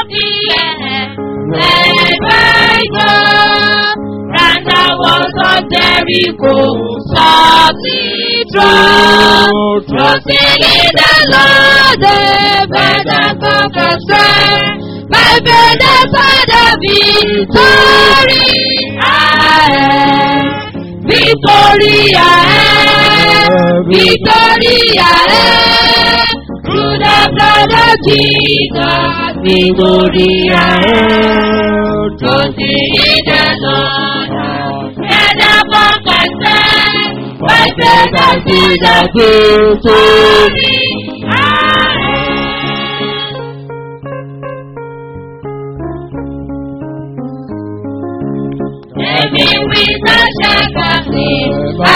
the end. Wherever I go, round the walls of Jericho, softly draw. Trusting in the Lord, the better conquer strength. My better side of victory, I Victoria, Victoria, through the blood of Jesus, Victoria, trusting in the Lord, and upon confess, my better side of victory, I Living with a shepherd,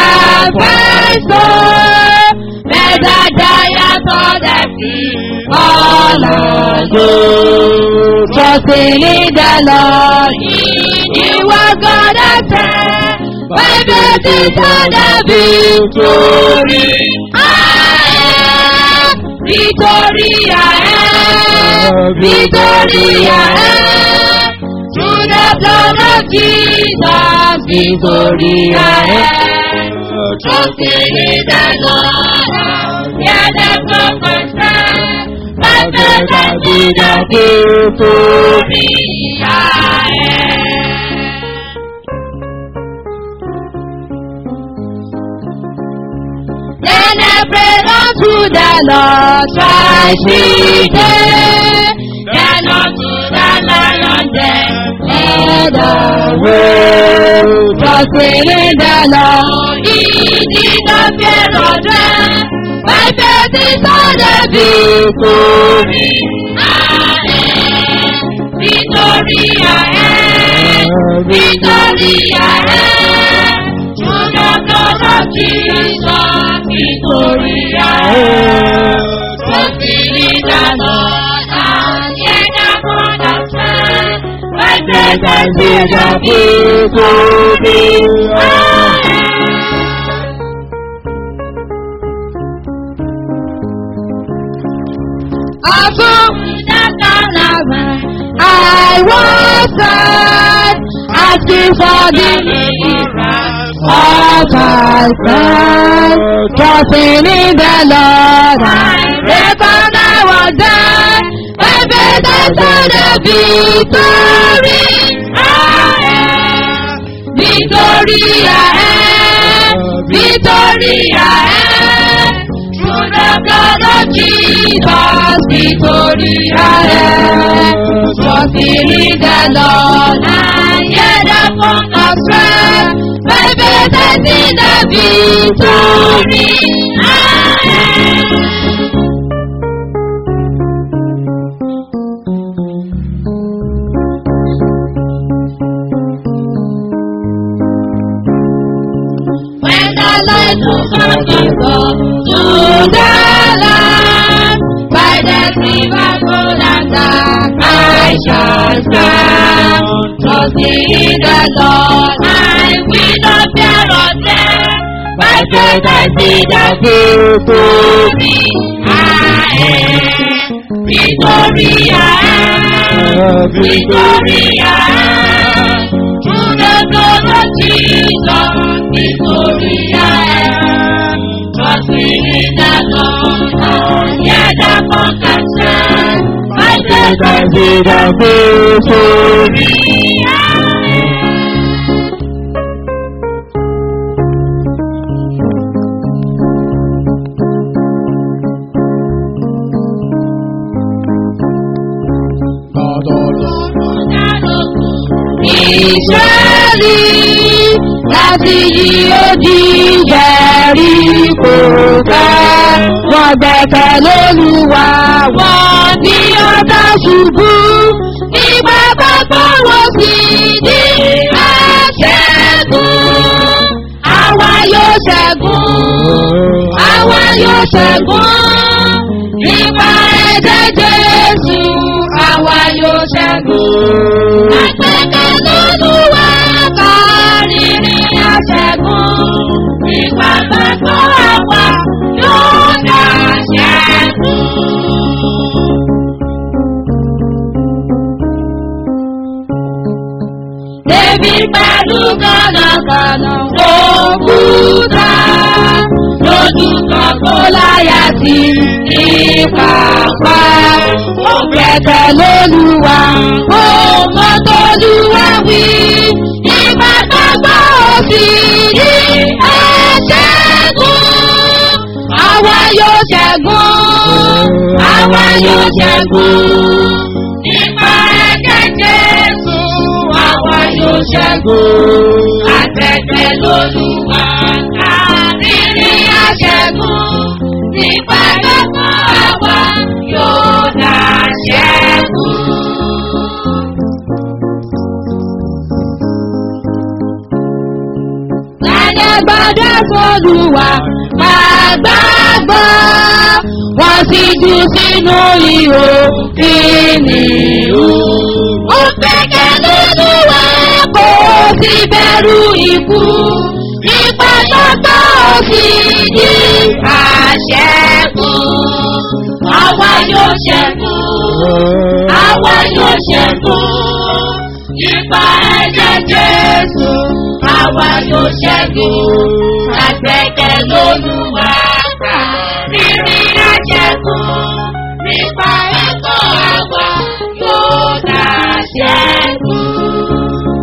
advisor, better giant on the sea, all alone. Trusting in the Lord, He was gonna say, my baby for the victory. I am Victoria, I am Victoria, I am through the blood of Jesus, Victoria, trusting in the Lord, hear the prophet stand, my brother to the Victoria. Then I pray unto the Lord, twice we day. Then unto the lion then led away. Trusting in the Lord, he did not fear or dread. My faith is on the victory. I am victory, I am victory, I am. Through the blood of Jesus, victory, I am. Trusting in the Lord, and yet upon the strength. My faith is in the victory, I am. Also, I was sad, asking for the deliverance of my friend. Trusting in the Lord, I reckon I was dead. My faith is on the victory. I am victory, I am victory, I am. Through the blood of Jesus, victory I am. Trusting in the Lord, and yet upon the strength, my faith is in the victory I am. When the light will come to go to the land, by the river cold and dark, I shall stand. Trusting in the Lord, I will not fear or dread. My faith I see the victory. I am victory, I am victory, I am. Through the blood of Jesus, victory I am. Trusting in the Lord, yeah, the conquer stand. My faith I see the victory I am. Ìṣẹ́lì láti yí odi jẹ̀rí kò fẹ́. Wọ́n gbẹ̀kẹ̀ lólúwa wọ́n ní ọ̀dà ṣubú. Ìgbà gbogbo wọ́n sì ní àṣẹ́gun. Àwa yóò ṣẹ́gun. Àwa yóò ṣẹ́gun. Nípa ẹ̀jẹ̀ Jésù, àwa yóò ṣẹ́gun. Àgbẹ̀kẹ̀ lólúwa kárí ní àṣẹ́gun. Nípa gbogbo àwa yóò dá ṣẹ́gun. Èmi pẹ̀lú kànákànná òkúta lójú kan kó láyà sí ìpàpá. Ó gbẹ̀tẹ̀ lólúwa, ó mọ tólúwa wí. Ìbátagbọ́ òsì ní ẹ̀ṣẹ́gun. Àwa yóò ṣẹ́gun, àwa yóò ṣẹ́gun. Nípa ẹ̀jẹ̀ Jésù, àwa yóò ṣẹ́gun. Àtẹ̀tẹ̀ lólúwa, káàkiri àṣẹ́gun. Nípa ẹ̀kọ́ àwa yóò dá ṣẹ́gun. Ẹni gbọ́dọ̀ fọlùwà gbàgbàgbọ́. Wọ́n sì jù sínú ihò kìnìún. Ó gbẹ́kẹ̀ nínú wa kò sí bẹ̀rù ikú. Ipa tó tọ́ sí ní àṣẹ́gun. Àwa yóò ṣẹ́gun. Àwa yóò ṣẹ́gun. Ipa ẹ̀jẹ̀ Jésù. Àwa yóò ṣẹ́gun. Àgbẹ̀kẹ̀ lólúwa kà. Rírí àṣẹ́gun. Nípa ẹ̀kọ́ àwa yóò dá ṣẹ́gun.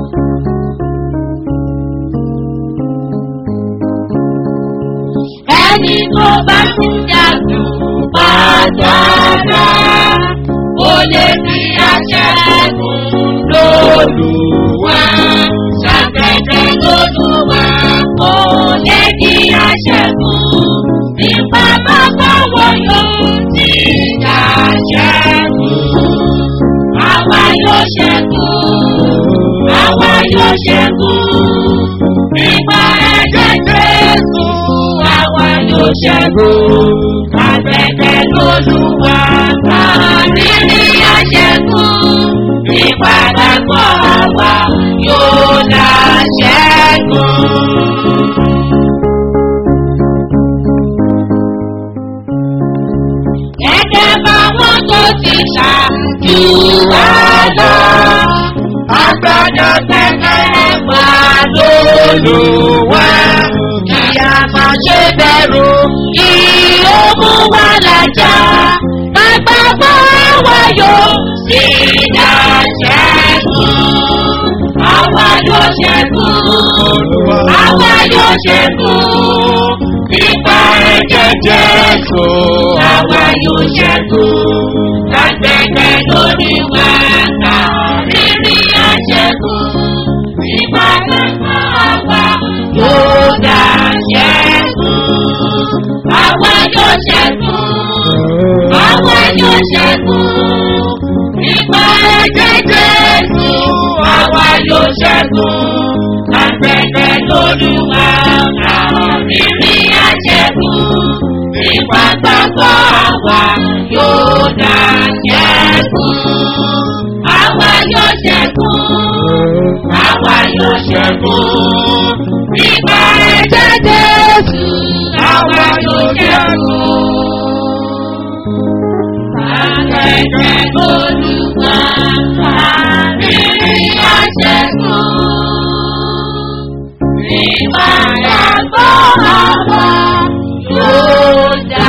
Ẹni tó bá ti jagun pàjára, ó lè fi aṣẹ́gun lóluwà. Ṣàtẹ̀tẹ̀ lóluwà, ó lè fi aṣẹ́gun. Nípa bàbá wọn yóò ti dàṣẹ́gun. Àwa yóò ṣẹ́gun, àwa yóò ṣẹ́gun. Nípa ẹ̀jẹ̀ Jésù, àwa yóò ṣẹ́gun. Àtẹ̀tẹ̀ lólúwa, àrírí àṣẹ́gun. Nípa gbàgbọ́ àwa yóò dá ṣẹ́gun. Gẹ́gẹ́ báwọn tó ti ṣáájú wá lọ. Agbọ́dọ̀ tẹ́tẹ́ wà lólùwà. Kí a má ṣe bẹ̀rù ìhòòmù wa lájà. Bàbá bọ́ àwa yóò sí ìdáṣẹ́gun. Àwa yóò ṣẹ́gun. Àwa yóò ṣẹ́gun. Nípa ẹ̀jẹ̀ Jésù. Àwa yóò ṣẹ́gun. Lágbẹ̀gbẹ̀ lórí wa ká rírí àṣẹ́gun. Nípa ẹ̀kọ́ àwa yóò dá ṣẹ́gun. Àwa yóò ṣẹ́gun. Àwa yóò ṣẹ́gun. Nípa ẹ̀jẹ̀ Jésù. Àwa yóò ṣẹ́gun. Lágbẹ̀gbẹ̀ lórí wa ká rírí àṣẹ́gun. Nípa gbàgbọ́ àwa yóò dá ṣẹ́gun. Àwa yóò ṣẹ́gun. Àwa yóò ṣẹ́gun. Nípa ẹ̀jẹ̀ Jésù. Àwa yóò ṣẹ́gun. Àgbẹ̀gbẹ̀ olùwà kárí àṣẹ́gun. Nípa gbàgbọ́ àwa yóò dá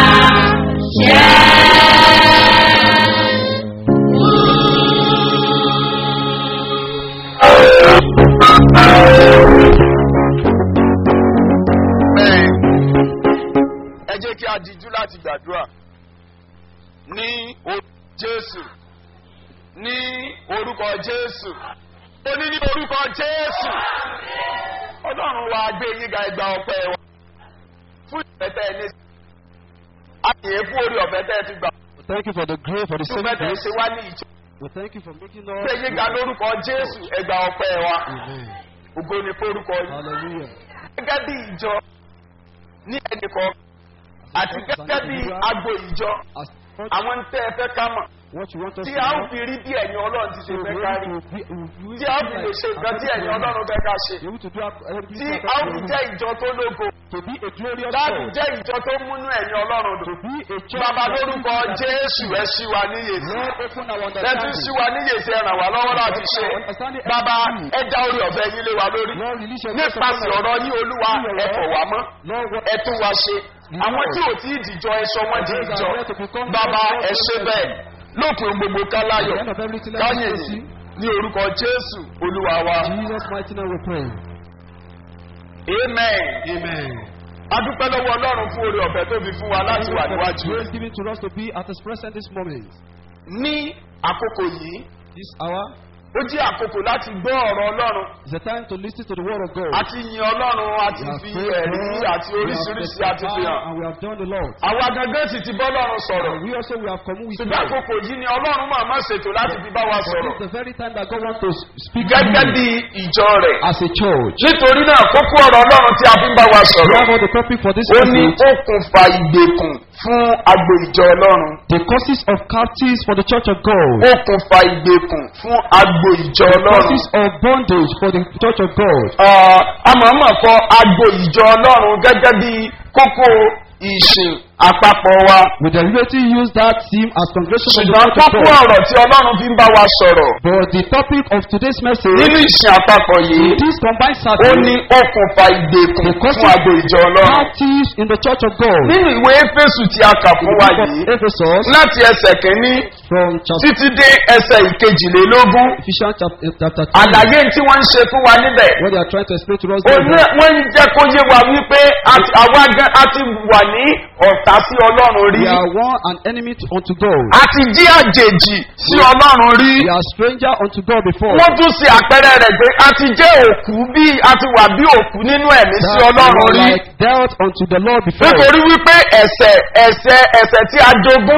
Bẹ́ẹ̀ ẹ jẹ́ kí a dijú láti gbàdúrà ní orúkọ Jésù ní orúkọ Jésù ó ní ní orúkọ Jésù Ọlọ́run wa gbé yín ga ẹgbà ọpẹ́ wa fún ìfẹ́tẹ́ ẹni àyè fún orí ọ̀fẹ́ tẹ́ ẹ ti gbà We thank you for the grace, for the fún saving ìfẹ́tẹ́ grace. ṣe wá ní ìjọ We thank you for making gbé yín ga us. lórúkọ Jésù ẹgbà ọpẹ́ wa Amen. ògo ni forúkọ yìí Hallelujah. gẹ́gẹ́ bí ìjọ ní ẹnìkan àti gẹ́gẹ́ bí agbo ìjọ As àwọn tẹ́ ẹ fẹ́ ká mọ̀ what you want us tí to a ó know. fi rí bí ẹ̀yin ọlọ́run ti ṣe So fẹ́ we kárí will be, we will tí a ó fi lè ṣe nǹkan tí ẹ̀yin ọlọ́run fẹ́ ká ṣe be able to do our- everything tí that a ó we fi will. jẹ́ ìjọ tó lógo to be a glorious láti church, jẹ́ ìjọ tó múnú ẹ̀yin ọlọ́run to dùn be a church. bàbá that lórúkọ that- jésù ẹ ṣí wa níyè sí Lord, open our ẹ tún understanding. ṣí wa níyè sí ẹ ràn wá lọ́wọ́ láti ṣe bàbá ẹ já orí ọ̀fẹ́ yín lé wa lórí Lord, release your grace nípasẹ̀ upon us. ọ̀rọ̀ yín olúwa ẹ fọ̀ wá mọ́ Lord, what ẹ tún wa ṣe àwọn tí ò tí ì dìjọ ẹ sọ wọn di ìjọ bàbá ẹ ṣe bẹ́ẹ̀ lópin gbogbo at káláyọ̀ the end of everything, let us káyìn praise yìí you. ní orúkọ jésù olúwa wa In Jesus' mighty name we pray. amen Amen. adúpẹ́ lọ́wọ́ ọlọ́run fún orí ọ̀fẹ́ tó fi fún wa láti wà níwájú Grace rẹ̀ given to us to be at His present this moment. ní àkókò yìí This hour ó jẹ́ àkókò láti gbọ́ ọ̀rọ̀ ọlọ́run is a time to listen to the word of God. àti yin ọlọ́run àti We have fi prayed ẹ̀rí God, àti we have oríṣiríṣi àti fi testified, hàn and we have done the Lord. àwa gangan sì ti bọ́ lọ́run sọ̀rọ̀ And we also we have come with ṣùgbọ́n God. àkókò yìí ni ọlọ́run máa má ṣètò láti fi bá wa But sọ̀rọ̀ this is the very time that God wants to speak to gẹ́gẹ́ you bí ìjọ rẹ̀ as a church. nítorí náà kókó ọ̀rọ̀ ọlọ́run tí a fi ń bá wa We sọ̀rọ̀ have all the topic for this ó ní message. okùnfà ìgbèkùn fún agbo ìjọ ọlọ́run The causes of captives for the church of God. okùnfà ìgbèkùn fún agbo ìjọ ọlọ́run Causes of bondage for the church of God. Ah, a máa mọ̀ kọ́ agbo ìjọ ọlọ́run gẹ́gẹ́ bí kókó ìsìn àpapọ̀ wa We deliberately use that theme as congregation of the ṣùgbọ́n church of kókó God. ọ̀rọ̀ tí ọlọ́run fi ń bá wa sọ̀rọ̀ But the topic of today's message nínú ìsìn àpapọ̀ yìí in this combined ó service ní okùnfà ìgbèkùn The causes fún agbo ìjọ ọlọ́run captives in the church of God. nínú ìwé éfésù tí a kà fún wa yìí Ephesus láti ẹsẹ̀ kínní from chapter títí dé ẹsẹ̀ ìkejìlélógún Ephesians chapter, chapter 2. àlàyé tí wọ́n ń ṣe fún wa níbẹ̀ What they are trying to explain to us ó there is ní that wọ́n ń jẹ́ kó yé wa wípé àti- àwa gan a ti wà ní ọ̀tá sí ọlọ́run rí we are one and enemy to, unto God. a ti jí àjèjì sí ọlọ́run rí We are stranger unto God before. wọ́n tún ṣe àpẹẹrẹ rẹ̀ pé a ti jẹ́ òkú bí a ti wà bí òkú nínú ẹ̀mí sí That we ọlọ́run are rí like dealt unto the Lord before. nítorí wípé ẹ̀sẹ̀ ẹ̀sẹ̀ ẹ̀sẹ̀ tí a jogún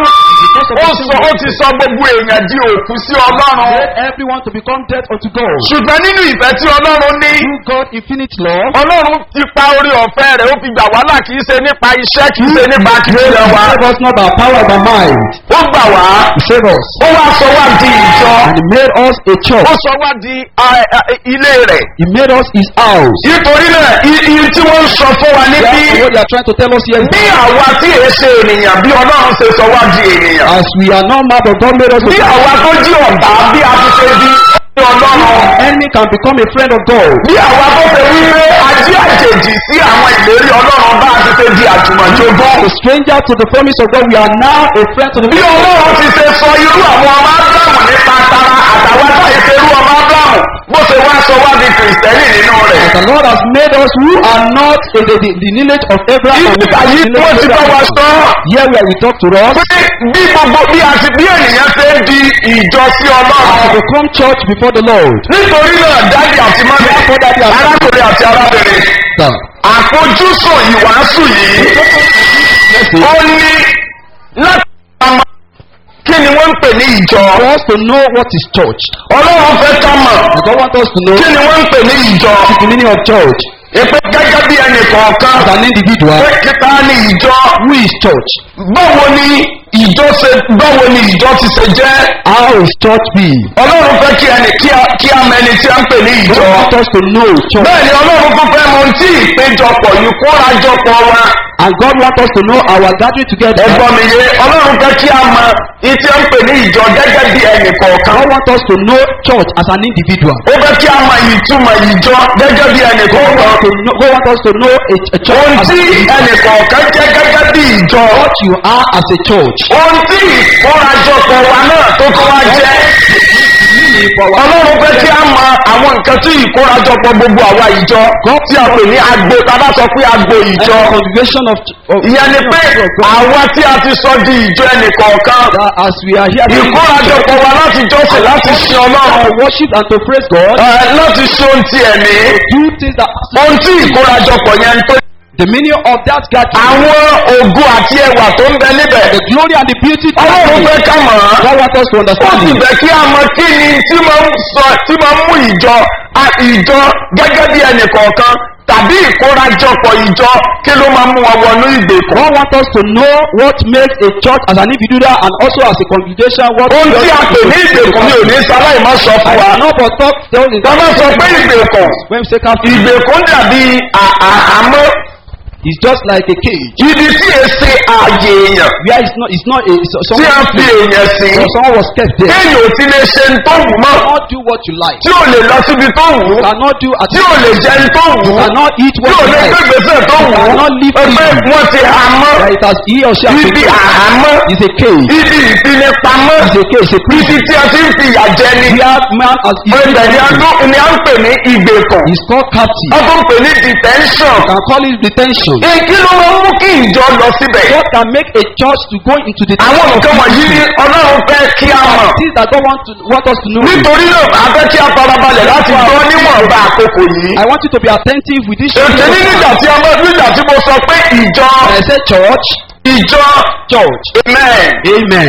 ó sọ ó ti sọ gbogbo èèyàn di òkú sí ọlọ́run Made everyone to become dead unto God. ṣùgbọ́n nínú ìfẹ́ tí ọlọ́run ní Through God infinite love, ọlọ́run ti pa orí ọ̀fẹ́ rẹ̀ ó fi gbà wá là kì í ṣe nípa iṣẹ́ kì í ṣe nípa kìíyàn wa save us not by power by might. ó gbà wá He saved us. ó wá sọ wá di ìjọ And he made us a ó church. sọ wá di a- a- ilé rẹ̀ He made us his house. nítorí náà i- iye tí wọ́n ń sọ fún wa níbí Therefore, what they are trying to tell us here is bí àwa tí èé ṣe ènìyàn bí ọlọ́run ṣe sọ wá di ènìyàn as we are not mad of God made us a bí àwa tó jí ọ̀tá bí a ti ṣe di ọlọ́run enemy can become a friend of God. bí àwa tó ṣe wípé ají àjèjì sí àwọn ìlérí ọlọ́run bá a ti ṣe di àjùmọ̀jogún A stranger to the promise of God, we are now a friend to the bí ọlọ́run ti ṣe sọ irú àwọn ọmọ ábúrámù nípa tara àtàwọn táyé ṣe irú ọmọ ábúrámù bó ṣe wá sọ wá di kìrìsìtẹ́nì nínú rẹ̀. The Lord has made us who are not in the, the, the lineage of Abraham. and ìgbà yìí the wọ́n ti bá wa lineage of sọ Abraham. Here where we talk to us, pé bí gbogbo bí a ti bí ènìyàn ṣe ń di ìjọ sí to ọlọ́run. become church before the Lord. nítorí náà dájú àti mọ́mí arákùnrin àti arábìnrin Sir, àfojúsùn ìwàásù yìí ó ní láti máa kí ni wọ́n ń pè ní ìjọ. for us to know what is church. ọlọ́run fẹ́ ká mọ̀ And God wants us to know kí ni wọ́n ń pè ní ìjọ. the meaning of church èpè gẹ́gẹ́ bí ẹnì kọ̀ọ̀kan as an individual. pé kíta ní ìjọ. Who is church? báwo ni ìjọ ṣe báwo ni ìjọ ti ṣe jẹ́. How is church be? ọlọ́run fẹ́ kí ẹni kí a- kí a mẹni tí a ń pè ní God ìjọ. wants us to know church. bẹ́ẹ̀ ni ọlọ́run tún fẹ́ mọ ohun tí ìpéjọpọ̀ yìí kórajọpọ̀ wa. And God wants us to know our gathering together. ẹ̀gbọ́n mi yé ọlọ́run fẹ́ kí a mọ ìtí ń pè ní ìjọ gẹ́gẹ́ bí ẹnì kọ̀ọ̀kan. God wants us to know church as an individual. ó fẹ́ kí a mọ ìtumọ̀ ìjọ gẹ́gẹ́ bí ẹnì kọ̀ọ̀kan. To know, God wants us to know a, a church ohun as tí an individual. ẹnì kọ̀ọ̀kan jẹ́ gẹ́gẹ́ bí ìjọ. What you are as a church. ohun tí ìkórajọpọ̀ wa náà tó tó wá jẹ́. ọlọ́run fẹ́ kí a mọ àwọn nǹkan tí ìkórajọpọ̀ gbogbo àwa ìjọ tí a pè ní agbo tá a bá sọ pé agbo And ìjọ. the congregation of, of ìyẹn ni pé àwa tí a ti sọ di ìjọ ẹnì kọ̀ọ̀kan. that as we are here to ìkórajọpọ̀ wa láti jọ́sìn láti sin ọlọ́run. worship and to praise God, Ẹ, láti ṣe ohun ti ẹ̀mí. do things that ohun tí ìkórajọpọ̀ yẹn ń tó. the meaning of that gathering, àwọn ògo àti ẹwà tó ń bẹ níbẹ̀. the glory and the beauty of ọlọ́run fẹ́ ká mọ̀ ọ́. God wants us to ó understand sì it. bẹ̀ kí a mọ kí ni tí máa ń sọ tí máa ń mú ìjọ a- ìjọ gẹ́gẹ́ bí ẹnì kọ̀ọ̀kan tàbí ìkórajọpọ̀ ìjọ kí ló máa mú wọn wọnú ìgbèkùn. God wants us to know what makes a church as an individual and also as a congregation. What ohun tí a pè ní ìgbèkùn mi ò ní sáláì má sọ I fún wa. will not but talk tell in wọ́n bá sọ pé ìgbèkùn when we say captive ìgbèkùn dàbí à- àhámọ́ it's just like a cage ibi tí e ṣe ààyè èèyàn where it's not it's not a it's tí someone a fi èèyàn sí. so someone was kept there. kéèyàn ò ti lè ṣe ń tó wù mọ́ cannot do what you like. tí ò lè lọ síbi tó wù ú cannot do at tí ò lè jẹ ń tó wù ú cannot eat tí what ò you lè like. gbé gbèsè tó wù ú cannot live pé freely. wọ́n ti há mọ́ that it has he or she has ibi been àhámọ́ is a cage ibi ìfinipamọ́ is a cage a ibi prison tí a ti ń fi ìyà jẹ ni where man has ibẹ̀ ni a is tún ni a ń pè ní ìgbèkùn is called captive. wọ́n tún pè ní detention. you can call it detention. kí ló máa ń mú kí ìjọ lọ síbẹ̀? what can make a church to go into the àwọn nǹkan wọ̀nyí ni ọlọ́run fẹ́ kí a mọ̀. things that God want to want us to know. nítorí náà a fẹ́ kí a farabalẹ̀ láti gbọ́ níwọ̀nba àkókò yìí. I want you to be attentive with this. ètò ní nígbà tí a mọ̀ nígbà tí mo sọ pé ìjọ I say church ìjọ church amen amen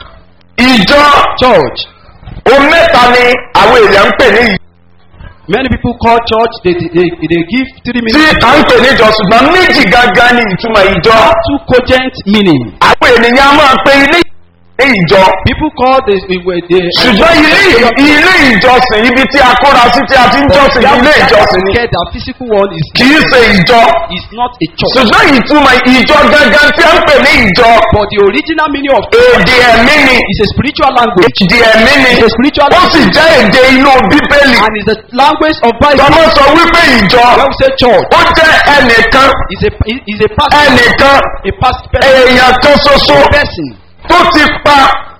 ìjọ church o mẹ́ta ni àwọn èèyàn ń pè ní ìjọ many people call church they they they give three tí minutes. à ń pè ní ìjọ ṣùgbọ́n méjì gangan ni ìtumọ̀ ìjọ. two cogent meaning. àwọn ènìyàn a máa pe ilé ní ìjọ. people call the the the. ṣùgbọ́n ilé ilé ìjọsìn ibi tí a kóra sí tí a ti ń jọ́sìn ilé ìjọsìn ni Get the physical one is kì í ṣe ìjọ. is not a church. ṣùgbọ́n ìtumọ̀ ìjọ gangan tí a ń pè ní ìjọ but the original meaning of èdè ẹ̀mí ni is a spiritual language. èdè ẹ̀mí ni It's a spiritual ó sì jẹ́ èdè inú bíbélì. and is the language of Bible. tọ́mọ sọ wípé ìjọ when we say church ó jẹ́ ẹnìkan is a is a person ẹnìkan a past person èèyàn kan ṣoṣo a person tó ti pa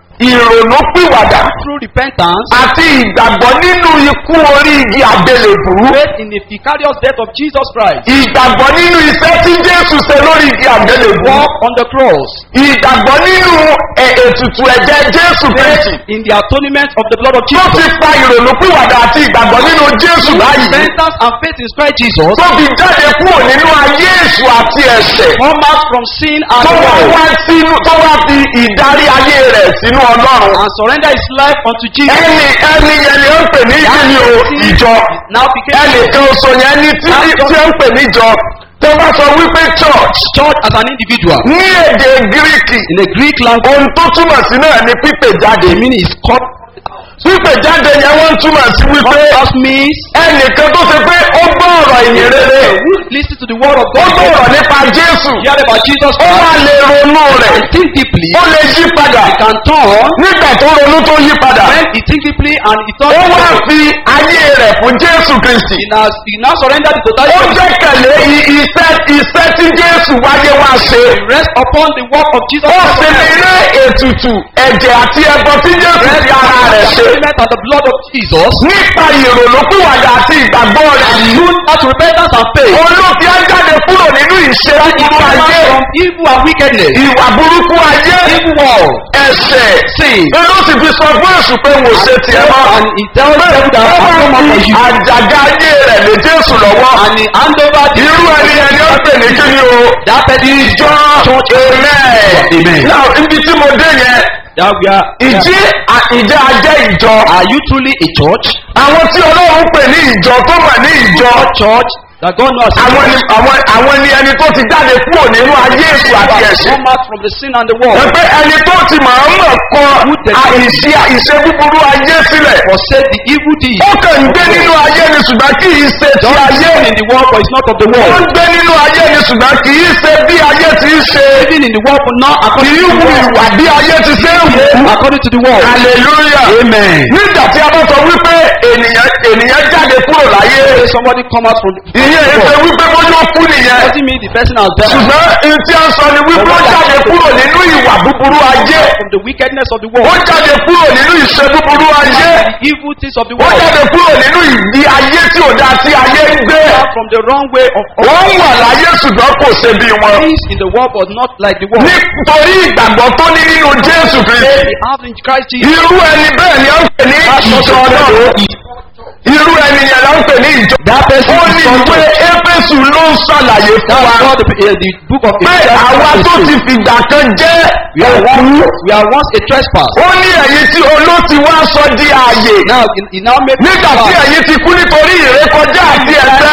ìrònú pìwàdà through repentance àti ìgbàgbọ́ nínú ikú orí igi àgbélébùú. faith in the vicarious death of Jesus Christ ìgbàgbọ́ nínú iṣẹ́ tí jésù ṣe lórí igi àgbélébùú. walk on the cross ìgbàgbọ́ nínú ẹ̀- ètùtù ẹ̀jẹ̀ jésù kristi. in the atonement of the blood of tó Jesus ti pa ìrònú pìwàdà àti ìgbàgbọ́ nínú jésù báyìí. repentance and faith in Christ Jesus tó fi jáde kúrò nínú ayé èṣù àti ẹ̀ṣẹ̀. come out from sin and tó wá world wá sínú tó wá fi ìdarí ayé rẹ̀ sínú ọlọ́run. and surrender his life unto Jesus ẹni ẹni yẹn ni ó ń pè ní kíni o ìjọ. now became ẹnìkan oṣù yẹn ní tí tí ó ń pè níjọ. tó bá sọ wípé church church as an individual ní èdè gíríkì in the Greek language ohun tó túmọ̀ sí náà ni pípè jáde. the meaning is called pípè jáde yẹn wọ́n túmọ̀ sí wípé just means ẹnìkan tó ṣe pé ó gbọ́ ọ̀rọ̀ ìyìn rere who listen to the word of ó God gbọ́ ọ̀rọ̀ nípa jésù hear about Jesus ó wá Christ lè ronú rẹ̀ and think deeply ó lè yí padà can turn nígbà tó ronú tó yí padà when he think deeply and he ó thought wá fi ayé rẹ̀ fún jésù kristi he now he now surrender the ó totality of his jẹ́kẹ̀lé i- iṣẹ́ iṣẹ́ tí jésù wáyé wá ṣe rest upon the work of Jesus ó sì lè rí ètùtù ẹ̀jẹ̀ àti ẹbọ tí jésù fi ara rẹ̀ ṣe atonement and the blood of Jesus nípa ìrònúpìwàdà àti ìgbàgbọ́ rẹ̀ yìí soon after repentance and faith olóòfin á jáde kúrò nínú ìṣe búburú ayé from evil and wickedness ìwà burúkú ayé evil world ẹ̀ṣẹ̀ sin ló sì fi sọ fún èṣù pé wò ṣe tiẹ̀ mọ́ and he tell the devil that I have no more for you àjàgà ayé rẹ̀ lè jésù lọ́wọ́ and he hand over the irú ẹni ẹni ó pè ní kí ni o that person ìjọ church amen Amen. now ibi tí mo dé yẹn that we are ìjí à- ìjẹ́ ajẹ́ ìjọ are you truly a church àwọn tí ọlọ́run pè ní ìjọ tó wà ní ìjọ a church that God knows àwọn ni àwọn àwọn ni ẹni tó ti jáde kúrò nínú ayé èṣù àti ẹ̀ṣẹ̀ come out from the sin and the world wọ́n pé ẹni tó ti máa ń mọ̀ kọ àìsí ìṣe búburú ayé sílẹ̀ forsake the evil deed ó kàn ń gbé nínú ayé ni ṣùgbọ́n kì í ṣe ti ayé living in the world but it's not of the ó world ń gbé nínú ayé ni ṣùgbọ́n kì í ṣe bí ayé ti ń ṣe living in the world but not kì according í to the wu world ìwà bí ayé ti ṣe ń wù ú according to the world hallelujah amen nígbà tí a bá sọ wípé ènìyàn ènìyàn jáde kúrò láyé Say somebody come out from the, from ìyẹn the ìṣe world wípé bójú ó kú nìyẹn doesn't mean the person has died ṣùgbọ́n ohun tí a ń sọ ni wípé ó jáde kúrò nínú ìwà búburú ayé from the wickedness of the ó world jáde kúrò nínú ìṣe búburú ayé the evil things of the ó world jáde kúrò nínú ìdí ayé tí ò dá tí ayé ń gbé from the wrong way of, of wọ́n wà láyé ṣùgbọ́n kò ṣe bí wọn things in the world but not like the world nítorí ìgbàgbọ́ tó ní nínú jésù kristi they have in Christ Jesus irú ẹni bẹ́ẹ̀ ni ó ń pè ní ìjọ náà irú ẹni yẹn ló ń pè ní ìjọ ó ní ìwé éfésù ló ń ṣàlàyé fún that's wa what the, uh, the book of pé Ephesians àwa chapter tó two. ti fìgbà kan jẹ́ we are òkú once we are once a trespass ó ní ẹ̀yin tí olóòtí wá sọ di ààyè now he, he now make nígbà tí ẹ̀yin ti kú nítorí ìrékọjá àti ẹ̀ṣẹ̀ yín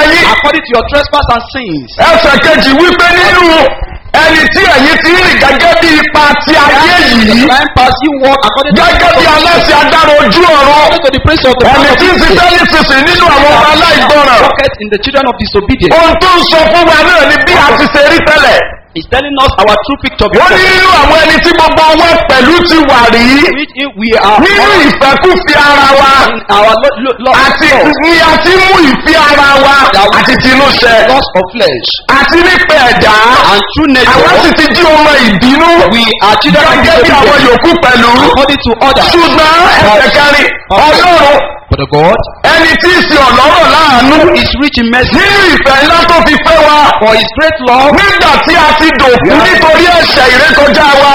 according to your trespass and sins. ẹsẹ̀ kejì wípé nínú ẹni tí ẹ̀yin ti rìn gẹ́gẹ́ bí ipa ti ayé yìí Time pass you walk according to gẹ́gẹ́ bí aláṣẹ adára ojú ọ̀run according to the prince of the ẹni power of tí ń this ṣiṣẹ́ nísinsìnyí nínú àwọn ọmọ aláìgbọràn pocket in the children of disobedience. ohun tó ń sọ fún wa náà ni bí a ti ṣe rí tẹ́lẹ̀ He's telling us our true picture wọ́n ní before nínú àwọn ẹni tí gbogbo wọn pẹ̀lú ti wà rí which if we are nínú all ìfẹ́kùfì ara wa in our lo- lo- lo- àti ni a ti mú ìfi ara wa àti tinú ṣẹ loss of flesh àti nípa ẹ̀dá and true àwọn sì nature. ti jí ọmọ ìbínú We are children of gẹ́gẹ́ bí àwọn disobedience yòókù pẹ̀lú according to others. ṣùgbọ́n ẹsẹ̀ kẹrin ọlọ́run But the God ẹni tí í ṣe ọ̀lọ́rọ̀ láàánú who is rich in mercy nínú ìfẹ́ ńlá tó fi fẹ́ wa for his great love nígbà tí a ti dòkú nítorí ẹ̀ṣẹ̀ ìrékọjá wa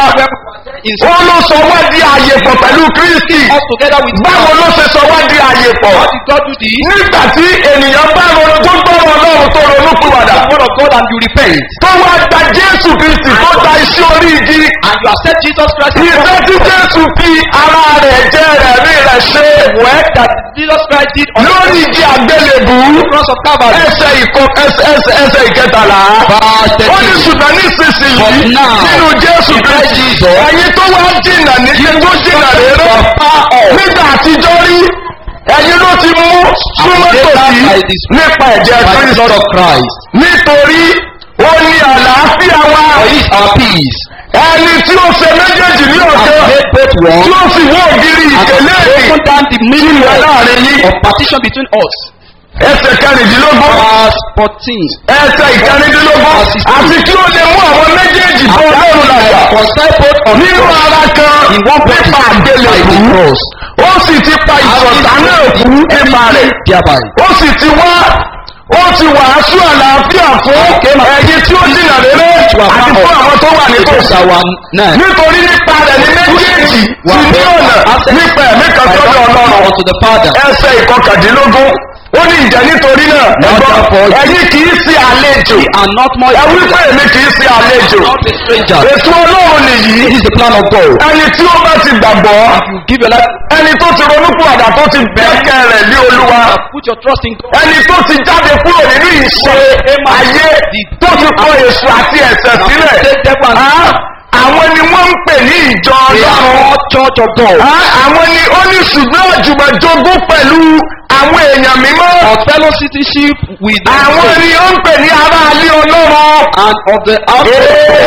in ó ló sọ wá di àyè pọ̀ pẹ̀lú kristi us together with báwo God. ló ṣe sọ wá di àyè pọ̀ How did God do this? nígbà tí ènìyàn bá ronú tó gbọ́rọ̀ ọlọ́run tó ronú kúwàdà The word of God and you repent tó wá gba jésù kristi tó gba iṣẹ́ orí igi and you accept Jesus Christ as ìfẹ́ tí jésù fi ara rẹ̀ jẹ́ rẹ̀ rí rẹ̀ ṣe work that Jesus Christ did on lórí igi àgbélébù the cross of Calvary. ẹsẹ̀ ìkọ ẹsẹ̀ ẹsẹ̀ ẹsẹ̀ ìkẹtàlá Verse ó ní 13. ṣùgbọ́n nísinsìnyí But now, nínú jésù in Christ kristi Jesus, ẹ̀yin tó wá jìnnà ní ṣe tó jìnnà lérò nígbà àtijọ́ rí ẹ̀yin ló ti mú súnmọ́ tòsí nípa ẹ̀jẹ̀ by the kristi blood of Christ. nítorí ó ní àlàáfíà wa For he is our peace. ẹni tí ó ṣe méjèèjì ní And ọ̀gá made both tí one ó sì wó ògiri and ìkélé broken down the middle ìwẹ̀ láàrin yín of partition between us. ẹsẹ̀ kẹrìndínlógún Verse 14. ẹsẹ̀ ìkẹrìndínlógún àti kí ó lè mú àwọn méjèèjì bọ́ ọlọ́run làjà Reconcile both of nínú us ara kan in one body nípa by the àgbélébù cross. ó sì ti pa ìṣọ̀tá náà kú nípa rẹ̀ Thereby. ó sì ti wá ó ti wàásù àlàáfíà fún ẹ̀yin tí ó jìnà rere àti fún àwọn tó wà Because nítòsí our nine nítorí nípa rẹ̀ ní méjèèjì ti ní ọ̀nà nípa ẹ̀mí kan sọ́dọ̀ ọlọ́run unto the Father. ẹsẹ̀ ìkọkàndínlógún ó ní ìjẹ́ nítorí náà ẹ̀gbọ́n ẹ̀yin kì í sí àlejò We are not more ẹ wí pé èmi kì í sí àlejò not a stranger. ètò ọlọ́run nìyí This is the plan of God. ẹni tí ó bá ti gbàgbọ́ You give your life, ẹni tó ti ronúpìwàdà tó ti gbẹ́kẹ̀ rẹ̀ lé olúwa put your trust in God. ẹni tó ti jáde kúrò nínú ìṣe ayé tó ti kọ èso àti ẹ̀sẹ̀ sílẹ̀ Take devil and Ah, àwọn ni wọ́n ń pè ní ìjọ They are ọlọ́run all church of God. Ah, àwọn ni ó ní ṣùgbọ́n àjùmọ̀jogún pẹ̀lú àwọn èèyàn mímọ́ Of fellow citizenship with the àwọn ni ó ń pè ní ará alé ọlọ́run and of the house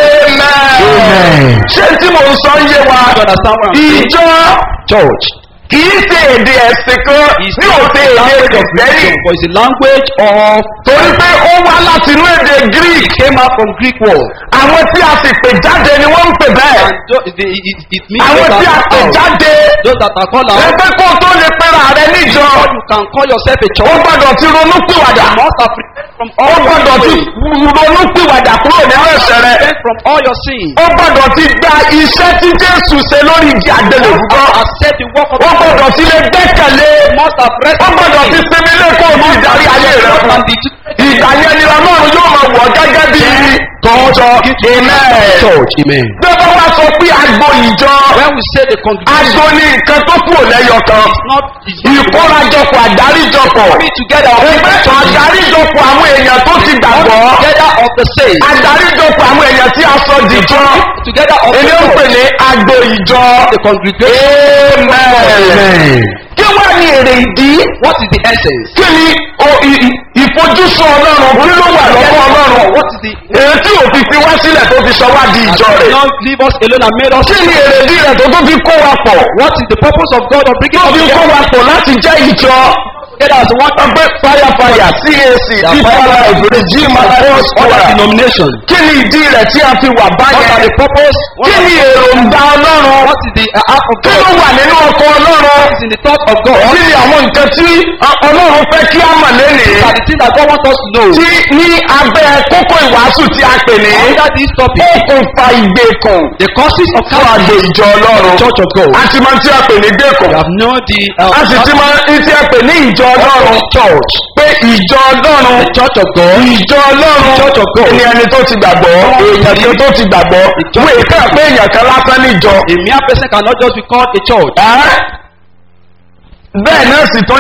amen ṣé tí mo ń sọ ń yé wa You understand what I'm saying? ìjọ Church. kìí ṣe èdè ẹ̀sìn kan ní òde èdè kìrìsìtẹ́nì For it's a language of torí pé ó wá láti inú èdè greek came out from Greek word. àwọn tí a sì pè jáde ni wọ́n ń pè bẹ́ẹ̀ And tho- it, it, it means àwọn those tí a that pè are out. jáde Those that are called out. ẹgbẹ́ kó tó lè pẹ́ra rẹ níjọ Or you can call yourself a ó church. gbọ́dọ̀ ti ronú pìwàdà You must have repented from ó all your gbọ́dọ̀ ti sins. ronú pìwàdà kúrò nínú ẹ̀sẹ̀ rẹ Repent from all your sins. ó gbọ́dọ̀ ti gba iṣẹ́ tí jésù ṣe lórí ìdí àgbélébùú Must accept the work of ó God. gbọ́dọ̀ ti lè gbẹ́kẹ̀lé Must have rest ó gbọ́dọ̀ ti sinmi lẹ́kọ̀ọ́ ní ìdarí ayé rẹ fún and the ìgbà yẹn ni ọlọ́run yóò máa wọ̀ gẹ́gẹ́ bí tọ́jọ́ amen. church. Amen. bí wọ́n wá sọ pé agbo ìjọ When we say the congregation agbo ní nǹkan tó kúrò lẹ́yọ kan is not is not ìkórajọpọ̀ àdáríjọpọ̀ coming together of ẹgbẹ́ people àdáríjọpọ̀ àwọn èèyàn tó ti gbàgbọ́ together of the same. àdáríjọpọ̀ àwọn èèyàn tí a sọ dìjọ Together of èdè ń the pè ní agbo ìjọ the congregation. amen. kí wá ní èrè ìdí What is the essence? kí ni o- i- i- ìfojúsùn ọlọ́run kí ló wà lọ́kọ́ ọlọ́run What is the èyí tí òfin fi wá sílẹ̀ tó fi sọ wá di Has ìjọ rẹ̀ not leave us alone and made us. kí ni èrèdí rẹ̀ tó tó fi kó wa pọ̀ What is the purpose of God of bringing tó us fi kó together wa pọ̀ láti jẹ́ ìjọ together as one ọgbẹ́ fàyàfàyà cac bíbélà ìbèrè jí malaria other square denomination? kí ni ìdí rẹ̀ tí a fi wà What are báyẹn the purpose? kí ni èròǹgbà ọlọ́run What is the uh, heart of kí God? ló wà nínú ọkọ̀ ọlọ́run What is in the thought of God? kí ni àwọn nǹkan tí ọlọ́run fẹ́ kí á mọ̀ lénìí These are the things that God wants us to know. tí ní abẹ́ kókó ìwàásù tí a pè ní Under this topic, okùnfà ìgbèkùn the causes of fún àgbò Calvary, ìjọ ọlọ́run Church of God. a ti máa ń tí a pè ní gbèkùn We have known the uh, a sì ti máa ń tí a pè ní ìjọ ọlọ́run church, pé ìjọ ọlọ́run the church of God. ìjọ ọlọ́run Church of God. ni ẹni tó ti gbàgbọ́ èèyàn kan tó ti gbàgbọ́ Church wọ́n èèkà pé èèyàn kan lásán níjọ A mere person cannot just be called a church. bẹ́ẹ̀ náà sì tún ni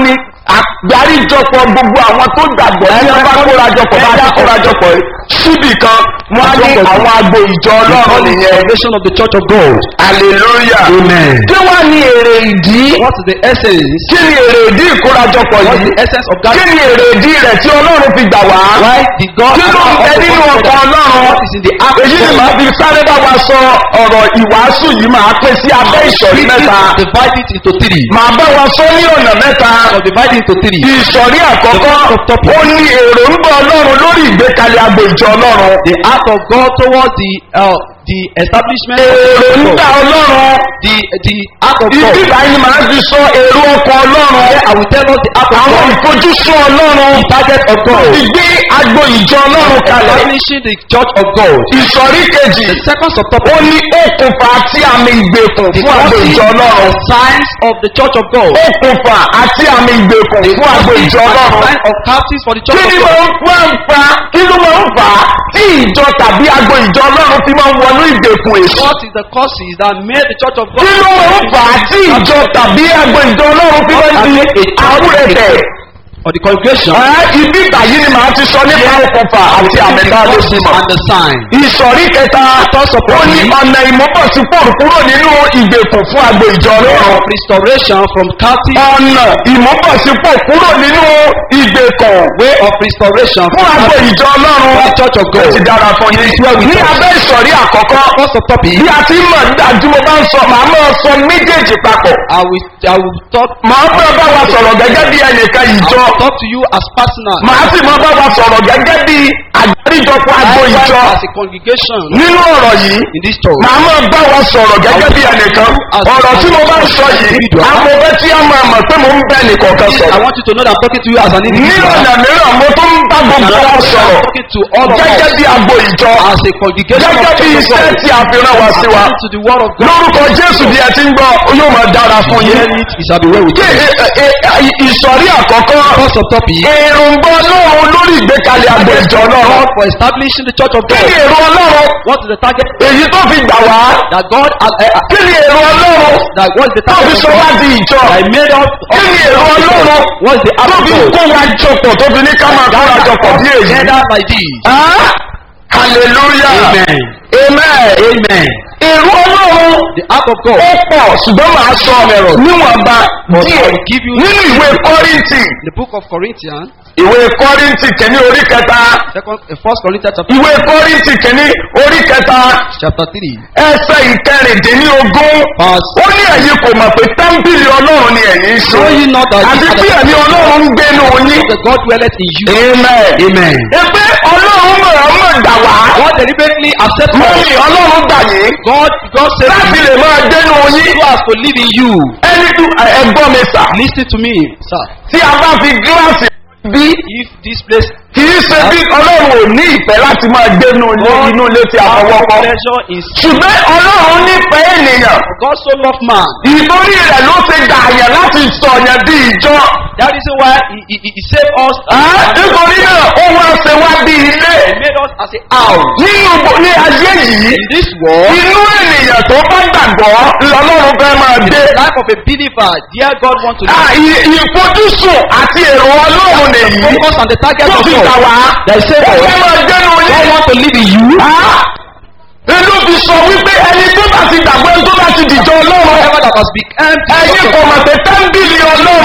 àgbáríjọpọ̀ gbogbo àwọn tó gbàgbọ́ tí wọ́n bá kórajọpọ̀ bá ti kórajọpọ̀ síbì kan wọ́n á ní àwọn agbo ìjọ ọlọ́run nìyẹn Foundation of the Church of God. hallelujah Amen. kí wọ́n ní èrè ìdí What is the essence? kí ni èrè ìdí ìkórajọpọ̀ What is yìí the essence of kí God? ni èrè ìdí rẹ̀ tí ọlọ́run fi gbà wá Why did God kí ló ń bẹ nínú ọkọ̀ ọlọ́run What is in the act èyí ni màá fi sáré bá wa sọ ọ̀rọ̀ ìwàásù yìí máa pín sí abẹ́ ìsọ̀rí mẹ́ta Divide it into three. màá bá wa sọ ní ọ̀nà mẹ́ta So divide it into three. ìsọ̀rí àkọ́kọ́ ó ní èròǹgbà ọlọ́run lórí ìgbékalẹ̀ agbo ìjọ ọlọ́run The act of God towards the uh, the establishment of the èròǹgbà church of God. ọlọ́run The the act of ibi God. ìbáyìí ni màá fi sọ èrò ọkọ̀ ọlọ́run Here I will tell us the act of àwọn God. ìfojúsùn ọlọ́run The target of God. ìgbé agbo ìjọ ọlọ́run kalẹ̀ Establishing the church of God. ìsọ̀rí kejì The second ó subtopic. ní okùnfà àti àmì ìgbèkùn The fún agbo causes ìjọ ọlọ́run and signs of the church of God. okùnfà àti àmì ìgbèkùn The fún agbo causes ìjọ and ọlọ́run signs of captives for the church kí of ni God. máa ń fa kí ló máa ń fà á tí ìjọ tàbí agbo ìjọ ọlọ́run fi máa ń wọnú ìgbèkùn èso What is the causes that made the church of God? kí ló máa ń fà á tí ìjọ tàbí agbo ìjọ ọlọ́run fi máa ń di àwúrẹ̀tẹ̀ Or the congregation. Ẹ́, ibi ìbàyí ni màá ti sọ nípa okùnfà àti àmì the tá a lè fi causes mọ̀. and the sign. ìsọ̀rí kẹta ó ní ọ̀nà ìmúbọ̀sípò kúrò nínú ìgbèkùn fún agbo ìjọ ọlọ́run. Of restoration from captive. ọ̀nà ìmúbọ̀sípò kúrò nínú ìgbèkùn Way of restoration fún from agbo captive. ìjọ ọlọ́run. For the church of God. ó ti dára fún yín. ní abẹ́ ìsọ̀rí àkọ́kọ́ First subtopic. bí a ti mọ̀ dájú mo bá ń sọ màá máa sọ méjèèjì papọ̀. I will I will talk. màá máa bá wa sọ̀rọ̀ gẹ́gẹ́ bí ẹnìkan I ìjọ. will talk to you as personal. màá sì máa bá wa sọ̀rọ̀ gẹ́gẹ́ bí àgbáríjọpọ̀ agbo Likewise ìjọ. as a congregation nínú ọ̀rọ̀ yìí in this church. màá máa bá wa sọ̀rọ̀ gẹ́gẹ́ bí ẹnìkan ọ̀rọ̀ tí mo bá ń sọ yìí amọ̀bẹ́ tí a máa mọ̀ pé mo ń bẹ́ nìkọ̀ọ̀kan I sọ̀rọ̀ want you to know that I'm talking to you as an ní individual. ọ̀nà mìíràn mo tún ń bá gbogbo wa I'm sọ̀rọ̀ talking to all of gẹ́gẹ́ us bí agbo ìjọ as a congregation of gẹ́gẹ́ bí church of iṣẹ́ God. tí a fi rán wa sí wa According to the word of God. lórúkọ jésù bí ẹ ti ń gbọ́ yóò máa dára fún yín Hear it, it shall be well with kí you. ẹ- ẹ- ẹ- ìsọ̀rí àkọ́kọ́ First subtopic. èròǹgbà ọlọ́run lórí ìgbékalẹ̀ agbo ìjọ God ọlọ́run for establishing the church of kí ni God. èrò ọlọ́run What is the target? èyí tó fi gbà wá That God has uh, uh, kí ni èrò ọlọ́run that what is the tó fi target of sọ wá God? di ìjọ I made us kí ni èrò ọlọ́run what is the tó act fi of kó God? wa jọpọ̀ tó fi ní ká máa kóra jọpọ̀ bí èyí. Together like this. Ah, hallelujah Amen. amen Amen. èrò ọlọ́run The act of God. ó pọ̀ ṣùgbọ́n màá sọ níwọ̀nba But I díẹ̀ will give you- nínú ìwé kọ́rìntì The book of Corinthians, ìwé kọ́rìntì kìíní orí kẹta second, uh, first Corinthians chapter, ìwé kọ́rìntì kìíní orí kẹta chapter three, ẹsẹ̀ ìkẹrìndínlógún verse. ó ní ẹ̀yin kò mọ̀ pé tẹ́ḿpìlì ọlọ́run ni ẹ̀yin ń ṣe Know ye not that àti ye are bí the ẹ̀mí ọlọ́run ń gbénu yín. the God dwelleth in you? amen. Amen. ẹgbẹ́ ọlọ́run mọ̀ọ́mọ̀ gbà wá. God deliberately accept us. mọ́mí ọlọ́run gbà yín. God, God said láti lè máa gbénu yín. so as to live in you. ẹni tí ẹgbọ́n mi sà. Listen to me, sir. tí a bá fi gíláàsì bí If this place kì í ṣe bí ọlọ́run ò ní ìfẹ́ láti máa gbénu ilé inú ilé tí a fọwọ́ kọ́. pleasure is ṣùgbọ́n ọlọ́run nífẹ̀ẹ́ ènìyàn. God so loved man. ìtorí rẹ̀ ló ti gbà yẹn láti sọ̀yàn bí ìjọ. That is why he, he, he he saved us. Ah, nítorí náà ó wá ṣe wá bí ilé. He made us as a house. nínú bo- ní ayé yìí In this world, inú ènìyàn tó bá gbàgbọ́ lọ́lọ́run fẹ́ máa in dé. the life of a believer, dear God wants to Ah, ì- ìfojúsùn àti èrò ọlọ́run nìyí focus on the target tó of fi gbà God. wá. There is ó a fẹ́ máa dénú God yín. want to live in you. Ah, inú fi sọ wípé ẹni tó bá ti gbàgbọ́ ẹni tó bá ti dìjọ ọlọ́run. Whatever that has become ẹ̀yin kò mọ̀ pé tẹ́ḿbìlì ọlọ́run.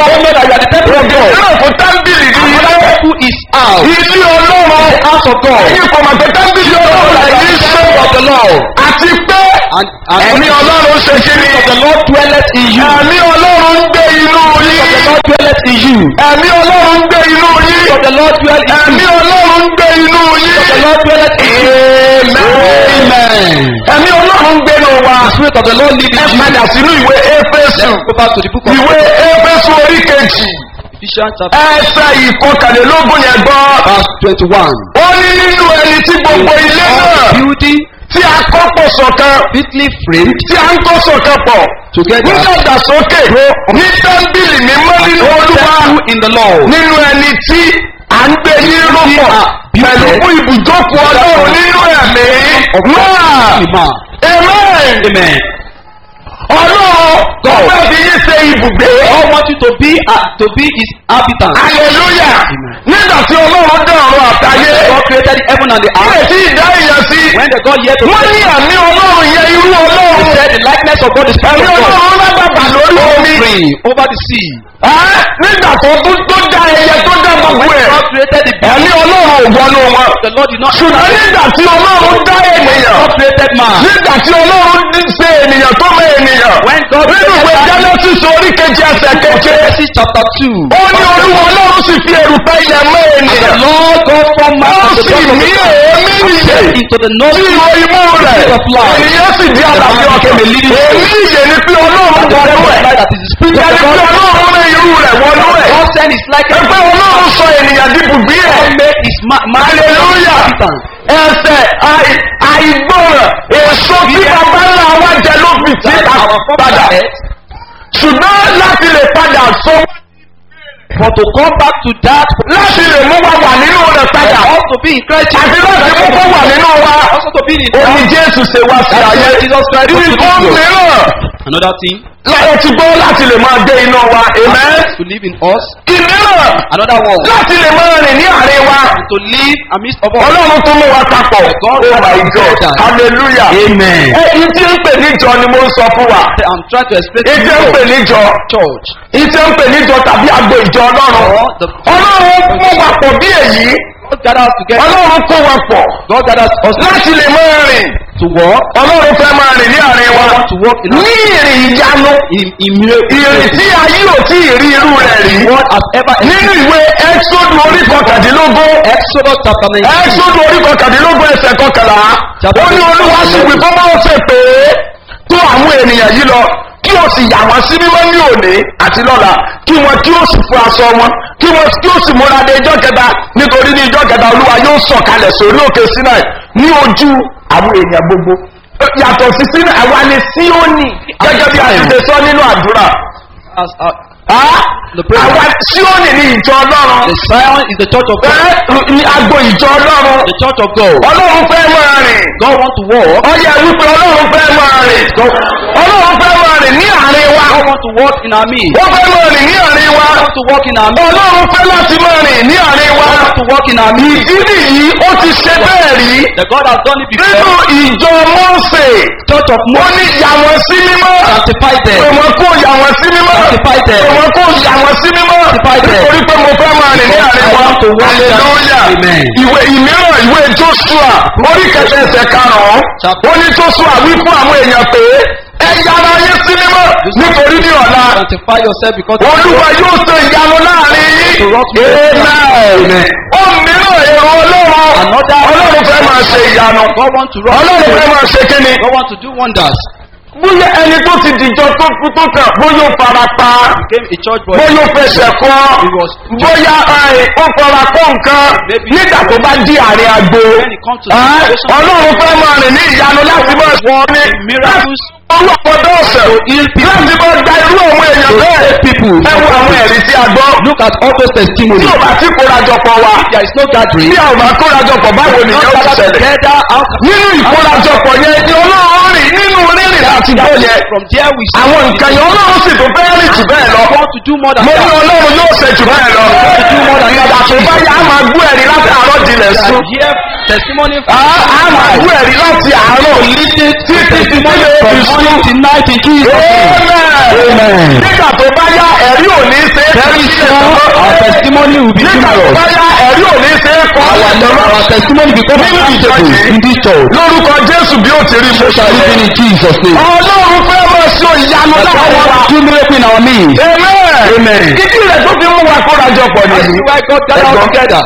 ògè náà kò tẹ́ḿbìlì ní ilé. who is out. ilé ọlọ́run. The house of God. ẹ̀yin kò mọ̀ pé tẹ́ḿbìlì ọlọ́run lẹ́yìn ṣe. of the Lord. àti pé And, and ẹ̀mí ọlọ́run ṣe kí ni. the Lord dwelleth in you. ẹ̀mí ọlọ́run ń gbé inú The yín. Lord dwelleth in you. ẹ̀mí ọlọ́run ń gbé inú yín. The Lord dwelleth in ẹ̀mí you. ọlọ́run ń gbé inú yín. The Lord dwelleth in you. Amen. ẹ̀mí ọlọ́run ń gbé inú wa. The Spirit of the Lord lives ẹ in you. padà sínú ìwé éfésù. Let's go back to the book of ìwé éfésù orí kejì. Ephesians chapter ẹsẹ̀ ìkọkànlélógún yẹn gbọ́. verse twenty-one. ó ní nínú ẹni tí gbogbo ilé náà Building tí a kọ́ pọ̀ sọ̀kan fitly framed tí a ń kọ́ sọ̀kan pọ̀. together nídàgbàsókè ní tẹ́ḿbìlì mímọ́ nínú olúwa Temple in the Lord. nínú ẹni tí à ń gbé ní rúpọ̀ pẹ̀lú fún ibùjókòó ọlọ́run nínú ẹ̀mí. náà Amen. amen. Amen. ọlọ́run God. ọgbẹ́ fi yín ṣe ibùgbé. God wants you to be uh, to be his habitant. hallelujah nígbà tí ọlọ́run dán ọ̀run àtayé. God created heaven and the ilé earth. tí ìdá èèyàn sí. When the God yet to wọ́n ní àmì ọlọ́run yẹn irú He ọlọ́run. said the likeness of God is part ẹ̀mí of God. ọlọ́run lágbàgbà lórí omi. Free over the sea. Ẹ́, nígbà tó tó tó dá ẹyẹ tó dá gbogbo ẹ̀. God created the ẹ̀mí ọlọ́run ò wọnú wọn. The Lord did not ṣùgbọ́n nígbà tí ọlọ́run dá ènìyàn. God created man. nígbà tí ọlọ́run ní ṣe ènìyàn tó mọ ènìyàn. When God nínú ìwé created man, genesis orí kejì ẹsẹ̀ keje. Genesis chapter 2. ó ní olúwa ọlọ́run sì fi èrùpẹ̀ ilẹ̀ mọ́ The ènìyàn. Lord God formed man ó from the sì dust of mí the earth èémí nìyẹ. into the sí nostrils ìwọ imú rẹ̀. ènìyàn sì di àlàyé ọkàn. èmi ìyè ni pé ọlọ́run of the wọnú ẹ̀. light that is the spirit ìyẹn of ni pé God. ọlọ́run rẹ̀ irú rẹ̀ wọnú ẹ̀. God sent his likeness. ẹgbẹ́ ọlọ́run sọ ènìyàn di bùgbé ẹ̀. God made his ma- man hallelujah habitant. ẹsẹ̀ àì- àìgbọràn èso tí bàbá ńlá wa jẹ ló fi sí That our padà father ṣùgbọ́n láti lè padà sọ For to come back to that, láti lè mú wa wà nínú rẹ̀ padà also be in Christ. àti láti mú kó wà nínú wa Also to be in omi jésù ṣe wá sí That's ayé why Jesus Christ was to ìkó be here. mìíràn Another thing láyé ti gbọ́ láti lè máa gbé iná wa amen to live in us. ìmíràn Another one láti lè máa rìn ní àárín wa to live amidst of us. ọlọ́run tó mú wa papọ̀ God oh my god God. hallelujah Amen. èyí tí ń pè níjọ ni mo ń sọ fún wa I'm trying to explain èyí tí to ń you pè níjọ church. èyí tí ń pè níjọ tàbí agbo ìjọ ọlọ́run Or the ọlọ́run mú wa pọ̀ bí èyí God gathers together. ọlọ́run kó wa pọ̀ God gathers us láti lè máa rìn to walk. ọlọ́run fẹ́ máa rìn ní àárín wa want to walk in ní ìrìn ìyanu in, in miracle. ìrìn tí ayé ò tí ì rí irú rẹ̀ rí What has ever nínú ìwé ẹ́xódù orí kọkàndínlógún Exodus chapter 19. ẹ́xódù orí kọkàndínlógún ẹsẹ̀ kọkànlá ó ní olúwa sì wí fún bá ṣe pé tó àwọn ènìyàn yìí lọ kí o sì yà wọ́n sí mímọ́ ní òní àti lọ́la kí wọ́n kí o sì fún aṣọ wọn kí wọ́n kí o sì múra dé ijọ́ kẹta nítorí ní ijọ́ kẹta olúwa yóò sọ̀kalẹ̀ sórí òkè sinai ní ojú àwọn èèyàn gbogbo yàtọ̀ sí sinai àwa ni síónì gẹ́gẹ́ bí a ti ṣe sọ nínú àdúrà As, uh, Ah, The prayer. àwa síónì ní ìjọ ọlọ́run the Zion is the church of God. bẹ́ẹ̀ ni agbo ìjọ ọlọ́run The church of God. ọlọ́run fẹ́ máa rìn God wants to walk. ọyẹ wípé ọlọ́run fẹ́ máa rìn ọlọ́run fẹ́ máa rìn ní àárín wa God wants to walk in our midst. wọ́n fẹ́ máa rìn ní àárín wa God wants to walk in our midst. ọlọ́run fẹ́ láti máa rìn ní àárín wa God wants to walk in our midst. ìdí nìyí ó ti ṣe bẹ́ẹ̀ rí The God has done it nínú before. ìjọ mọ́ọ̀sẹ̀ Church of wọ́n ní yà wọ́n sí mímọ́ Sanctify them. òmò kó yà wọ́n sí mímọ́ Sanctify them. òmò kó yà wọ́n sí mímọ́ Sanctify them. nítorí pé mo fẹ́ máa rìn ní àárín wa I want to walk in that- hallelujah Amen. ìwé ìmíràn ìwé joshua orí kẹsẹ̀ ẹsẹ̀ karùn-ún Chapter- ó ní joshua wí fún àwọn èèyàn pé ẹ yára yín sí mímọ́ nítorí ní ọ̀la Sanctify yourself because olúwa yóò ṣe ìyanu láàrin yín To rock me. amen ó mìíràn èrò ọlọ́run Another- ọlọ́run fẹ́ máa ṣe ìyanu God wants to rock ọlọ́run fẹ́ you. máa ṣe kíni God wants to do wonders. bóyá ẹni tó ti dìjọ tó kú tó kàn bóyá ó fara pa Became a church boy. bóyá ó fẹsẹ̀ kọ́ He was- bóyá ẹ, ó fara kọ́ nǹkan Maybe- nígbà tó bá di àárín agbo When it comes to the ẹ, situation- ọlọ́run fẹ́ máa rìn ní ìyanu láti máa sọ ní Miracles. ọwọ́ ọ̀dọ́ ọ̀sẹ̀ láti máa da irú àwọn èèyàn bẹ́ẹ̀ people. ẹ wo àwọn ẹ̀rí tí a gbọ́ Look at all those tí testimonies. ò bá tí kórajọpọ̀ wa There is no gathering. tí a ò bá kórajọpọ̀ báwo Not nìyẹn ó ti gathered ṣẹlẹ̀ together. How nínú ìkórajọpọ̀ yẹn ni ọlọ́run rìn nínú rírìn láti gbọ́ yẹn From there we see. àwọn nǹkan yẹn ọlọ́run sì tó fẹ́ rìn jù bẹ́ẹ̀ lọ God want to do more than mo ní that. ọlọ́run yóò ṣe jù bẹ́ẹ̀ lọ ìgbà tó bá yà á máa gbọ́ ẹ̀rí láti àárọ̀ dilẹ̀ sùn And here testimony á á máa gbọ́ ẹ̀rí láti àárọ̀ títí títí lè from fi sùn. morning to night in Jesus. Amen. nígbà tó bá yá ẹ̀rí ò ní ṣe é Very soon our testimony will be nígbà tó numerous. bá yá ẹ̀rí ò ní ṣe é kọ́ Our, our testimony become Nínú ìjọ unbeatable yìí. in this church. lórúkọ jésù bí ó ti rí mo Shall we ṣàlùfẹ́ in Jesus' name? ọlọ́run fẹ́ máa ṣe ìyanu God láwọn wa. wants to do miracle in our midst. Amen. Amen. Ìdí rẹ̀ tó fi mú wa kórajọ pọ̀ That's nìyí. why God gathered us Ẹ̀gbọ́n. together.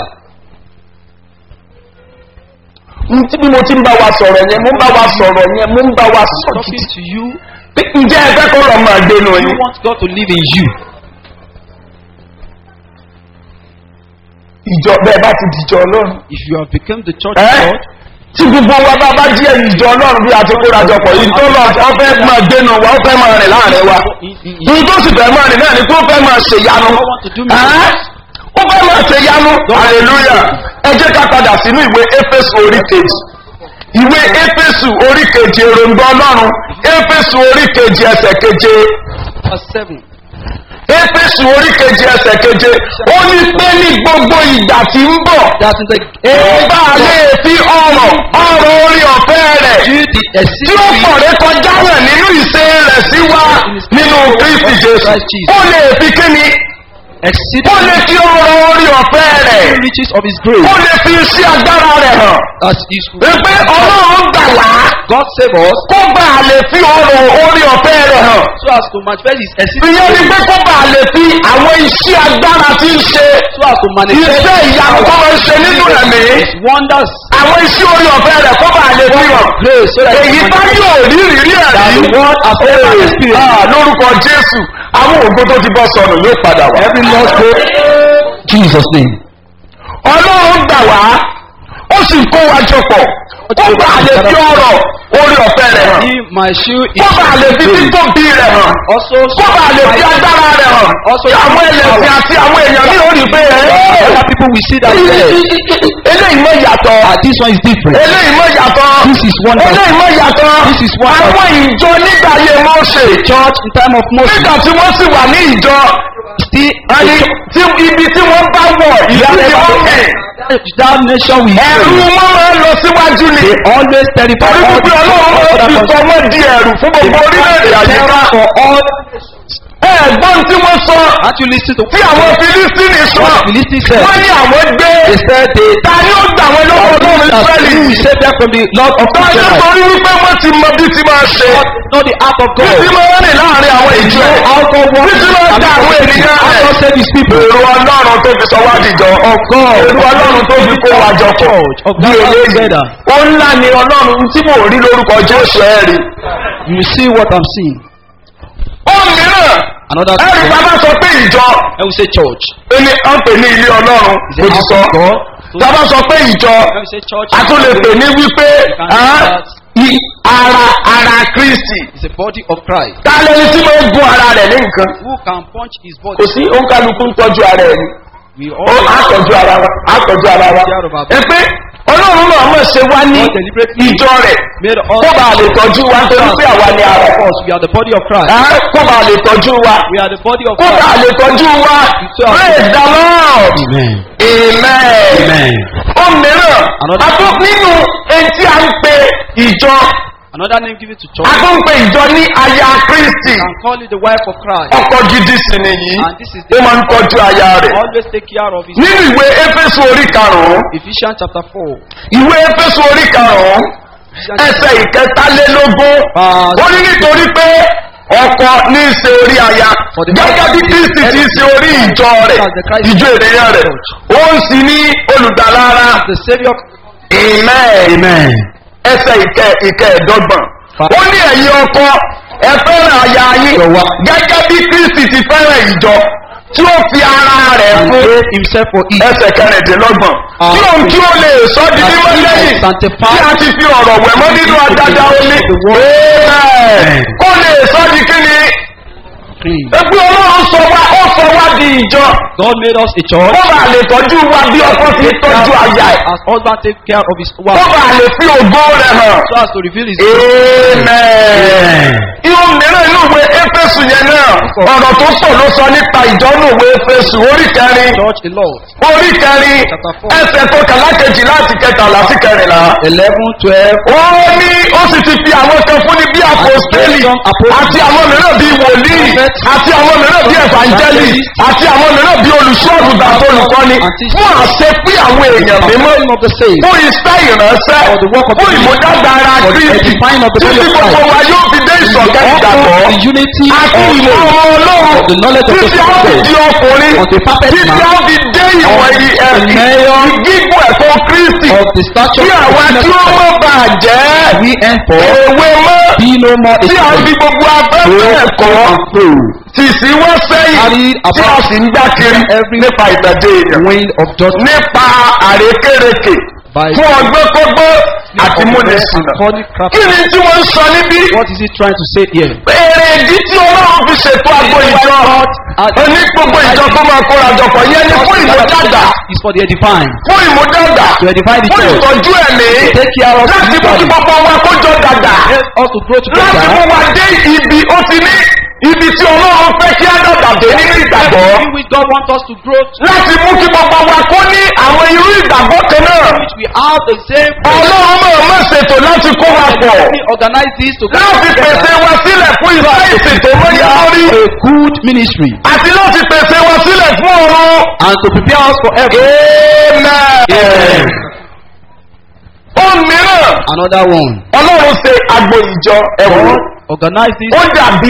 Ntí bí mo ti ń bá wa sọ̀rọ̀ yẹn, mo ń bá wa sọ̀rọ̀ yẹn, mo ń bá wa sọ̀rọ̀ Talking to you. Pé Ǹjẹ́ ẹ fẹ́ kó lọ máa gbénu You yín? want God to live in you. Ìjọ bẹ́ẹ̀ bá ti dìjọ ọlọ́run. If you have become the church of Ẹ́ God, tí gbogbo wa bá bá jí ẹ̀yìn ìjọ ọlọ́run bí a ti kórajọ pọ̀ yìí tó lọ ọ fẹ́ máa gbénu wa ó fẹ́ máa rìn láàrin wa. in, in, in, Ní tó sì fẹ́ máa rìn náà ni tó fẹ́ máa ṣe yanu. God want to do Ẹ́ miracles. ó fẹ́ máa ṣe yanu. Hallelujah. Ẹ jẹ́ ká padà sínú ìwé Éfésù orí kejì. Ìwé Éfésù orí kejì èròǹgbà ọlọ́run éfésù orí kejì ẹsẹ̀ keje verse 7. éfésù orí kejì ẹsẹ̀ keje ó ní pé ní gbogbo ìgbà tí ń bọ̀ That in the ó bá a lè fi ọrọ̀ ọrọ̀ orí ọ̀fẹ́ rẹ̀ do the tí ó exceeding pọ̀ rẹ kọjá rẹ̀ nínú ìṣe rẹ̀ sí wa nínú kristi jésù ó lè fi kíni ó exceeding lè fi ọrọ̀ orí ọ̀fẹ́ rẹ̀ riches of his grace ó lè fi iṣẹ́ agbára rẹ̀ hàn as is wípé ọlọ́run gbà wá God save us kó bá a lè fi ọrọ̀ orí ọ̀fẹ́ rẹ̀ hàn so as to manifest his exceeding ìyẹn ni pé kó bá a lè fi àwọn iṣẹ́ agbára tí ń ṣe so as to manifest iṣẹ́ ìyanu tó máa ń ṣe nínú ẹ̀mí his wonders àwọn iṣẹ́ orí ọ̀fẹ́ rẹ̀ kó bá a lè fi hàn grace so that he èyí can bá manifest yóò rí ìrírí that ẹ̀rí the world has ever Ee, experienced ah, lórúkọ jésù àwọn ògo tó ti bọ́ sọnù yóò padà wá. every lost hope Jesus name ọlọ́run gbà wá ó sì kó wa jọ pọ̀ ó bá a lè fi ọrọ̀ orí ọ̀fẹ́ rẹ̀ hàn he my shoe is kó bá a lè fi títóbi rẹ̀ hàn also kó bá a lè fi agbára rẹ̀ hàn kí àwọn ẹlẹ́sìn àti àwọn èèyàn ní orí pé other people will see that yes eléyìí mọ̀ yàtọ̀ ah this one is different eléyìí mọ̀ yàtọ̀ This is wonderful. eléyìí mọ̀ yàtọ̀ This is wonderful. àwọn ìjọ nígbà ayé Mósè church in time of Moses nígbà tí wọ́n sì wà ní ìjọ still ẹni tí ibi tí wọ́n bá wọ̀ ìlú ni wọ́n mẹ̀ that nation we ẹ̀rù pray wọn máa ń lọ síwájú ni they always terrify torí all wípé ọlọ́run máa fi sọ wọ́n di ẹ̀rù fún gbogbo orílẹ̀-èdè àyíká for all ẹ̀gbọ́n tí wọ́n sọ can't you listen to tí àwọn filistini sọ what Philistines said wọ́n ní àwọn gbé they said they ta ni ó gbà wọn lọ́wọ́ ọlọ́run that israẹli you will save them from the Lord of tọ́jú Israel torí wípé wọ́n ti mọ bí ti máa ṣe know the act of bí God ti máa rìn láàrin àwọn ìjọ ẹ̀ how God bí works ti máa dá àwọn ènìyàn how rẹ̀ God save his people èrò ọlọ́run tó fi sọ wá dìjọ of God èrò ọlọ́run tó fi kó wa jọ pọ̀ of bí God eléyìí together ó ńlá ni ọlọ́run tí mò ń rí lórúkọ jésù ẹ̀ rí you see what I'm seeing ó mìíràn another ẹ̀rí thing bàbá sọ pé ìjọ I will say church ẹni à ń pè ní ilé ọlọ́run is mo a ti house sọ of God bàbá sọ pé ìjọ I will say church a tún lè pè ní wípé ah, i- ara ara kristi is a body of Christ ta lẹni tí mo ń gun ara rẹ̀ ní nǹkan who can punch his kò body sí òǹkàlùkù ń tọ́jú ara ẹ̀ ni we ó all àtọ́jú ara wa àtọ́jú ara wa ẹ pé ọlọ́run náà mọ̀ ṣe wá ní God deliberately ìjọ rẹ̀ made us kó bàa lè tọ́jú wa nítorí pé àwa ni ara of us we are the body of Christ Ah, kó bàa lè tọ́jú wa we are the body of kó bàa Christ lè tọ́jú wa praise the lord amen amen. amen ó mìíràn Another- àtún nínú etí à ń pe ìjọ another name given to church àtún ń pe ìjọ ní aya kristi can call it the wife of Christ ọkọ gidi sì nìyí and this is ó máa ń tọ́jú aya rẹ̀ always take care of his nínú ìwé éfésù orí karùn-ún Ephesians chapter 4 ìwé éfésù orí karùn-ún ẹsẹ̀ ìkẹtàlélógún ó ní nítorí pé ọkọ ní í ṣe orí aya gẹ́gẹ́ bí kristi ti ṣe orí ìjọ rẹ̀ ìjọ ènìyàn rẹ̀ ó ń sì ní olùdalára the saviour amen amen ẹsẹ̀ ìkẹ ìkẹẹ̀dọ́gbọ̀n ó ní ẹ̀yin ọkọ ẹ fẹ́ràn aya yín gẹ́gẹ́ bí kristi ti fẹ́ràn ìjọ tí ó fi ara rẹ̀ and fún gave himself for it ẹsẹ̀ kẹrìndínlọ́gbọ̀n tí òun kí ó lè sọ di mímọ́ lẹ́yìn tí a ti fi ọ̀rọ̀ wẹ̀ mọ́ nínú adájá omi Amen. kó lè sọ di kíni clean ẹgbẹ́ ọlọ́run sọ wá ó sọ wá di ìjọ God made us a church kó bá lè tọ́jú wa bí ọkọ ti tọ́jú aya ẹ̀ as husband take care of his kó wife bá lè fi ògo rẹ̀ hàn. so as to reveal his Amen. Ihò mìíràn inú ìwé Éfésù yẹn náà, ọ̀rọ̀ tó pọ̀ ló sọ nípa ìjọ inú ìwé Éfésù orí kẹrin, church a lot orí kẹrin, ẹsẹ̀ tó kàlá kejì láti kẹtàlá sí kẹrìnlá. eleven twelve Ó ní ó sì ti fi àwọn kan fún ní bí apostoli àti àwọn mìíràn bí wòlíì àti àwọn mìíràn bí evangeli àti àwọn mìíràn bí olùṣọ́ọ̀gùdà àti olùkọ́ni fún àṣẹ pé àwọn èèyàn mímọ́ name of the saved fún iṣẹ́ ìránṣẹ́ fún ìmúdàgbà ara kristi edifying of the body títí of gbogbo Christ wa yóò fi dé ìsọ̀kẹ́ ìgbàgbọ́ all the unity àti of ìmọ̀ faith ọmọ ọlọ́run of the knowledge of the títí a ó fi gospel di ọkùnrin of the perfect títí man a ó fi dé ìwọ̀n of the mayor gígùn ẹ̀kọ́ kristi of the stature kí of àwa the tí ó mọ̀ bà jẹ́ we henceforth èwe mọ́ be no more a tí a fi slave gbogbo afẹ́fẹ́ ẹ̀kọ́ tì sí wọ́n sẹ́yìn Carry tí a about sì ń gbá kiri every nípa ìtàjẹ́ èèyàn wind of judgment nípa àrékérekè by fún ọgbẹ́ kọ́gbọ́ discipline àti of the múni prayer and sùnà. calling kí crafty. ni tí wọ́n ń sọ níbí? What is he trying to say here? èrè ìdí tí ọlọ́run fi ṣètò àgbo ìjọ ní gbogbo ìjọ tó máa kóra jọpọ̀ yẹn ni fún ìmúdàgbà is for the edifying. fún ìmúdàgbà To edify the fún church. ìtọ́jú ẹ̀mí Take care of láti mú kí spiritually. gbogbo wa kó jọ dàgbà Help us to grow láti mú together. wa dé ibi ó ti ní ibi tí ọlọ́run fẹ́ kí á dàgbà dé nínú ìgbàgbọ́ Everything which God wants us to grow to, láti mú kí gbogbo wa kó ní àwọn irú ìgbàgbọ́ kan náà which we have the same ọlọ́run máa má ṣètò láti kó wa pọ̀ We organize this to láti pèsè wa sílẹ̀ fún iṣẹ́ ìsìn tó mọ́yá lórí a good ministry àti láti pèsè wa sílẹ̀ fún ọ̀run. and to prepare us for heaven. Amen. Ohun mìíràn, Another one. Ọlọ́run ṣe agbo ìjọ ẹ̀wọ̀n. God organize this Ó dàbí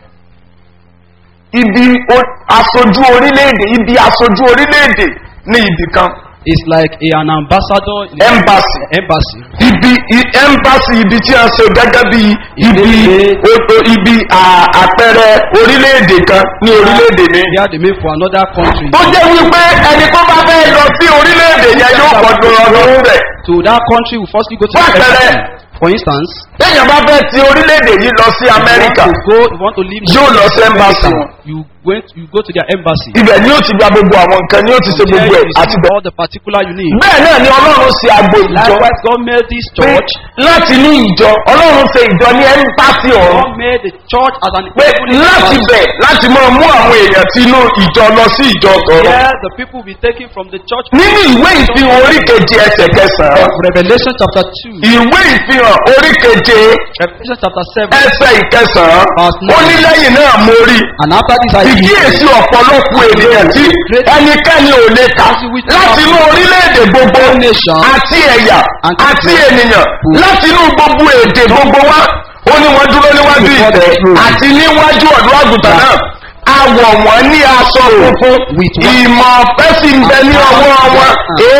ibi o- aṣojú orílẹ̀-èdè, ibi aṣojú orílẹ̀-èdè ní ibì kan. is like a, an ambassador in Embassy. embassy. Ibi i- embassy ibi tí a ṣe gẹ́gẹ́ bí ibi o- o- ibi à- àpẹẹrẹ orílẹ̀-èdè kan ní orílẹ̀-èdè mi. Here they made for another country. Tó jẹ́ wípé ẹni tó bá fẹ́ lọ sí orílẹ̀-èdè yẹn yóò gbọdọ̀ ọdún rẹ̀. To that country, we firstly go to the Fún àpẹẹrẹ, embassy. For instance, téèyàn bá fẹ́ ti orílẹ̀-èdè yìí lọ sí you want amẹ́ríkà to go, you want to live in Yóò lọ sí embassy America, wọn. You went, you go to their embassy. ibẹ̀ ni yóò ti gba gbogbo àwọn nǹkan ni yóò ti ṣe There gbogbo you ẹ̀ àti receive bẹ́ẹ̀. all the particular you need. bẹ́ẹ̀ náà ni ọlọ́run ṣe agbo ìjọ Likewise, God made this pé church. láti ní ìjọ ọlọ́run ṣe ìjọ ní ẹ́ńpásí ọ̀run God made the church as an pé láti bẹ̀ láti máa mú àwọn èèyàn tí inú ìjọ lọ sí ìjọ tọ̀rọ̀. Here, the people will be taken from the church. nínú ìwé ìfihàn orí keje ẹsẹ̀ kẹsàn-án Revelation chapter 2, ìwé ìfihàn orí keje Revelation chapter 7. ẹsẹ̀ ìkẹsàn-án Verse nine. ó ní lẹ́yìn náà mo rí And after this, I ìkíyèsí ọ̀pọ̀lọpọ̀ ènìyàn tí ẹnikẹ́ni ò lè kà láti inú orílẹ̀-èdè gbogbo àti ẹ̀yà àti ènìyàn láti inú gbogbo èdè gbogbo wa ó ní wọ́n dúró níwájú ìtẹ́ àti níwájú ọ̀dọ́ àgùntàn náà awọ̀ wọ́n ní aṣọ funfun ìmọ̀ ọ̀fẹ́ sì ń bẹ ní ọwọ́ wọn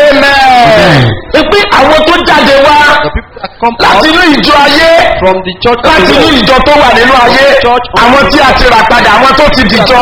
amen. pé àwọn tó jáde wá the people that come láti out inú ìjọ ayé from the church of láti the inú Lord, ìjọ tó wà nínú ayé àwọn tí a ti rà padà àwọn tó ti dìjọ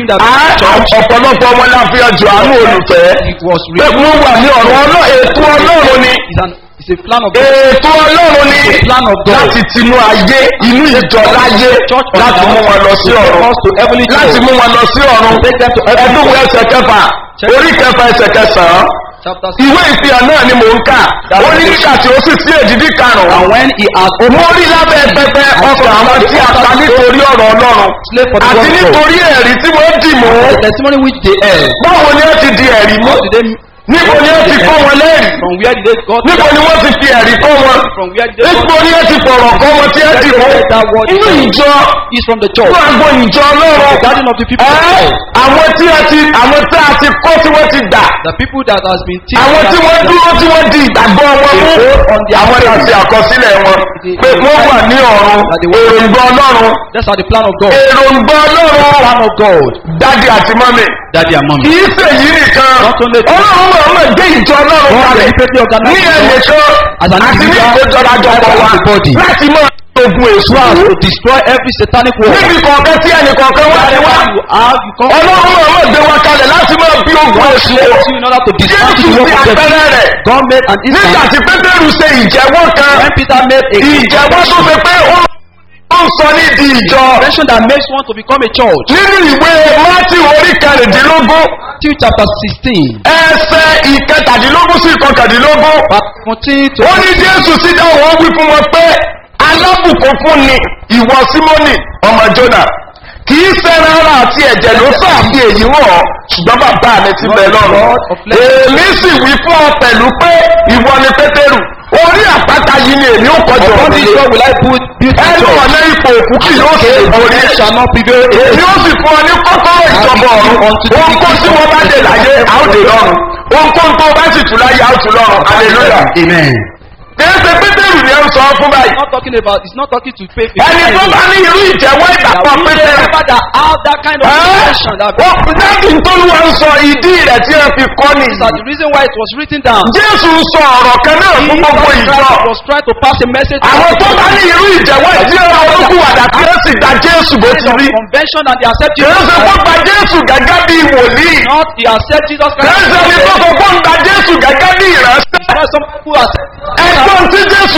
Á- ọ̀pọ̀lọpọ̀ wọn la fi ọjọ́ àánú olùfẹ́ it was pé written. wọ́n wà ní ọ̀rọ̀ ọlọ́ ètò ọlọ́run ni It's, an, it's a plan of God. ètò ọlọ́run ni The plan of God. láti tinú ayé inú ìjọ láyé láti mú wọn lọ sí ọ̀run us to heavenly láti church. mú wọn lọ sí ọ̀run Take them to heavenly ẹdúnwó ẹsẹ̀ kẹfà orí kẹfà ẹsẹ̀ kẹsàn-án Chapter ìwé ìfihàn náà ni mò ń kà ó ní nígbà tí ó sì sí èdìdí karùn-ún And when he had mo rí lábẹ́ pẹpẹ ọkọ̀ àwọn tí a ta nítorí ọ̀rọ̀ ọlọ́run slave for the àti gospel, nítorí ẹ̀rí tí wọ́n dì mú the testimony which they heard, báwo ni ó ti di ẹ̀rí mú how did they, níbo ni ó ti kọ́ wọn lẹ́rìí from where did they got níbo ni wọ́n ti fi ẹ̀rí kọ́ wọn from where did they níbo got ni ó ti fọ̀rọ̀ kọ́ wọn tí ó dì mú inú ìjọ is from the church. fún agbo ìjọ The ọlọ́run garden of the people. of ẹ́ God. àwọn tí a ti àwọn tí a ti kọ́ tí wọ́n ti gbà The people that has been teaching. àwọn tí wọ́n dúró tí wọ́n di ìgbàgbọ́ wọn mú àwọn tí a ti àkọsílẹ̀ wọn pé wọ́n wà ní ọ̀run èròǹgbà ọlọ́run That's how the plan of God. èròǹgbà ọlọ́run Plan of God. dáàdi àti mọ́mì Daddy and mommy. kìí ṣe yìí nìkan Not only that. ọlọ́run máa máa gbé ìjọ ọlọ́run God kalẹ̀ deliberately organized ní the ẹnìkan church as an àti ní individual ìkójọrajọpọ̀ wa as a body. láti máa ogun èso So as àrùn to destroy every satanic work. níbi kọ̀ọ̀kan tí ẹnìkọ̀ọ̀kan wá ní wá Wherever you are, you come ọlọ́run máa máa gbé wa kalẹ̀ láti máa bí ogun èso to in order to destroy jésù the sí work of the àpẹẹrẹ rẹ̀ God made an nígbà instant tí pétérù ṣe ìjẹ́wọ́ kan when Peter made a ìjẹ́wọ́ tó fi pé ó ó ń sọ ní di ìjọ convention that makes one to become a church. nínú ìwé mátì orí kẹrìndínlógún Matthew chapter sixteen ẹsẹ̀ ìkẹtàdínlógún sí ìkọkàndínlógún verse fourteen to ó ní jésù sí dáhùn ó wí fún wọn pé alábùkún fún ni ìwọ símónì ọmọ jona kì í sẹ́ran ara àti ẹ̀jẹ̀ ló sàbí èyí wọ̀ ṣùgbọ́n bàbá mi ti bẹ̀ lọ́rùn èmi sì wí fún ọ pẹ̀lú pé ìwọ ni pétérù orí àpáta yìí ni èmi ò kọjọ upon this òrùlé rock will I put beauty ẹnu church. ọ̀nà ipò òkú kì yóò ṣe orí ẹ̀ shall not prevail èmi ó sì fún ọ ní kọ́kọ́rọ́ ìjọba ọ̀run ohun kó tí wọ́n bá dé láyé a ó dé lọ́run ohun kó tó bá sì tù láyé a ó tù lọ́run hallelujah. Amen. Kèése Pétérù ni ẹ ń sọ fún báyìí. It's not talking about, it's not talking to faith. Ẹni tó bá ní irú ìjẹ́wọ́ ìgbàgbọ́ Pétérù. that have that kind of revelation that Ó dájú tó ló ń sọ ìdí rẹ̀ tí ẹ fi kọ́ ni. is that the reason why it was written down. Jésù ń sọ ọ̀rọ̀ kan náà fún gbogbo ìjọ. Christ was trying to pass a message. Àwọn tó bá ní irú ìjẹ́wọ́ ìdí ọ̀rọ̀ olókùwàdà tí ó sì gba Jésù bó ti rí. convention and they accept Jesus Kèése kó Christ. gba Jésù gẹ́gẹ́ bí wòlíì. Not they accept Jesus Christ. Kèése ni tó sọ kó ń gba Jésù gẹ́gẹ́ bí ìránṣẹ́. Because some people accept Ẹgbọ́n tí Jésù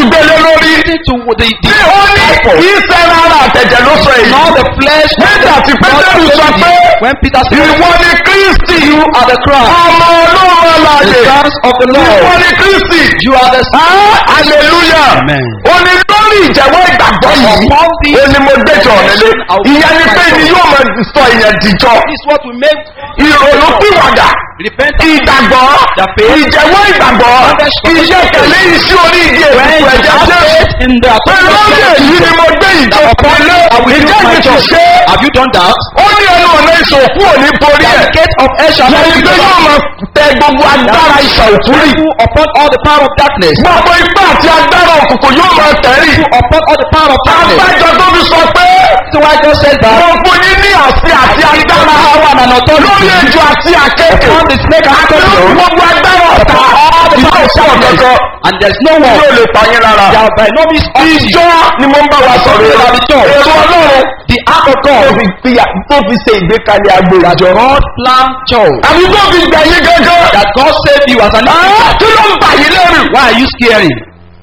the tí the ó ní purpose. kì í sẹ́ra ara àtẹ̀jẹ̀ ló sọ èyí. Not the flesh. not nígbà the tí blood pétérù of sọ the- pé When Peter said, ìwọ ni kristi You are the Christ, ọmọ ọlọ́run the alàyè sons of the ìwọ Lord. ni kristi. You are the Ah, hallelujah. Amen. ó ní lórí ìjẹ́wọ́ ìgbàgbọ́ yìí Upon this ó ní mo gbẹ́jọ́ nílé ìyẹn ni pé ni yóò máa sọ ìyẹn dìjọ́ This is what we make ìrònú pìwàdà repentance. ìgbàgbọ́ ìjẹ́wọ́ ìgbàgbọ́ iṣẹ́ tẹ̀lé iṣẹ́ orí igi When ètùtù you ẹ̀jẹ̀ have jésù faith in the pẹ̀lú ọ̀gẹ̀ yìí ni mo gbé ìjọ pẹ̀lú ìjẹ́ mi ti ṣe é. Have you done that? ó ní ẹnu ọ̀nà ìṣòfò òní borí The ẹ̀ gate of hell shall not yẹn be pé yóò máa tẹ gbogbo agbára ìṣàòfúrì upon all the power of darkness. gbogbo ipá àti agbára òkùnkùn yóò máa tẹ̀rí Upon all the power of darkness. abájọ tó fi sọ pé So I just said that. mo fún yín ní àṣẹ àti agbára Power and lórí authority. ejò àti àkékè Upon the snake and àti lórí scorpion. gbogbo agbára ọ̀tá All the ìfẹ́ power of òṣèlú darkness. kankan And there's no yóò one. lè pa yín lára. There by no means ìjọ ni mo ń bá wa sọ̀rọ̀ Ìjọ èrò ni church. èrò ọlọ́run The act of tó God. fi gbìyà tó fi ṣe ìgbékalẹ̀ agbo ìjọ. God plan chose. àbí tó fi gbà yín gángan. That God saved you as an Ah, kí ló ń bà yín lẹ́rù. Why are you scaring?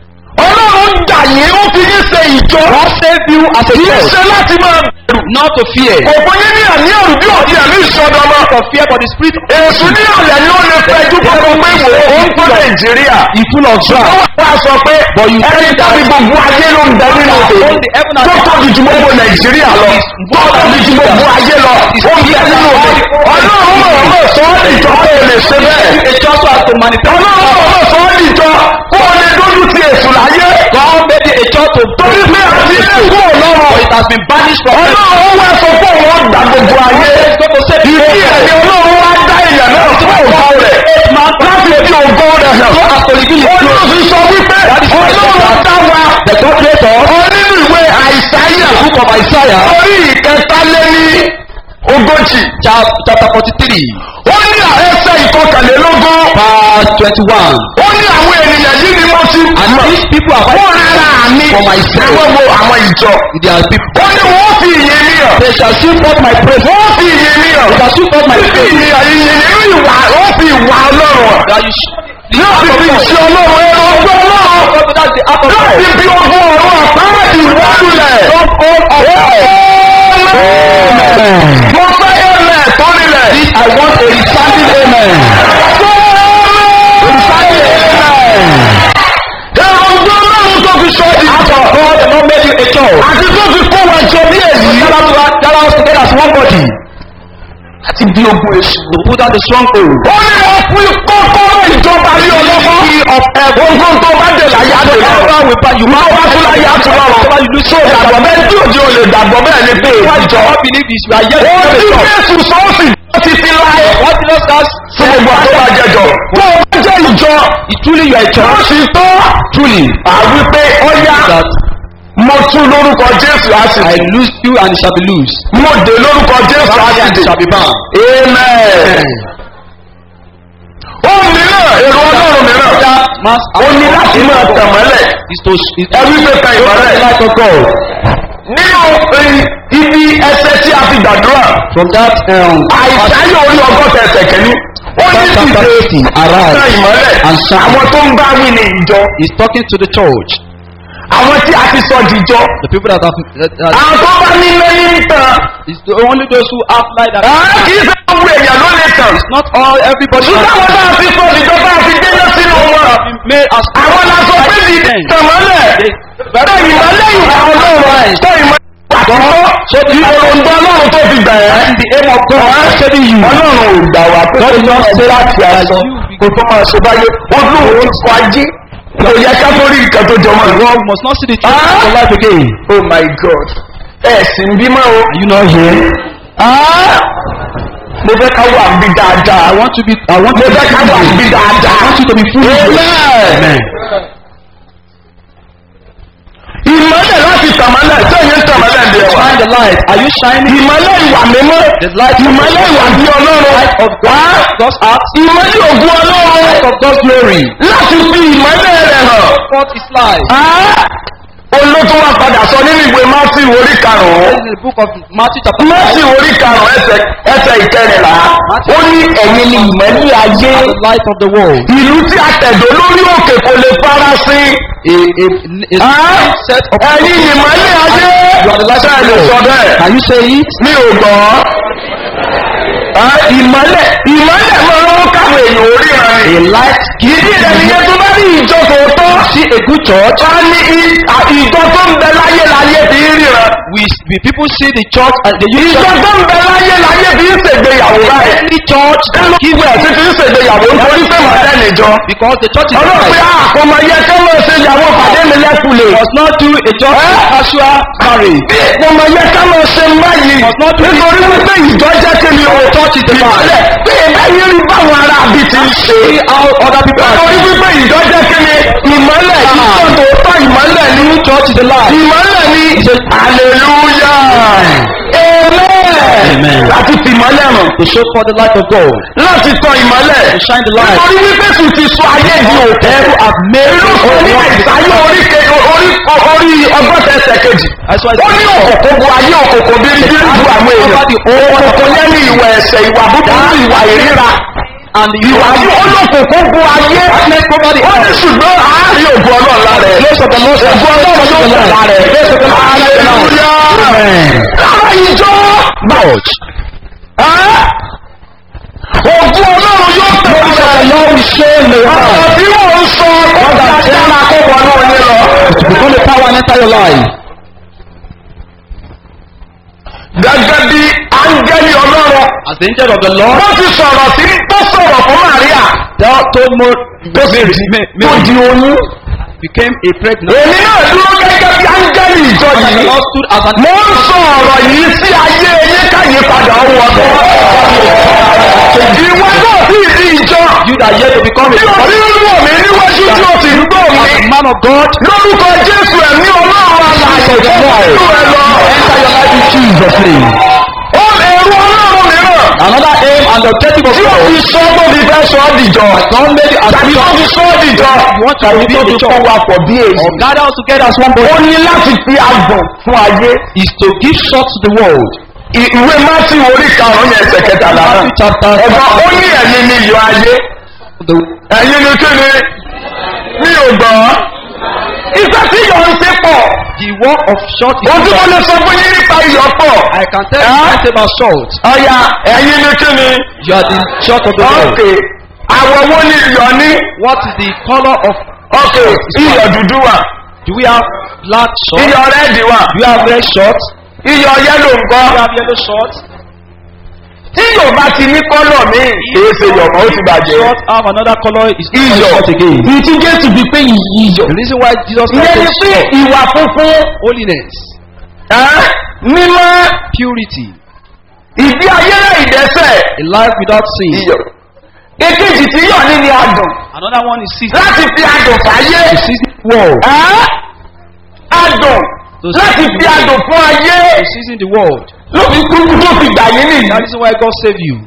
ọlọ́run gbà yín ó fi yín ṣe ìjọ. God saved you as a kì í church. ṣe láti máa bẹ̀rù. Not to fear. kò fún yín ní àní ẹ̀rù bí òdi ẹ̀mí ìṣọ́dọ̀mọ́. Not to fear but the spirit èsù ní ọ̀lẹ̀ ni ó lè fẹ́ ju gbogbo pé wò ó ń tó nàìjíríà. is full of ó drought. wà sọ pé But you ẹni tàbí gbogbo ayé ló ń bẹ nínú All òde. the heaven and tó tóbi ju gbogbo nàìjíríà lọ. tó tóbi ju gbogbo ayé lọ. ó ń bẹ nínú òde. ọlọ́run mọ̀ mọ̀ sọ ọ́ nìjọ kó o lè ṣe bẹ́ẹ̀. A church has to manifest. ọlọ́run mọ̀ mọ̀ sọ ọ́ nìjọ kó o lè dójú ti èsù láyé. God made it a church to torí pé àti ilé kúrò lọ́rọ̀. It has been banished from heaven. ọlọ́run wá sọ fún òun ọgbà gbogbo ayé. It's going to save you. ìdí ẹ̀mí ọlọ́run wá dá èèyàn náà fún ògo rẹ̀. láti fi ògo rẹ̀ hàn. olóòrùn fi sọ wípé ọlọ́run dá wa. The God creator. ọ nínú ìwé àìsáyà. Book of Isaiah. orí ìkẹta lé ní ogójì. chap- Chapter forty-three. ó ní ẹsẹ̀ ìkọkànlélógún. Verse twenty-one. ó ní àwọn ènìyàn yìí ni mo ti And mọ̀. these people are wọ́n rárá mi. for myself. ẹ̀wọ́n wo àwọn ìjọ. They are people. ó ní wọ́n fi ìyẹn mi hàn. They shall shoot forth my praise. wọ́n fi ìyẹn mi hàn. They shall shoot forth my Fífi praise. ìyẹn ìyẹn nínú ìwà ó fi ìwà ọlọ́run hàn. That you sh- the Yóò act fi of fi God. ìṣe ọlọ́run ẹ̀rọ ọgbọ́n ọlọ́run. God, That's the act of Yóò God. fi fi ogun ọ̀run àpáàdì wọ́lulẹ̀. Mo fẹ́ ẹ̀mẹ̀ tó nílẹ̀. This I want a resounding amen. Resounding amen. Ẹ̀rọ ọgbọ́n ọlọ́run tó fi sọ di Act of God the Lord made you a church. àti tó fi kó wọn jọ bí èyí. Gather to- gather us together as one body. Láti bí ogun èṣù. To put down the stronghold. Ó ní wọ́n fún kọ́kọ́rọ́ ìjọba ní ọlọ́mọ. of heaven. Ogun tó bá dé láyé á dé lọ́rùn. Whatever we buy, you Máa wá tún láyé á tún lọ́rùn. Whatever you do, so Ìgbàgbọ́ bẹ́ẹ̀ tí òjò lè gbàgbọ́ bẹ́ẹ̀ ni pé What ìjọ. you all believe is you are yet Ó to ti the church. Jésù sọ́ọ̀sì ti fi láyé. What Jesus has Fún gbogbo àwọn tó bá jẹjọ. Tó o bá jẹ́ ìjọ. is truly you are a Ó church. sì tó. Truly. Àwí pé ó yá. That Mo tún lórúkọ Jésù á sì I dé. lose you and it shall be loose. Mo dé lórúkọ Jésù á Bound sì and dé. it shall be bound. Amen. Ó mìíràn èrò ọlọ́run mìíràn. Mass Ó ní láti máa tàn mọ́lẹ̀. is to is Ẹbí pé kan the ìmọ́lẹ̀. light of God. Nínú eh, ibi ẹsẹ̀ tí a fi gbàdúrà. From that um, Àìsáyọ̀ orí ọgọ́ta ẹsẹ̀ kẹ́ni. Ó ní Psalm chapter dìde 80, arise tàn ìmọ́lẹ̀. and shine. Àwọn tó ń bá wí ní ìjọ. is talking to the church. Àwọn tí a ti sọ dìjọ. The people that have that, that Àwọn tó bá ní lẹ́yìn ń tàn. is the, only those who have light that Àá kì í fẹ́ gbogbo èèyàn ló lè tàn. not all everybody Ṣùgbọ́n àwọn tá a fi sọ dìjọ bá a fi dénà sínú wọn. have been made as Àwọn la sọ pé dìde tàn mọ́lẹ̀. Tàn ìmọ́lẹ̀ ìwà ọlọ́run. Tàn ìmọ́lẹ̀ àkọ́kọ́. So the Ìròǹgbà ọlọ́run tó fi gbà ẹ́. and the aim of God is saving you. ọlọ́run ò gbà wá pé kó tó ṣe láti aṣọ kó tó máa ṣe báyé olóòwò ń kọ ajé kò yẹ ká tó rí nǹkan tó jọmọ The ìwọ. world must not see the truth Ah. of your life again. oh my god ẹ sì ń bímọ o. Are you not here? Ah! mo fẹ́ ká wà bí dáadáa. I want to be. I want mo to be. fẹ́ ká wà bí dáadáa. I want you to be fully. Amen. Amen. ìmọ̀lẹ̀ láti tàmálẹ̀ sẹ́yìn tàmálẹ̀ ń bí ẹwà. Shine the light. Are you shining? ìmọ̀lẹ̀ ìwà mímọ́. The light of ìmọ̀lẹ̀ ìwà bí ọlọ́run. light of God, God's heart, ìmọ̀lẹ̀ ògùn ọlọ́run. light of God's glory. láti fi ìmọ̀lẹ̀ rẹ̀ hàn. Forth is light. Ah! olórí ló tún wá padà sọ nínú ìwé mátì orí karùn-ún in the book of Matthew chapter mátì 5, orí karùn-ún ẹsẹ̀ ẹsẹ̀ ìkẹrìnlá ó ní ẹ̀yin ni ìmọ̀lẹ́ ayé the light of the world. ìlú tí a tẹ̀dó lórí òkè kò lè farasin A, a, a, Ah, a set of ẹ̀yin ni ìmọ̀lẹ́ ayé You are the light of ṣáà the lè sọ world. bẹ́ẹ̀ Can you say it? mi ò gbọ́ Ah, ìmọ̀lẹ̀ ìmọ̀lẹ̀ máa ń káwọn èèyàn orí rẹ̀ A light ìdí rẹ̀ nìyẹn tó bá rí ìjọ tòótọ́ see a good church. wá ní i- à- ìjọ tó ń bẹ láyé láyé fi ń ríran We, we people see the church and the youth ìjọ church. tó ń bẹ láyé láyé fi ń ṣègbéyàwó báyìí Any church kí ló kí wẹ̀ sí fi ń ṣègbéyàwó nítorí pé màá níjọ because the church is ọlọ́run pé right. àkọ́mọ yẹ kí wọ́n ṣe ìyàwó pàdé mi lẹ́kùlé Must not do a church Eh? casual marriage. bí ìpọmọ yẹ ká máa ṣe báyìí nítorí wípé ìjọ jẹ́ kí ni o Church is the ìmọ̀lẹ̀ bí ìbáyé rí báwọn ará àbí ti ń ṣe See how other people are nítorí doing. wípé ìjọ jẹ́ kí ni ìmọ̀lẹ̀ ìjọ tòótọ́ ìmọ̀lẹ̀ ní True church is the light. ìmọ̀lẹ̀ ní hallelujah amen Amen. láti fi ìmọ̀lẹ̀ hàn To show for the light of God. láti tọ ìmọ̀lẹ̀ To shine the light. nítorí wípé kò ti sọ ayé di òkè Devil have made inú the sọ whole ní world àìsáyé orí ke- orí orí ọgọ́ta ẹsẹ̀ kejì That's why ó ní òkòkò bu ayé òkòkò bírí bírí bu àwọn èèyàn òkòkò lẹ́nu ìwà ẹ̀sẹ̀ ìwà búburú ìwà ìríra and the ìwà yìí olókòkò bu ayé ó ní ṣùgbọ́n àárín ògùn ọlọ́ọ̀la rẹ̀ ògùn ọlọ́ọ̀la yóò tẹ̀lá rẹ̀ hallelujah lára ìjọ church. ògùn ọlọ́run yóò tẹ̀lá rẹ̀ ọ̀rọ̀ tí wọ́n ń sọ ọgbà tí a máa kó wọnú ọyẹ lọ. To become a power and enter your life. gẹ́gẹ́ bí áńgẹ́lì ọlọ́run As the angel of the Lord wọ́n ti sọ̀rọ̀ sí tó sọ̀rọ̀ fún Màríà tell, told Mo, tó sì Mary, di Mary, tó di oyún. became a pregnant. èmi náà dúró gẹ́gẹ́ bí áńgẹ́lì ìjọ The yìí Lord stood as an mo ń sọ ọ̀rọ̀ yìí sí ayé yín káyé padà ó wọ̀dọ̀. ìwọ náà sì di ìjọ you that yet to become a tí o ti ń wọ̀ mí níwájú tí o sì ń gbọ́ as mi. a man of God. lórúkọ Jésù ẹ̀mí ọlọ́run alàyè tó wọnú ẹ lọ. Enter your life in Jesus' name. ó èrò ọlọ́run mìíràn. Another aim and objective of tí o God. fi sọ tó fi fẹ́ sọ ọ́ dìjọ. God made you as tàbí tó fi sọ ọ́ dìjọ. You want to tàbí be tó a fi church. kó wa pọ̀ bí èyí. or gather us together as one ó body ní láti fi àgbọ̀n fún ayé. is to give short to the world. I- ìwé mátì orí karùn-ún yẹn ẹsẹ̀ kẹtàlá náà. Matthew chapter ẹ̀gbọ́n ó ní ẹ̀yin ni iyọ̀ ayé. the ẹ̀yin ni kí ni mi ò gbọ́. iṣẹ́ tí iyọ̀ ń ṣe pọ̀. the work of short is ojú wọn lè sọ fún yín nípa iyọ̀ pọ̀. I can tell you Huh? something about salt. ọ̀ya ẹ̀yin ni kí ni. You are the short of the world. ọ̀kẹ́ àwọ̀ wo ni iyọ̀ ní. What is the color of ọ̀kẹ́ iyọ̀ dúdú wà. do we have black salt? iyọ̀ rẹ́ẹ̀dì wà. Do we have red salt? iyọ̀ yẹ́lò Do we ńkọ́. have yellow salt? tí yóò bá ti ní kọ́lọ̀ míì kìí ṣe yọ̀ mọ́ ó ti bàjẹ́. Salt have another color is not iyọ̀ salt again. ìtí jésù fi pé iyọ̀. The reason why Jesus ìyẹn ni Christ pé salt ìwà funfun holiness, ẹ́, mímọ́ purity, ìdí ayé náà ìdẹ́sẹ̀ a life without sin. iyọ̀. èkejì tí yọ̀ ní ni adùn Another one is season. láti fi adùn fàyè. To season the world. ẹ́, adùn láti fi adùn fún ayé To season the world. ló fi kúkú tó fi gbà yín nìyí. That is why God saved you.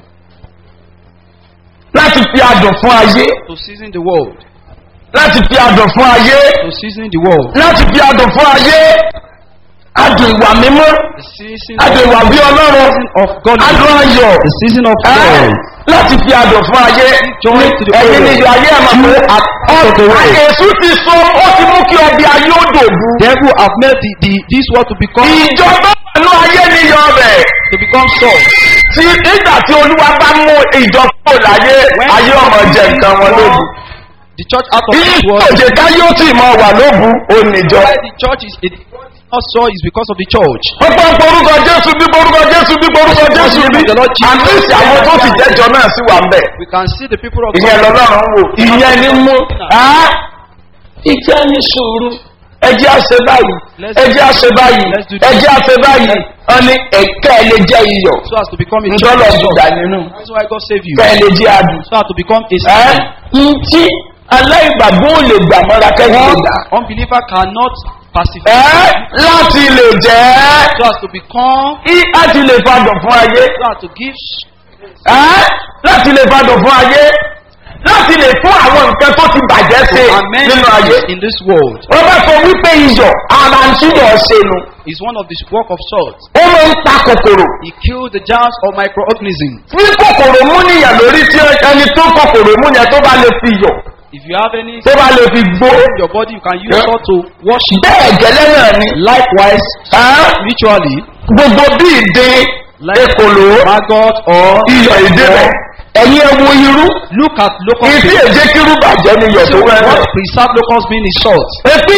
láti fi adùn fún ayé To season the world. láti fi adùn fún ayé To season the world. láti fi adùn fún ayé adùn ìwà mímọ́ The season adùn ìwà bí ọlọ́run of godliness. adùn ayọ̀ The season of ẹ́, joy. láti fi adùn fún ayé Joy to the ẹ̀yin world. ni ìyọ̀ ayé ẹ̀ máa pé of the world. àyèsú ti sọ ó ti mú kí ọbẹ̀ ayé ó dòbu Devil have made the, the, this world to become ìjọba pẹ̀lú ayé ni iyọ̀ ọbẹ̀ to become salt. tí nígbà tí olúwa bá mú ìjọ kúrò láyé ayé ọmọ jẹ nǹkan wọn lóbu The church out of ìyí this world. òjè káyé ó tì mọ wà lóbu ó níjọ. Why the church is it not so is because of the church. ọgbọ́n porúkọ jésù bí porúkọ jésù bí porúkọ jésù bí àtúnṣe àwọn tó ti jẹ́jọ náà sí wà ń bẹ̀. We can see the people of ìyẹn God. lọ́lọ́run wò ìyẹn ní mú. ìjẹ́ ní sùúrù ẹjẹ́ àṣẹ báyìí ẹjẹ́ àṣẹ báyìí ẹjẹ́ àṣẹ báyìí wọ́n ní ẹ̀kẹ́ ẹ lè jẹ́ iyọ̀ So as to become a ńdọ́lọ̀ church. gbùgbà nínú That's why God saved you. kẹ́ ẹ lè jẹ́ adùn. So as to become a ẹ́ season. ntí aláìgbàgbọ́ ò lè gbà mọ́ra kẹ́kẹ́ lè gbà. Unbeliever cannot pacify. ẹ́ láti lè jẹ́ So as to become. í láti lè fadùn fún ayé. So as to give. ẹ́ láti lè fadùn fún ayé láti lè fún àwọn nǹkan tó ti bàjẹ́ ṣe to amend nínú ayé. things in this world wọ́n bá sọ wípé iyọ̀ ara ń túbọ̀ ṣe nu. is one of the work of salt. ó máa ń pa kòkòrò. He killed the germs of microorganisms. tí kòkòrò mú níyàn lórí tí ẹni tó kòkòrò mú yẹn tó bá lè fi yọ̀ If you have any tó bá lè fi gbó. in your body, you can use Yeah. salt to wash it. bẹ́ẹ̀ gẹ́lẹ́ náà ni. Likewise, Ẹ́, spiritually, gbogbo bí ìdín like ekòló maggot or iyọ̀ ìdí rẹ̀ ẹ̀yin ẹ wo irú. look at local ìdí beans. èjé kírú bàjẹ́ ni iyọ̀ tó So wẹ́rẹ́. what preserved locust bean is salt. Etí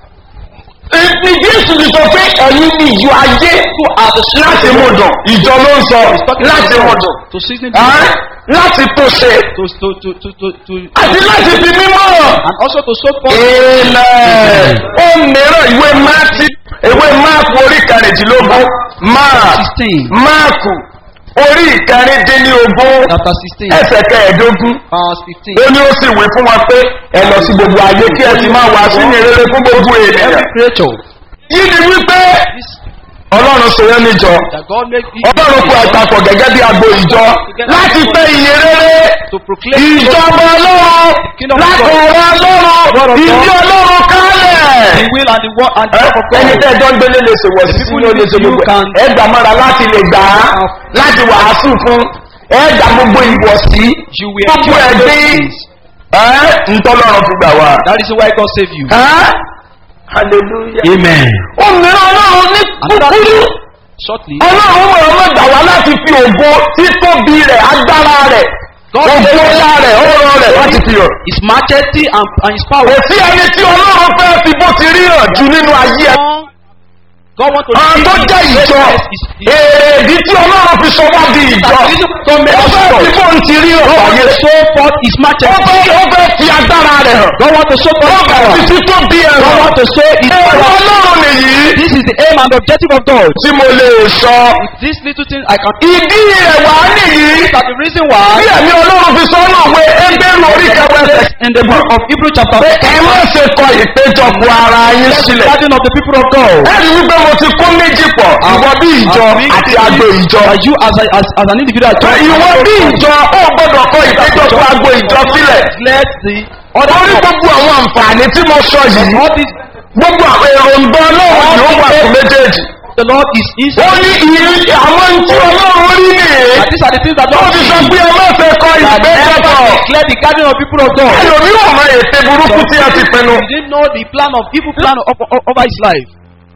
ní Jésù ti sọ pé ẹ̀yin ni ìjọ ayé láti mú dùn. Ìjọ ló ń sọ He's talking láti mú about dùn. to season the Ẹ́, Láti tó ṣe to to to to to, to àti láti fi mímọ́ hàn. and also to soak forth Ilẹ̀ ó mìíràn ìwé Máàtì ìwé Máàkù orí kẹrìndínlógún Máàkù sixteen Máàkù orí ìkẹrìndínlógún chapter sixteen ẹsẹ̀ kẹẹ̀ẹ́dógún. verse fifteen. Ó ní ó sì wí fún wa pé ẹ lọ sí gbogbo ayé kí ẹ sì máa wà sí ní rere fún gbogbo ènìyàn. Every creature Yìí ni wípé this Ọlọ́run ṣe yẹn níjọ. that God make it Ọlọ́run kó àgbàpọ̀ gẹ́gẹ́ bí agbo ìjọ láti pé iye rere to proclaim ìjọba ọlọ́run láti ọ̀rọ̀ ọlọ́run ìdí ọlọ́run the kálẹ̀. will and the word and the work of God. ẹni tẹ́ ẹjọ́ ń gbélé lè ṣe wọ̀ sí People tí ó lè ṣe you gbogbo can- ẹ̀ gbà mọ́ra láti lè gbà á láti wàásù fún ẹ̀ gbà gbogbo ìwọ̀sí You will gbogbo endure ẹ̀ those gbé things. ẹ̀ ntọ́lọ́run fi gbà wá. That is why God save you. Ẹ́ hallelujah. Amen. òmìnira ọlọ́run ní kúkúrú Shortly, ọlọ́run mọ̀ ọ́n gbà wá láti fi ògo títóbi rẹ̀ agbára rẹ̀ God ògo ńlá rẹ̀ ọ̀rọ̀ rẹ̀ láti fi hàn. His majesty and, and His kò power. sí ẹni tí ọlọ́run fẹ́ fi bó ti rí hàn jù nínú ayé ẹ̀. God want to àwọn tó jẹ́ ìjọ èrèdí tí ọlọ́run fi sọ wá di ìjọ ó fẹ́ fi bó ti rí hàn God want ayé. to show forth His ó majesty. fẹ́ ó fẹ́ fi agbára rẹ̀ hàn. God want to show ó forth His fẹ́ power. fi títóbi ẹ̀ God hàn. want to show His èrò power. ọlọ́run nìyí This is the aim and objective of God. tí mo lè sọ. This little thing I can. ìdí rẹ̀ wá nìyí. These are the reason why bí ẹ̀mí ọlọ́run fi sọ ọ́nà òwe ẹgbẹ́rún orí kẹwẹ́sẹ̀. in the book of Hebrew chapter pé ẹ má ṣe kọ ìpéjọpọ̀ ara yín the sílẹ̀. gathering of the people of God. ẹ̀rí wípé mo ti kó méjì pọ̀ ìwọ bí ìjọ àti agbo ìjọ. Are you as, a, as, as an individual? Pé ìwọ bí ìjọ ó gbọ́dọ̀ kọ ìpéjọpọ̀ agbo ìjọ sílẹ̀. Let the Orí other gbogbo àwọn àǹfààní tí mo sọ yìí. all this Gbogbo àwọn èròǹgbà ọlọ́run ni ó wà fún méjèèjì. the Lord is Ó inside. ní ìrírí àwọn tí ọlọ́run rí nìyí. And these are the things that Ó God ti sees. sọ pé ẹ má fẹ́ kọ That never ìpéjọpọ̀. declare the gathering of people of God. Ẹlòmíràn mọ ète burúkú tí ẹ ti pinnu. You didn't know the plan of evil plan of, of, over his life.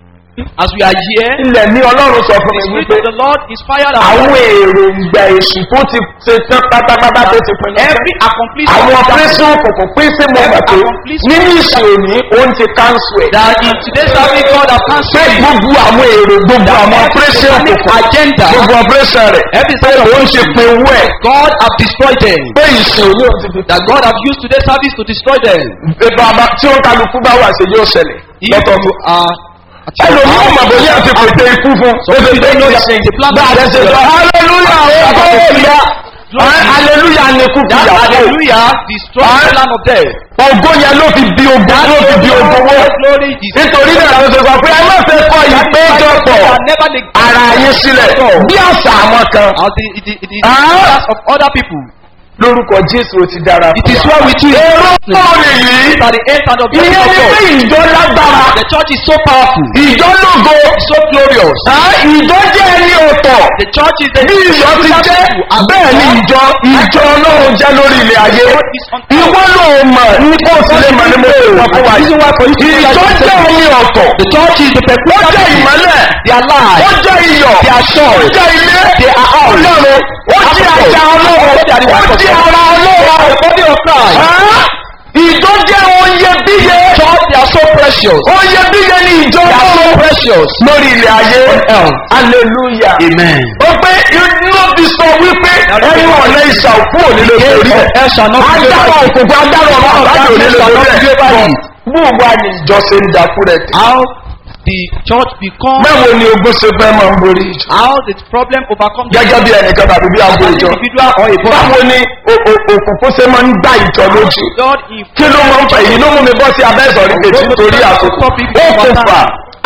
As we are here, Ilẹ̀ ní ọlọ́run sọ fún the mi spirit wípé of the Lord is fired àwọn out. èròǹgbà èṣù tó ti ṣe tán pátápátá tó ti pinnu. Every accomplishment Àwọn ọ̀pẹ́sìn òkùnkùn pín sí mọ̀ pé nínú ìṣòní òun ti káńsù ẹ̀. that in today's service God has Pé cancelled it. gbogbo àwọn èrò gbogbo àwọn ọ̀pẹ́sìn òkùnkùn agenda. gbogbo ọ̀pẹ́sìn rẹ̀ Every pé side of òun ti pin owó ẹ̀. God have destroyed them. Pé ìṣòní òun ti fi That God have used today's service to destroy them. bàbá tí ó kálukú bá wà sí yóò ṣẹlẹ̀ If lọ́tọ̀ọ̀tọ̀. you are ẹlòmíràn mọ̀ bóyá ti pèsè ikú fún. people don't know that the plan Bá a lè ṣe sọ hallelujah ó kọ́ òyà hallelujah ni kú that kìyàwó. hallelujah destroy the plan of death. Ògo yẹn ló fi di ogun ló fi di ogun wó. glory is Nítorí náà ló ṣe sọ pé ẹ má ṣe kọ ìpéjọpọ̀ That never neglect ara yín sílẹ̀ bí àṣà àwọn kan. as the the the, the Ah. plans of other people. Lórúkọ Jésù ó ti dára It is well with you. Èrò pọ̀ nìyí. These are the end and objective Ìyẹn of ni pé God. ìjọ lágbára. The church is so powerful, Ìjọ lógo. so glorious. Ah, Ìjọ jẹ́ ẹni ọ̀tọ̀. The church is the Bí ìjọ ti jẹ́ bẹ́ẹ̀ ni ìjọ ìjọ ọlọ́run jẹ́ lórí ilẹ̀ ayé. Ìwọ ló mọ̀ ní kó o sì lè mọ̀ ní mo lè sọ fún wa yìí. Ìjọ jẹ́ omi ọ̀tọ̀. The church is the Ó peculiar jẹ́ ìmọ́lẹ̀. They are light. Ó jẹ́ iyọ̀. They are salt. Ó jẹ́ ilé. They are house. Ọlọ́run. Ó jẹ́ ajá ọlọ́run. Ó jẹ́ ara ọlọ́run. The body of Christ. Ah, Ìjọ jẹ́ oye bíye. Church, they are so precious. Oye bíye ni ìjọ They are so ọlọ́run. precious. Lórí ilẹ̀ ayé. earth. Hallelujah. Amen. ó pé inú ti sọ wípé ẹnu ọ̀nà ìṣà òkú òní lè Gate borí of ẹ̀. hell shall not prevail agbára by it. òkùnkùn agbára ọ̀nà àbájá òní lè shall not borí prevail by ẹ̀. it. bó wà ní ìjọ ṣe ń dakú rẹ̀ tì. How the church become, mẹ́wo ni ogun ṣe fẹ́ máa ń borí ìjọ. how the problem overcome gẹ́gẹ́ bí ẹnìkan tàbí bí as abo an ìjọ. individual or a body. báwo ni o- o- òkùnkùn ṣe máa ń gbá ìjọ lójú. God in kí ló máa ń fà èyí ló mú mi bọ́ sí abẹ́ ìsọ̀rí kejì nítorí àkókò. ó kò fà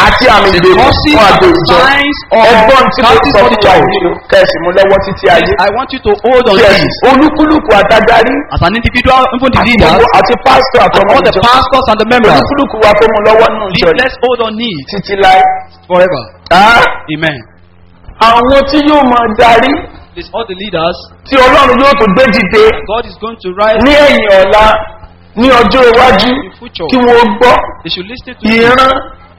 àti àmì The ìgbèkùn causes fún and àgbo the ìjọ signs of ẹgbọ́n tí mo captive sọ fún wa auditor. yìí kẹsì mú lọ́wọ́ títí ayé I want you to hold on yes this. olúkúlùkù àtàdarí As an individual, even the àti leaders, gbogbo- àti pásítọ̀ and àtọmọ all the ìjọ pastors and the members, olúkúlùkù wa tó mú lọ́wọ́ nù ìjọ please yìí let's hold on it títí láé. forever. Ah, Amen. àwọn tí yóò máa darí Please, all the leaders, tí ọlọ́run yóò tó gbé dìde God is going to rise ní ẹ̀yìn ọ̀la ní ọjọ́ iwájú in future. kí wọ́n gbọ́ They should listen to you ìran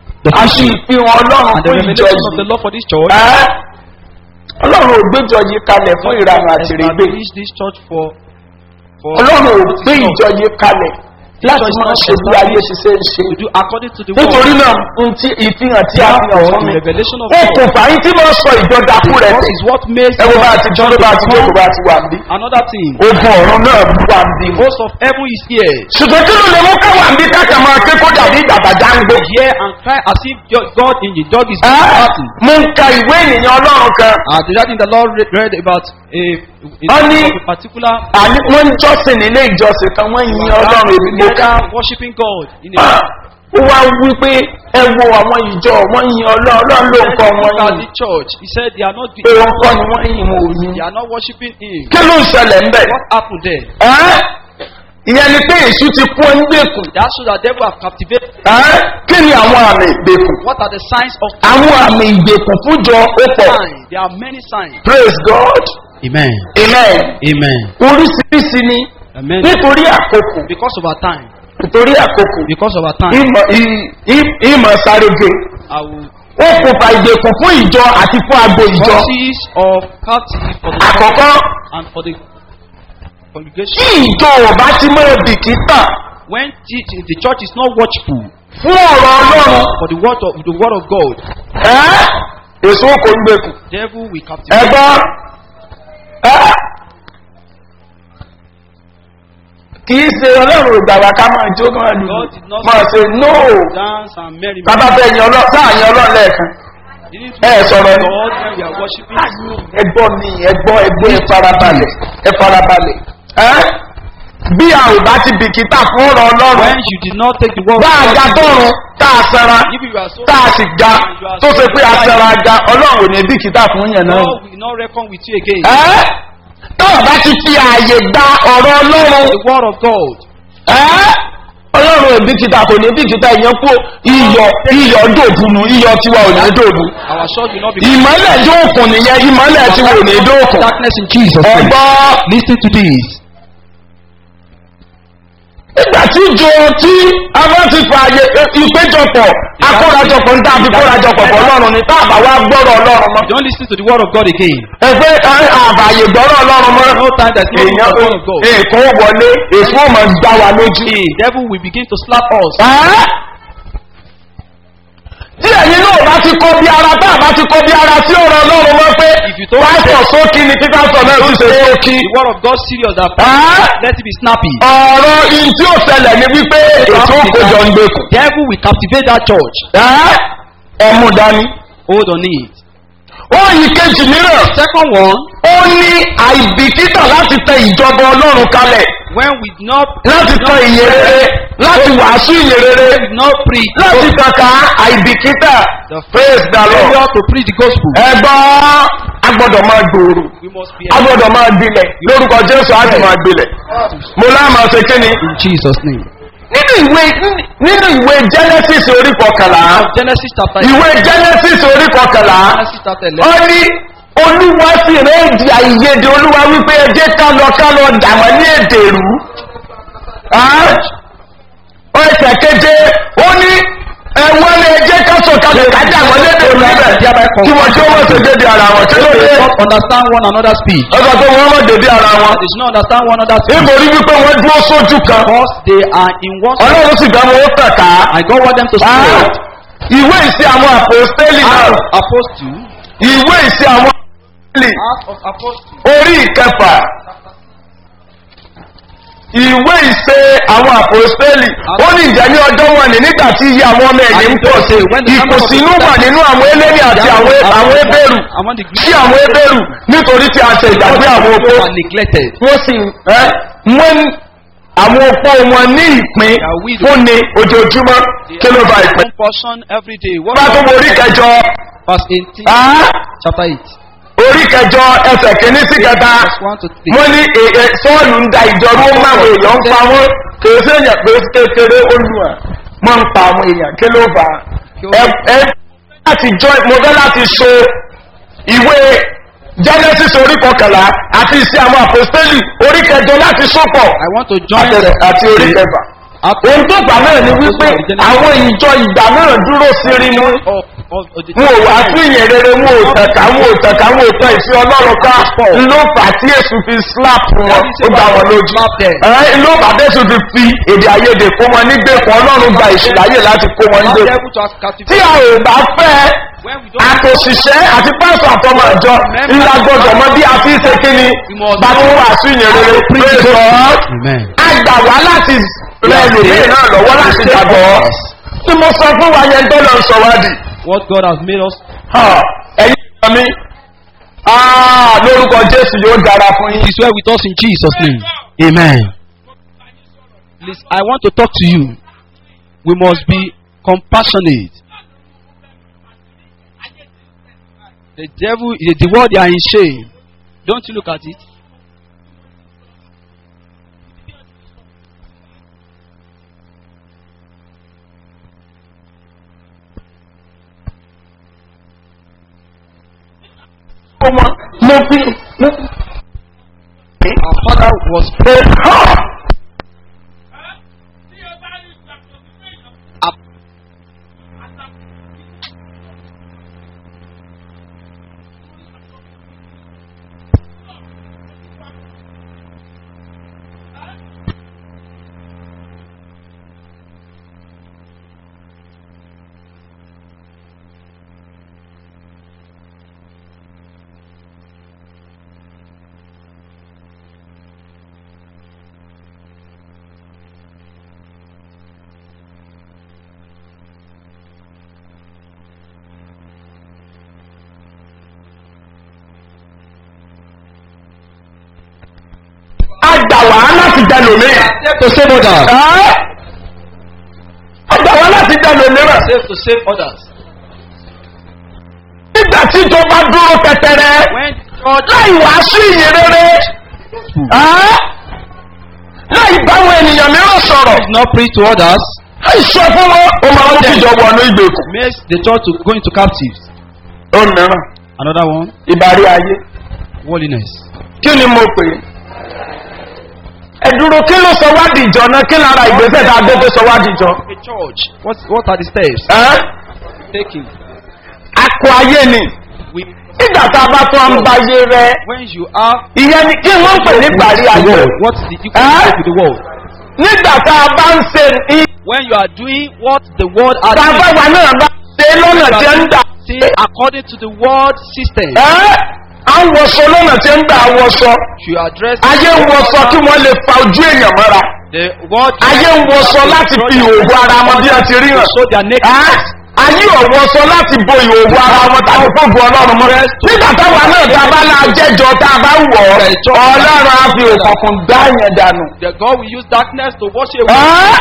àti ìfihàn ọlọ́run and the fún ìjọ revelation of the yìí. Lord for this church. Ẹ́, ọlọ́run ò gbéjọ yìí kalẹ̀ fún ìranù àti ìrègbè Establish this church for for ọlọ́run ò what gbé is not ìjọ yìí kalẹ̀ láti máa ṣe bí ayé ṣiṣẹ́ ń ṣe. to do according to the nítorí word. náà n tí ìfihàn tí a fi hàn Therefore, fún the mi revelation of ó kò God fà yín tí mo sọ ìjọ dakú rẹ̀ God tẹ̀. is what makes ẹ wo bá a ti jọ́ ló bá a ti jókòó bá a ti wà níbí. another thing. ogun ọ̀run náà wà níbí. Host of heaven is here. ṣùgbọ́n kí ló lè mú káwá níbí káàkiri máa ké kó dàbí ìdàgbàjá ń gbó. Hear and cry as if your- God in the dog is Ẹ́, battle. mo ń ka ìwé ènìyàn ọlọ́run kan Uh, the other thing the Lord re- read about a, a, Only- a particular àní wọ́n ń jọ́sìn nílé ìjọsìn kan wọ́n yin ọlọ́run èmi mo kà. together worshiping God in a Ah, ó wá wí pé ẹ wo àwọn ìjọ wọ́n yin ọlọ́run ọlọ́run ló ń kọ́ wọn Look at yìn the church. He said they are not pé wọ́n kọ́ ni wọ́n yin wọn ò yin. they are not worshiping him. kí ló ń ṣẹlẹ̀ ń bẹ̀? What happened there? Ẹ́, ìyẹn ni pé èṣù ti kú ẹ ń gbèkùn. That shows that devil have captivated. Ẹ́, kí ni àwọn àmì ìgbèkùn? What are the signs of àwọn àmì ìgbèkùn fúnjọ ó pọ̀. signs? There are many signs. praise god Amen. amen. Amen. oríṣiríṣi ni Amen. nítorí àkókò Because of our time. nítorí àkókò Because of our time. ìmọ̀ ì- ì- ìmọ̀ sáré-ge I will ó kópa ìgbèkùn fún ìjọ àti fún agbo ìjọ. causes of captive for the àkọ́kọ́ and for the tí congregation. ìjọ ò bá ti mọ̀ bìkítà When the, the church is not watchful fún ọ̀rọ̀ ọlọ́run for the word of the word of God, ẹ́ èso kò ń gbèkùn. devil will captivate. ẹgbọ́n ẹ́ kì í ṣe ọlọ́run ìgbà wa ká máa jó máa lù God did not máa ṣe nóò dance and merry. bàbá fẹ́ yan ọlọ́run sáà yan ọlọ́run lẹ́ẹ̀kan Didn't ẹ we sọ̀rọ̀ ni. God when we are worshiping? ẹgbọ́n mi ẹgbọ́n ẹgbọ́n ẹ farabalẹ̀ ẹ farabalẹ̀ ẹ́ bí a ò bá ti bìkítà fún ọ̀rọ̀ ọlọ́run When you did not take the word bá a of ga God, tọrun tá a sara if you are so tá a sì ga tó ṣe pé a sara ga ọlọ́run ò ní bìkítà fún yẹn náà. God will not reckon with you again. ẹ́ tó o bá ti fi ààyè gba ọ̀rọ̀ ọlọ́run The word of God. ẹ́ ọlọ́run ò bìkítà kò ní bìkítà ìyẹn kú iyọ̀ iyọ̀ dòbùnú iyọ̀ tiwa ò ní dòbù Our church will not be ìmọ̀lẹ̀ dóòkùn nìyẹn ìmọ̀lẹ̀ tiwa ò ní dóòkùn darkness in Jesus. name. ẹ̀gbọ́n Listen to this. nígbà tí ìjọ tí a bá ti fa àyè ìpéjọpọ̀ akórajọpọ̀ ń dábí kórajọpọ̀ pọ̀ ọlọ́run ní tá àbá wa gbọ́rọ̀ ọlọ́run mọ́. Don't listen to the word of God again. ẹgbẹ́ àbàyè gbọ́rọ̀ ọlọ́run mọ́. No time that's not èèyàn the word of God. èkó wọlé èso ọmọ gbá wa lójú. The devil will begin to slap us. Ẹ́? tí ẹ̀yin náà bá ti kọ́ bí ara tá a bá ti kọ́ bí ara sí ọ̀rọ̀ ọlọ́run mọ́ pé If you don't pásítọ̀ sókí ni kí pásítọ̀ náà ti ṣe sókí. The word of God serious that Ẹ́? let it be snappy. ọ̀rọ̀ in tí ó ṣẹlẹ̀ ni wípé èso òkòjọ ń gbé kù. Devil will captivate that church. Ẹ́? ẹ̀mú dání. Hold on it. Oyin kejì mìíràn, Second one, ó ní àìbìkítà láti tẹ ìjọba ọlọ́run kalẹ̀, when we do not láti tẹ ìyè rere, láti wàásù ìyè rere, we do not preach láti kàkà àìbìkítà. the Praise the Lord. failure to preach the gospel. Ẹgbọ́n a gbọ́dọ̀ máa gbòòrò, We must be a gbọ́dọ̀ máa gbilẹ̀, lórúkọ Jésù á sì máa gbilẹ̀. Mo láà máa ṣe kíni. in Jesus' name. Nínú ìwé nínú ìwé Genesis orí kọkànlá, Genesis chapter ìwé Genesis orí kọkànlá, Genesis chapter ó 11. ní olúwa sì rẹ́ èdè àìyedè olúwa wípé ẹjẹ́ ká lọ ká lọ dà wọ́n ní èdè rú. ó ẹsẹ̀ keje ó ní ẹ̀wọ́n ní ẹjẹ́ ká sọ̀kalẹ̀ ká dà wọ́n lédè rú níbẹ̀ kí wọ́n tí wọ́n ṣe dédé ara wọn kí ló dé. They don't understand one another's speech. ó sọ pé wọ́n mọ̀ dédé ara wọn. They should not understand one another's speech. nítorí wípé wọ́n dúró sójú kan Because they are in one ọlọ́run sì dá wọn ó tàn ká. I God want them to Ah, spread ìwé ìsìn àwọn àpòstélì náà out of apostle, ìwé ìsìn àwọn àpòstélì out of apostle. orí ìkẹfà ìwé ìṣe àwọn àpòstélì ó ní ìjẹ́ ní ọjọ́ wọn ní nígbà tí iye àwọn ọmọ ẹ̀yìn ń pọ̀ sí ìkùnsínú wà nínú àwọn eléni àti àwọn àwọn ebèrú Among the sí àwọn ebèrú nítorí tí a ṣe ìgbàgbé àwọn opó people are neglected. wọ́n sì ẹ́ wọ́n àwọn opó wọn ní ìpín fúnni ojoojúmọ́ kí ló fa ìpè. One portion every day. What bá tó wo orí kẹjọ verse 18, ah, chapter 8, orí kẹjọ ẹsẹ̀ kìíní sí kẹta verse 1 to 3. wọ́n ní èè sọ́ọ̀lù ń da ìjọba ó máa wọ èèyàn ń pa wọ́n kìí sí èèyàn pé kékeré olùwà wọ́n ń pa àwọn èèyàn kí ló fà á ẹ ẹ láti jọ mo fẹ́ láti so ìwé genesis orí kọkànlá àti ìsí àwọn àpòstélì orí kẹjọ láti sopọ̀ I want to join àtẹ̀rẹ̀ àti orí kẹfà ohun tó gbà náà ni wípé àwọn ìjọ ìgbà náà dúró sírí mú of, of, of the wọn ò wá sí ìyẹn rere wọn ò tẹ̀ka wọn ò tẹ̀ka wọn ò tẹ̀ ìfẹ́ ọlọ́run ká ló fà á tí èsù fi slap wọn ó gbà wọn lójú ẹ̀ ló fà á tí èsù fi fi èdè àìyedè kó wọn nígbèkùn ọlọ́run gba ìṣìláyè láti kó wọn Not nígbèkùn able to tí captivate. a ò bá fẹ́ When we don't àtòṣìṣẹ́ àti pásọ̀ àtọmọ àjọ ńlá gbọdọ̀ mọ bí a fi ń ṣe kí ni bá tí wà sí ìyẹn rere praise God Amen. a gbà wá láti rẹ ẹlòmíì náà lọ́wọ́ láti gbàgbọ́ tí mo sọ fún wa yẹn tó lọ sọ wá di What God has made us. ẹ̀yin ìjọ mi ah, lórúkọ jésù yóò dára fún yín. Is well with us in Jesus' name. Amen. Please, I want to talk to you. We must be compassionate. The devil, the, the world, they are in shame. Don't you look at it? ọmọ mo fi mo Our father was fi hàn. up. a gbà wá láti dá lòmíràn. To save others. Ẹ́? a gbà wá láti dá lòmíràn. Save to save others. nígbà tí ìjọba dúró tẹtẹrẹ When God láì wàásù ìyìn rere ẹ́? láì báwọn ènìyàn mìíràn sọ̀rọ̀ does not preach to others, láì sọ fún wọn ó máa mú kíjọ wọnú ìgbèkùn. makes the church to go into captives. ó mìíràn Another one, ìbárí ayé worldliness. kí ni mo pè é. ẹ dúró kí ló sọ wá dìjọ náà kí lára ìgbésẹ̀ tá a gbé tó sọ wá dìjọ. A church. What what are the steps ẹ́? taking? akọ ayé ni We, nígbà tá a bá tún à ń bayé rẹ when you are ìyẹn ni kí wọ́n pè ní ìbárí the ayé. world, what's the you Huh? can to the world? nígbà tá a bá ń ṣe ní When you are doing what the world are tá a bá doing, wà náà bá ṣe lọ́nà tí ń dà. say according to the world system, ẹ́ à ń wọṣọ lọ́nà tí ń dà wọṣọ. you address ayé ń wọṣọ kí wọ́n lè fa ojú èèyàn mọ́ra. the world. ayé ń wọṣọ láti fi ìhòòhò ara wọn bí wọ́n ti rí hàn. So they are naked. Ẹ́, ayé ọ̀wọ́sọ láti bo ìhòòhò ara wọn tàbí fóògùn ọlọ́run mọ́. nígbà táwa náà tá a bá náà jẹ́jọ tá a bá wọ̀ ọ́ ọlọ́run á fi òkùnkùn dá yẹn dànù. The God will use darkness to wash away. Ẹ́,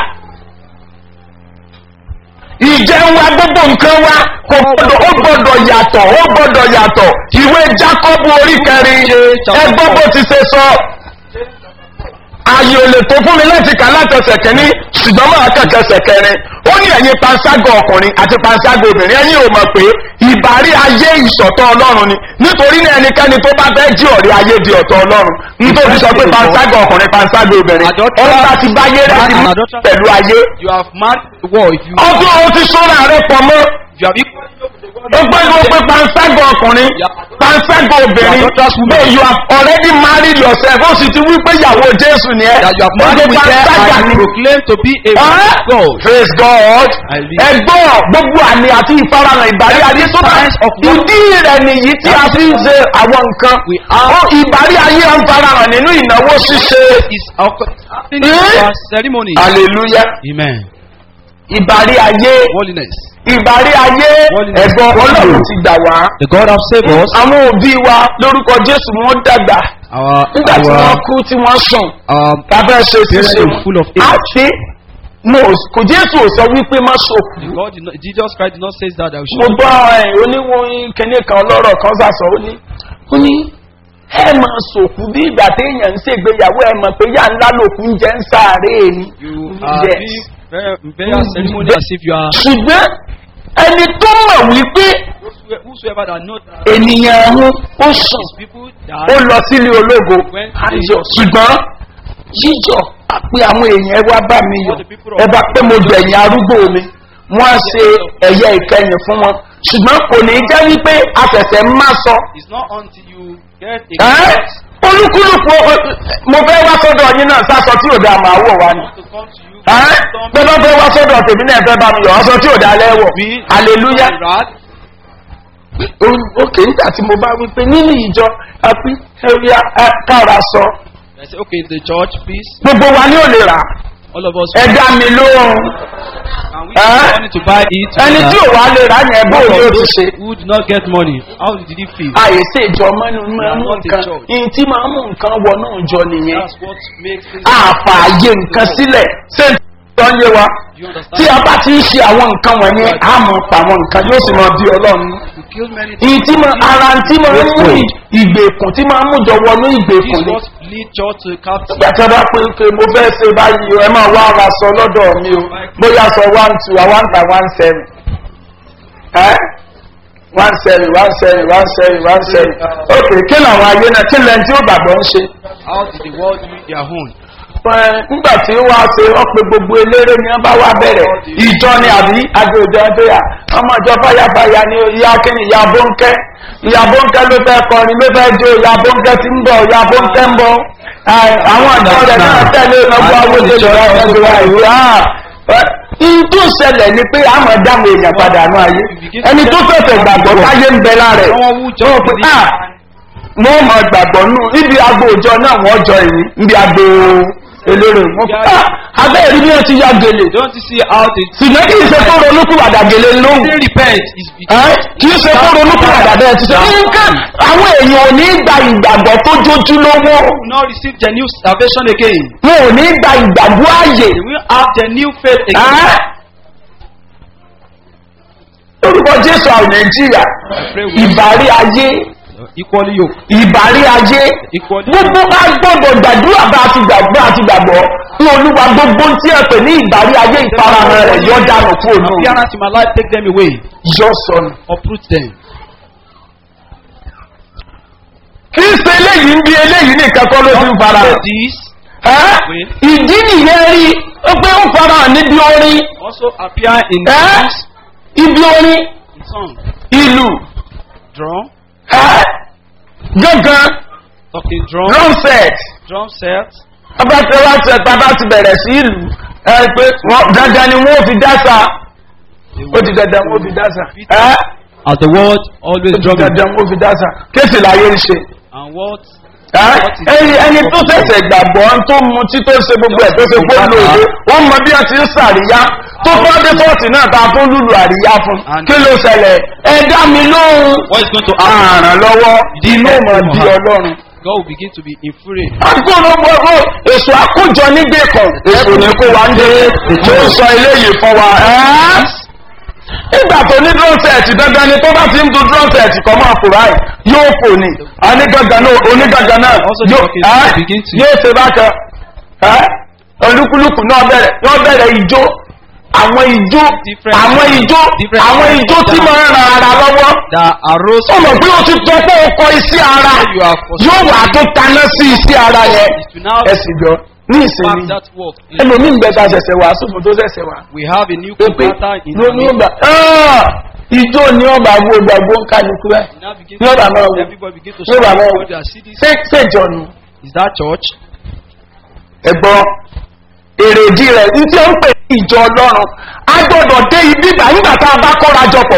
ìjẹun wa gbogbo nǹkan wa kò gbọdọ̀ ó gbọdọ̀ yàtọ̀ ó gbọdọ̀ yàtọ̀ ìwé jákọ́bù orí kẹrin ẹgbọ́n bó ti ṣe sọ ààyè ò lè tó fún mi láti kà látẹsẹ̀ kẹ́ni ṣùgbọ́n máa kẹ̀kẹ́sẹ̀ kẹrin ó ní ẹ̀yin panṣágà ọkùnrin àti panṣágà obìnrin ẹ̀yin ò mọ̀ pé ìbárí ayé ìṣọ̀tọ̀ ọlọ́run ni nítorí ní ẹnikẹ́ni tó bá fẹ́ jí ọ̀rẹ́ ayé di ọ̀tọ̀ ọlọ́run nítorí sọ pé panṣágà ọkùnrin panṣágà obìnrin ọ̀rọ̀ láti báyé rẹ̀ ti mú pẹ̀lú ayé You have marked the world. If you, ọdún ohun ti sọ́ra rẹ̀ pọ̀ mọ́ you have equal ó gbẹ́gbẹ́ pé panṣágà ọkùnrin panṣágà obìnrin no you have already married yourself ó sì ti wí pé ìyàwó jésù ni ẹ that you have ó married gbé with them panṣágà and ni. you proclaim to be a man Ẹ́? of God. praise god Hallelujah. ẹgbọ́n gbogbo àmì àti ìfarahàn ìbárí ayé tó bá signs of what- ìdí rẹ̀ nìyí tí a fi ń ṣe àwọn nǹkan We are- Ó, ìbárí ayé ń farahàn nínú ìnáwó ṣíṣe Is happening in Eh? our ceremony. hallelujah Amen. ìbárí ayé Holiness. ìbárí ayé Holiness. ẹ̀gbọ́n ọlọ́run ti gbà wá The God have saved us. àwọn òbí wa lórúkọ jésù wọn dàgbà Our nígbà tí our wọn kú tí wọn sùn um, lábẹ́ ṣe Parents ṣíṣe are full of age. àti mo kò jésù ò sọ wípé má ṣòkú The God did not, Jesus Christ did not say that. that we mo should gbọ́ ẹ̀ oníwọ̀n kẹ́ni kan ọlọ́rọ̀ kan sàṣọ ó ní ó ní ẹ máa ṣòkú bí ìgbà téèyàn ń ṣègbéyàwó ẹ mọ̀ pé yà ńlá lòkú ń jẹ́ ń sáré ni You are Yes. being very, very ceremony as if you are ṣùgbọ́n ẹni tó mọ̀ wípé whosoever, whosoever that knows that ènìyàn ọ̀hún ó sùn these people ó die. lọ sílé ológo ayọ̀ ṣùgbọ́n yíyọ̀ àpé àwọn èèyàn ẹ wá bá mi yọ̀ ẹ bá pé mo gbẹ̀yìn arúgbó mi wọ́n á ṣe ẹ̀yẹ ìkẹyìn fún wọn ṣùgbọ́n kò ní jẹ́ wípé afẹ̀fẹ̀ má sọ It's not until you get a ẹ́ olúkúlùkù o- mo fẹ́ wá sọ́dọ̀ yín náà sásọ tí ò dáa máa wọ̀ wá ni to come to you. ẹ́ pé bá fẹ́ wá sọ́dọ̀ tèmi náà fẹ́ bá mi yọ̀ ọ́sọ tí ò dáa lẹ́wọ̀ hallelujah Right? òkè nígbà tí mo bá wípé nínú ìjọ àpí ẹ̀rí kára sọ I say, okay, the church, please. gbogbo wa ní ò lè rà All of us. ẹ dá mi lóhùn And we Eh? have money to buy it. ẹni tí ò wá lè rà yẹn bó One ni ó of ti those ṣe. who did not get money, how did he feel? àyè sí ìjọ mọ́nú máa mú not a nǹkan church. ìyìn tí máa mú nǹkan wọnú ìjọ nìyẹn That's what makes things. àfààyè nǹkan sílẹ̀ ṣé tó ń yé wa You understand? tí a bá ti ń ṣe àwọn nǹkan wọ̀nyẹn á mọ̀ pa àwọn nǹkan yóò sì mọ bí ọlọ́run You kill many ìyìn tí máa ara tí máa ń mú ìgbèkùn tí máa ń mú jọ wọnú This ìgbèkùn is ni what lead church to captive. nígbà tí a bá pé pé mo fẹ́ ṣe báyìí o ẹ máa wá ara sọ lọ́dọ̀ mi o bóyá sọ one two a one by one seven ẹ́ one seven one seven one seven one seven ok kí làwọn ayé náà kí lẹ́yìn tí ó gbàgbọ́ ń ṣe. How did the world do it their own? Ẹ, nígbà tí wọ́n á ṣe wọ́n pe gbogbo eléré ni wọ́n bá wá bẹ̀rẹ̀ ìjọ ni àbí agbèjọ ẹgbẹ́yà ọmọ ìjọ fàyàfàyà ni ìyá kíni ìyá bóńkẹ́ ìyá bóńkẹ́ ló fẹ́ kọrin ló fẹ́ jó ìyá bóńkẹ́ ti ń bọ̀ ìyá bóńkẹ́ ń bọ̀ Ẹ, àwọn àjọ rẹ̀ náà tẹ̀lé ọgbà owó tó lè rà ọgbà ìwé ihun tó ṣẹlẹ̀ ni pé àmọ̀ dáhùn èèyàn padà nù ayé ẹni tó fẹ̀fẹ̀ gbàgbọ́ táyé ń bẹ lára ẹ̀ Someone who ó just pé believe ah mo mọ gbàgbọ́ nù níbi agbo òjọ náà wọ́n jọ èyí níbi agbo eléré wọn ah abẹ́ ìrí bí wọ́n ti ya gèlè Don't you see how they ṣùgbọ́n kì í ṣe kó ronúkúwàdà gèlè lóhùn they repent? Is ẹ́ kì í ṣe kó ronúkúwàdà bẹ́ẹ̀ ti ṣe nǹkan àwọn èèyàn ò ní gba ìgbàgbọ́ tó jójú lówó will not receive the new salvation again. wọn ò ní gba ìgbàgbọ́ ààyè They will have the new faith again. ẹ́ lórúkọ jésù àwọn nàìjíríà ìbárí ayé Equally yoked. ìbárí ayé Equally gbogbo ká gbọdọ̀ gbàdúrà bá a ti gbàgbọ́ àti gbàgbọ́ ní olúwa gbogbo tí ẹ pè ní ìbárí ayé ìfarahàn rẹ̀ yọ dànù kúrò náà Appearance in my life, take them away. yọ sọnù. Uproot them. kì í ṣe eléyìí ń bí eléyìí nìkan kọ́ ló ti ń fara Say hàn. this Ẹ́, ìdí nìyẹn rí ó pé ó fara hàn níbi orin also appear in ẹ́, songs, ibi orin in song, ìlú drum, ẹ́, gángan talking drum, drum set drum set. abátẹ́wá set bàbá ti bẹ̀rẹ̀ sí ìlú ẹ pé wọ́n dandan ni wọ́n fi dáṣà They ó will ti dandan wọ́n fi dáṣà ẹ́ As the word always ó ti drumming. dandan wọ́n fi dáṣà kéèsì láyé ń ṣe. And what Ẹ́, ẹni ẹni tó ṣẹ̀ṣẹ̀ gbàgbọ́ tó mu tí tó ṣe gbogbo ẹ̀ tó ṣe pé lòdì wọ́n mọ bí wọ́n ti ń sàríyá tó fọ́ dé fọ́ọ̀tì náà ta fún lùlù àríyá fún kí ló ṣẹlẹ̀ ẹ dá mi lóhùn what is going to happen? àràn lọ́wọ́ inú mọ̀ bí ọlọ́run. God will begin to be infuriated. àkókò gbogbo èso àkójọ nígbè kan èso ní kó wa ń dé tó ń sọ eléyìí fún wa. ẹ́ nígbà tó ní drum set dandan ni tó bá ti ń du drum set kọ́ máa fò báyìí yóò fò ní onígangan náà onígangan náà Also yóò the ẹ́ orchestra begin to- yóò ṣe bákan ẹ́ olúkúlùkù náà bẹ̀rẹ̀ wọ́n bẹ̀rẹ̀ ijó àwọn ijó Different- àwọn ijó different- àwọn ijó tí máa ń ran ara lọ́wọ́ That arose ó mọ̀ pé o ti tọ́ pé o kọ iṣẹ́ ara You are for- yóò wà tó taná sí iṣẹ́ ara yẹn is to now ẹ sì gbọ́ ní back ìsinmi that work. ẹlòmíì ń bẹ ta ṣẹ̀ṣẹ̀ wá sófin tó ṣẹ̀ṣẹ̀ wá We have a new pé pé computer in ló ní ọgbà Ah! ijó ní ọgbà wo gbàgbó ń kálukú ẹ now begin ní ọgbà máa wò everybody begin to ní ọgbà máa wò shout their CDs. ṣé ṣèjọ nu Is that church? ẹ̀gbọ́n èrèdí rẹ̀ ní tí ó ń pè ní ìjọ ọlọ́run a gbọ́dọ̀ dé ibi ìgbà nígbà tá a bá kóra jọpọ̀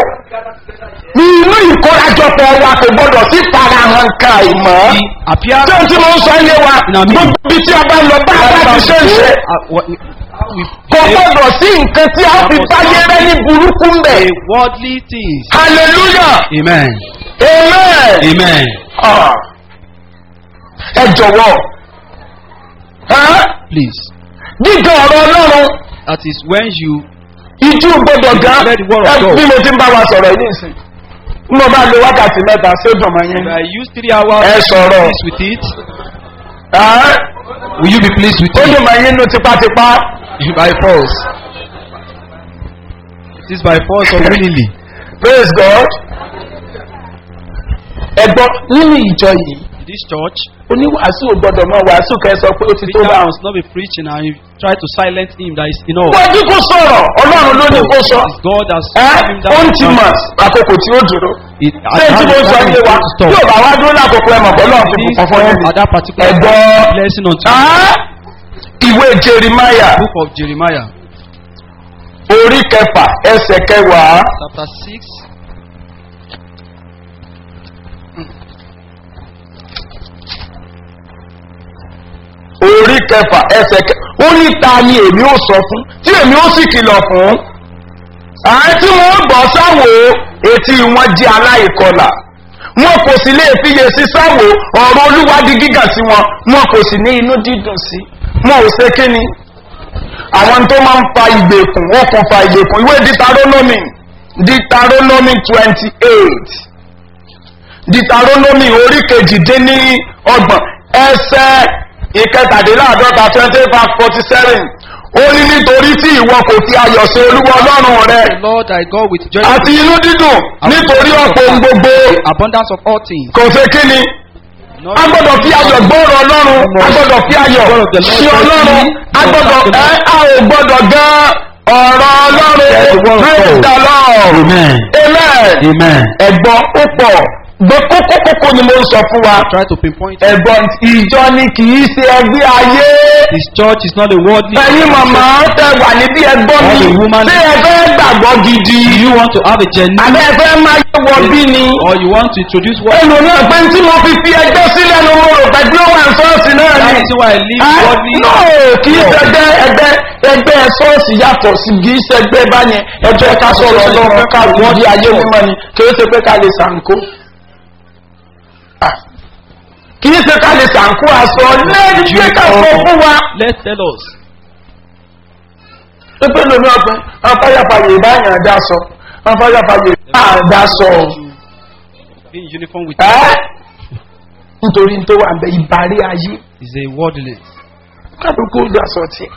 ní inú ìkórajọpọ̀ wa kò gbọ́dọ̀ sí farahàn kan ìmọ̀ The appearance tí o ti mọ̀ ń sọ ilé wa gbogbo ibi tí a bá lọ bá a bá ti ṣe ń ṣe Uh, what, how we kò gbọ́dọ̀ sí nǹkan tí a fi báyé rẹ ní burúkú ń bẹ̀ a worldly things. hallelujah Amen. amen Amen. Ah. ẹ jọ̀wọ́ ẹ́ Please. gíga ọ̀rọ̀ ọlọ́run That is when you ìjú gbọdọ̀ gan Let the word of ẹ God. bí mo ti ń bá wa sọ̀rọ̀ yìí nìsín bí mo bá lo wákàtí mẹ́ta ṣé dùn mọ́ yín. I use three hours Ẹ to sọ̀rọ̀. be pleased with it. Ẹ́, Will you be pleased with ó it? dùn mọ́ yín nú tipátipá By force. It is by force or willingly. praise God. ẹ̀gbọ́n nínú ìjọ yìí In this church, oníwàásù ò gbọdọ̀ mọ wàásù kẹ́ ẹ sọ pé ó ti tó preacher bá wọn. must not be preaching and you try to silence him. That is enough. wọ́n dín kó sọ̀rọ̀ ọlọ́run ló ní kó sọ. It's God has ẹ́ given him ó ń ti mọ̀ that. àkókò tí ó dúró. It, ṣé tí mo sọ yé wa stop. tí ò bá wá dúró lákòókò ẹ̀ mọ̀ pé ọlọ́run fi Please kún fún yín. at that particular Ẹ̀gbọ́n. blessing unto you. Ẹ́, ìwé jeremiah Book of Jeremiah, orí kẹfà ẹsẹ̀ kẹwàá. chapter 6. orí kẹfà ẹsẹ̀ kẹ ó ní ta ni èmi ó sọ fún tí èmi ó sì kìlọ̀ fún àá tí wọ́n gbọ́ sáwò etí wọn jẹ́ aláìkọlà wọn kò sì lè fiyè sí sáwò ọ̀rọ̀ olúwa di gíga sí wọn wọn kò sì ní inú dídùn sí wọn ò ṣe kíni àwọn tó máa ń fa ìgbèkùn wọn kò fa ìgbèkùn ìwé ditaronomy ditaronomy twenty eight ditaronomy orí kejìdínní ọgbọ̀n ẹsẹ̀ ìkẹtàdínláàdọ́ta twenty five forty seven ó ní nítorí tí ìwọ kò fi ayọ̀ sí olúwa ọlọ́run rẹ The Lord thy God with joy àti inú dídùn nítorí ọ̀pọ̀ ohun gbogbo abundance of all things. kò ṣe kí ni Not a gbọ́dọ̀ fi ayọ̀ gbọ́rọ̀ ọlọ́run a gbọ́dọ̀ fi ayọ̀ sí ọlọ́run a gbọ́dọ̀ ẹ a ò gbọ́dọ̀ gan ọ̀rọ̀ ọlọ́run praise the lord Amen. amen Amen. ẹ̀gbọ́n ó pọ̀ gbọ́ kókó kókó ni mo ń sọ fún wa try to pinpoint. ẹ̀gbọ́n ìjọ ni kì í ṣe ẹgbẹ́ ayé His church is not a worldly. ẹ̀yin màmá tẹ wà níbí ẹgbọ́n mi All the woman- ṣé ẹ fẹ́ gbàgbọ́ gidi Do you want to have a genuine àbẹ́ ẹ fẹ́ máa yẹ wọ bí ni or you want to introduce what? ẹnu náà pé tí mo fi fi ẹgbẹ́ sílẹ̀ ló mo rò pé bí ó wà ní ṣọ́ọ̀ṣì náà That ni is why I live Ẹ́, worldly. no kì í ṣẹgbẹ́ ẹgbẹ́ ẹgbẹ́ ṣọ́ọ̀ṣì yàtọ̀ sí kì í ṣẹgbẹ́ báyẹn ẹgbẹ́ ká sọ̀rọ̀ ọlọ́run ká wọ́n di ayé mímọ́ ni kì í ṣe pé ká lè ṣàǹkó Ah, kì í ṣe ká lè ṣàǹkó aṣọ lẹ́yìn pé ká sọ fún wa Let's tell us. pé lómi ọ̀pẹ afáyàfàyè ìbáyàn dá sọ afáyàfàyè ìbáyàn dá sọ Be in uniform with ẹ́ nítorí tó wà ń bẹ ìbárí ayé is a worldly. kálukú dá sọ tí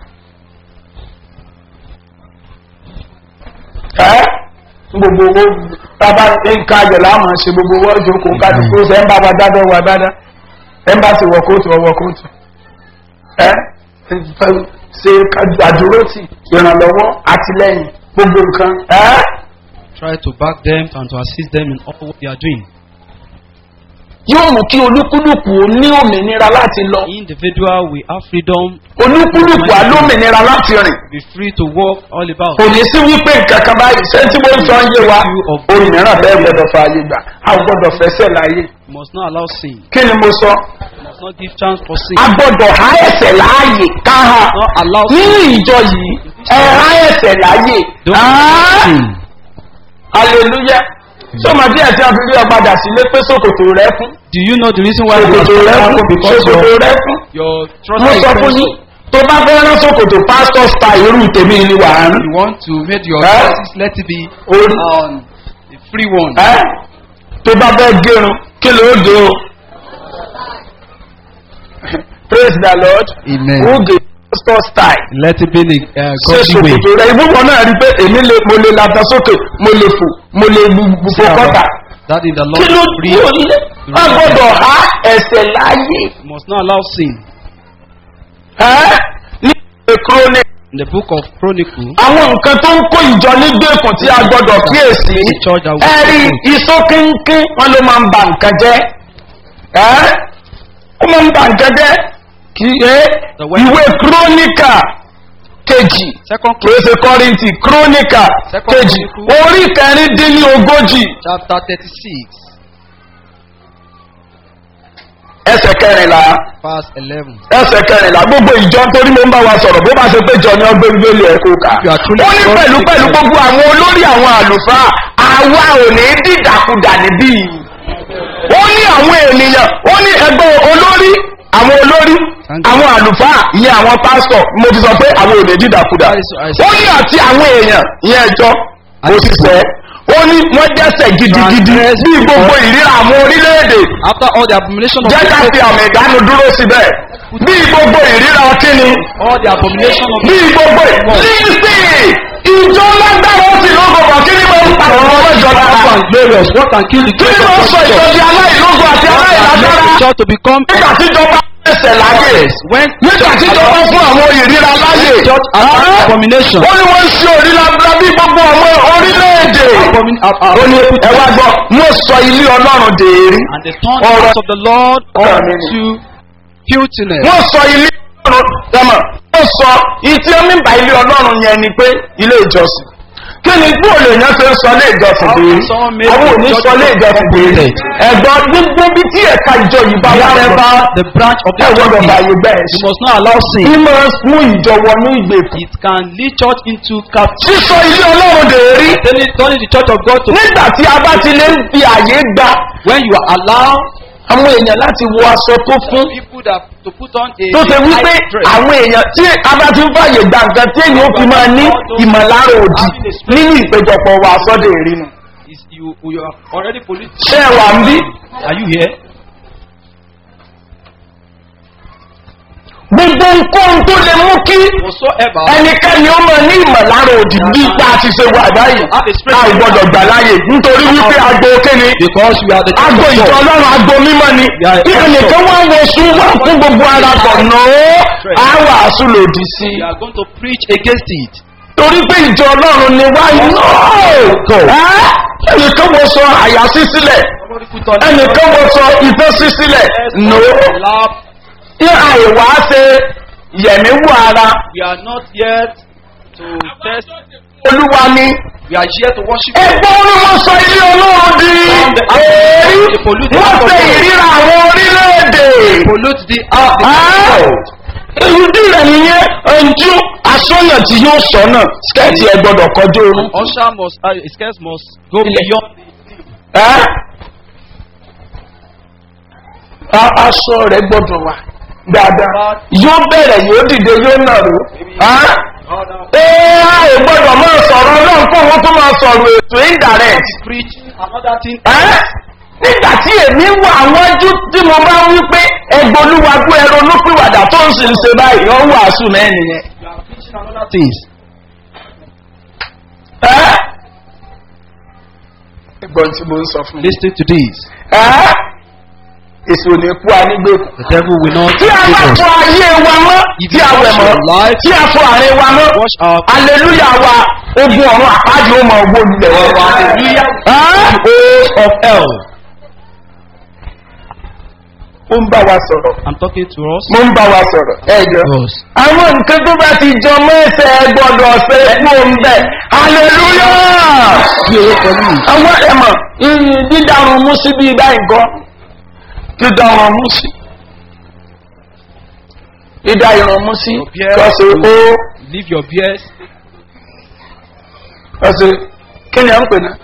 ẹ́ gbogbo owó tábà nǹka ayọ̀ láwọn ṣe gbogbo owó ìjókòó kálukú ṣe ń bá wa dábẹ́ wa dáadáa ẹ̀ ń bá ti wọ kóòtù ọwọ́ kóòtù ẹ́ ṣe àdúrótì ìrànlọ́wọ́ àtìlẹ́yìn gbogbo nǹkan ẹ́ Try to back them and to assist them in all what they are doing. yóò mú kí olúkúlùkù ó ní òmìnira láti lọ Individual, we have freedom, olúkúlùkù á lómìnira láti rìn be free to walk all about. kò ní sí wípé nǹkan kan báyìí ṣé tí mo ń sọ ń yé wa òmìnira bẹ́ẹ̀ gbọ́dọ̀ fa ayé gbà a ò gbọ́dọ̀ fẹsẹ̀ láàyè You must not allow sin. kí ni mo sọ You must not give chance for sin. a gbọ́dọ̀ há ẹsẹ̀ láàyè ká ha Not allow nínú sin. ìjọ yìí ẹ há ẹsẹ̀ láàyè Don't Ah! sin. hallelujah sọmọ díẹ̀ tí a fi rí ọ padà sílé pé sòkòtò rẹ fún Do you know the reason why you sòkòtò rẹ are fún because sòkòtò your, rẹ fún your trust mo is sọ fún yín tó bá fẹ́ rán sòkòtò pastor style irú tèmi ni wà á rán You want to make your Eh? choices let it be orí on a free one. ẹ́ tó bá fẹ́ gérun kí ló dé o praise the lord Amen. who gave pastor style Let it be the uh, ṣe godly way. sòkòtò rẹ ìbúwọ náà rí pé èmi lè mo lè lata sókè mo lè fò mo lè bu Say kọ́tà about That is the kí ló Lord dé free. o lé a gbọ́dọ̀ há ẹsẹ̀ láàyè You must not allow sin. ẹ́ ní ìwé chronic In the book of Chronicle, àwọn nǹkan tó ń kó ìjọ nígbèkùn tí a gbọ́dọ̀ kíyèsí the church that ẹ rí we iṣó kínkín wọn ló máa ń ba nǹkan jẹ́ ẹ́ ó máa ń ba nǹkan jẹ́ kì í ṣe The way- ìwé kírónìkà kejì Second kìí ṣe kọ́rìntì kírónìkà Second kejì Chronicle. orí kẹrin dín ní ogójì chapter thirty-six, ẹsẹ̀ kẹrìnlá verse eleven. ẹsẹ̀ kẹrìnlá gbogbo ìjọ nítorí mo ń bá wa sọ̀rọ̀ bó bá ṣe pé jọ ni ọgbẹ́ gbélé ẹ̀ kó kà You are truly ó ní God pẹ̀lú in pẹ̀lú Christ. gbogbo àwọn olórí àwọn àlùfáà àwa ò ní dìdàkudà níbí ó ní àwọn ènìyàn ó ní ẹgbẹ́ olórí àwọn olórí àwọn àlùfáà ìyẹn àwọn pásítọ̀ mo ti sọ pé àwọn ò lè dídàkudà That is what I ó ní àti àwọn èèyàn ìyẹn ẹjọ́ òṣìṣẹ́ ó ní wọ́n dẹ́sẹ̀ gidigidi bí gbogbo ìríra àwọn orílẹ̀-èdè After all the abomination of jẹ́ ká fi àmì ìdánu dúró síbẹ̀ bí gbogbo ìríra kíni all the abomination of bí gbogbo lísì ìjọ lágbára ó sì lógo bọ̀ kí ni mo ń pa àwọn ọmọ ìjọ lára and glorious. What can kill the kí ni mo ń sọ ìjọ di aláìlógo àti aláìlágbára the church to become nígbà tí ìjọba ẹsẹ̀ láyè when nígbà tí ìjọba fún àwọn ìríra láyè church as an abomination. ó ní wọ́n ń ṣe òrìlà bí gbogbo àwọn orílẹ̀-èdè Abomin- ab- ab- ó ní ẹ wá gbọ́ mo sọ ilé ọlọ́run dèérí and the turn Ọ̀rọ̀- house of the Lord Ọ̀rọ̀- unto filthiness. wọ́n sọ ilé ọlọ́run tẹ́mọ̀ wọ́n sọ ìtí omi ń ba ilé ọlọ́run yẹn ni pé ilé ìjọsìn kí ni bí olè yẹn ṣe ń sọ ilé ìjọsìn How dèérí can someone make àwọn ò ní the sọ ilé ìjọsìn dèérí ẹ̀gbọ́n gbogbo bí tí ẹ̀ka ìjọ yìí bá wà Wherever lẹ́bàá the branch of the ẹ̀ gbọ́dọ̀ church báyìí is, bẹ́ẹ̀ you must not allow sin. ní máa mú ìjọ wọnú ìgbèkùn It can lead church into captivity. sísọ ilé ọlọ́run dèérí Turning, turning the church of God to nígbà tí a bá ti lè ń fi àyè gba when you are allowed àwọn èèyàn láti wọ aṣọ tó fún people that to put on a tó ṣe a wípé high dress. àwọn èèyàn tí a bá ti ń fàyè gba nǹkan tí èèyàn ó fi máa ní ìmọ̀lára òdì nínú ìpéjọpọ̀ wa sọ́dọ̀ ìrìnnà. is you you are already polluted. ṣé ẹ wà ń bí? Are you here? gbogbo nǹkan tó lè mú kí Whatsoever ẹnikẹ́ni ó máa ní ìmọ̀lára òdì bí ipa ti ṣe wà báyìí a ò gbọ́dọ̀ gbà láàyè nítorí wípé agbo kéne because we are the church agbo of ìjọ God. ọlọ́run agbo mímọ́ ni kí ẹnìkan wá wọ sún wá fún gbogbo ara tọ̀nà ó á wàásù lòdì sí i. We are going to preach against it. torí pé ìjọ ọlọ́run ni wá iná ẹnìkan wọ sọ àyà sí sílẹ̀ Somebody put on ẹnìkan wọ sọ ìfẹ́ sí sílẹ̀ no Laugh. ní àìwá ṣe yẹ̀mí wù ara We are not yet to test. olúwa ni We are here to worship. ẹgbẹ́ orí wọn sọ ilé ọlọ́run di èrí wọ́n ṣe ìríra àwọn orílẹ̀-èdè Pollute the earth. ìrúdí rẹ̀ nìyẹn ẹnjú asọ́nà tí yóò sọ náà skẹ́ẹ̀tì ẹ gbọ́dọ̀ kọjú orun. Usher must, uh, his skirts must go Ilẹ̀. beyond. Ẹ́? A- aṣọ rẹ̀ gbọ́dọ̀ wà dáadáa yóò bẹ̀rẹ̀ yóò dìde yóò nàró Ẹ́? ee a ò gbọ́dọ̀ máa sọ̀rọ̀ náà kó wọ́n tó máa sọ̀rọ̀ ètò indirect Preach another thing. Ẹ́? nígbà tí èmi wà wájú tí mo bá wí pé ẹgbolúwa gbé ẹrọ olúpìwàdà tó ń sì ń ṣe báyìí ó wàásù mẹ́rin yẹn. You are preaching another things. Ẹ́? ẹgbọ́n tí mo ń sọ fún mi. Listen to this. Ẹ́? èso ní kú anígbèkùn. The devil will not tí a bá take us. fọ ayé wa mọ́ If tí you a wẹ̀ wash mọ́ your life, tí a fọ àárín wa mọ́ wash our aleluya wa ogun ọ̀run àpáàdì ó mọ owó lulẹ̀ wọn. hallelujah Ẹ́? host of hell. ó ń bá wa sọ̀rọ̀ I'm talking to us. mo ń bá wa sọ̀rọ̀ ẹ̀jọ̀. Us. àwọn nǹkan tó bá ti jọ mẹ́sẹ̀ gbọ́dọ̀ ṣe kú òun bẹ̀ aleluya. Bí owó pẹ̀lú mi. àwọn ẹ̀mọ̀ dídárun mú sí bí ibà nǹkan dídárun mú sí dídá irun mú sí Your beard. kọ́sẹ̀ ó Leave your beard. kọ́sẹ̀ kí ni à ń pè náà.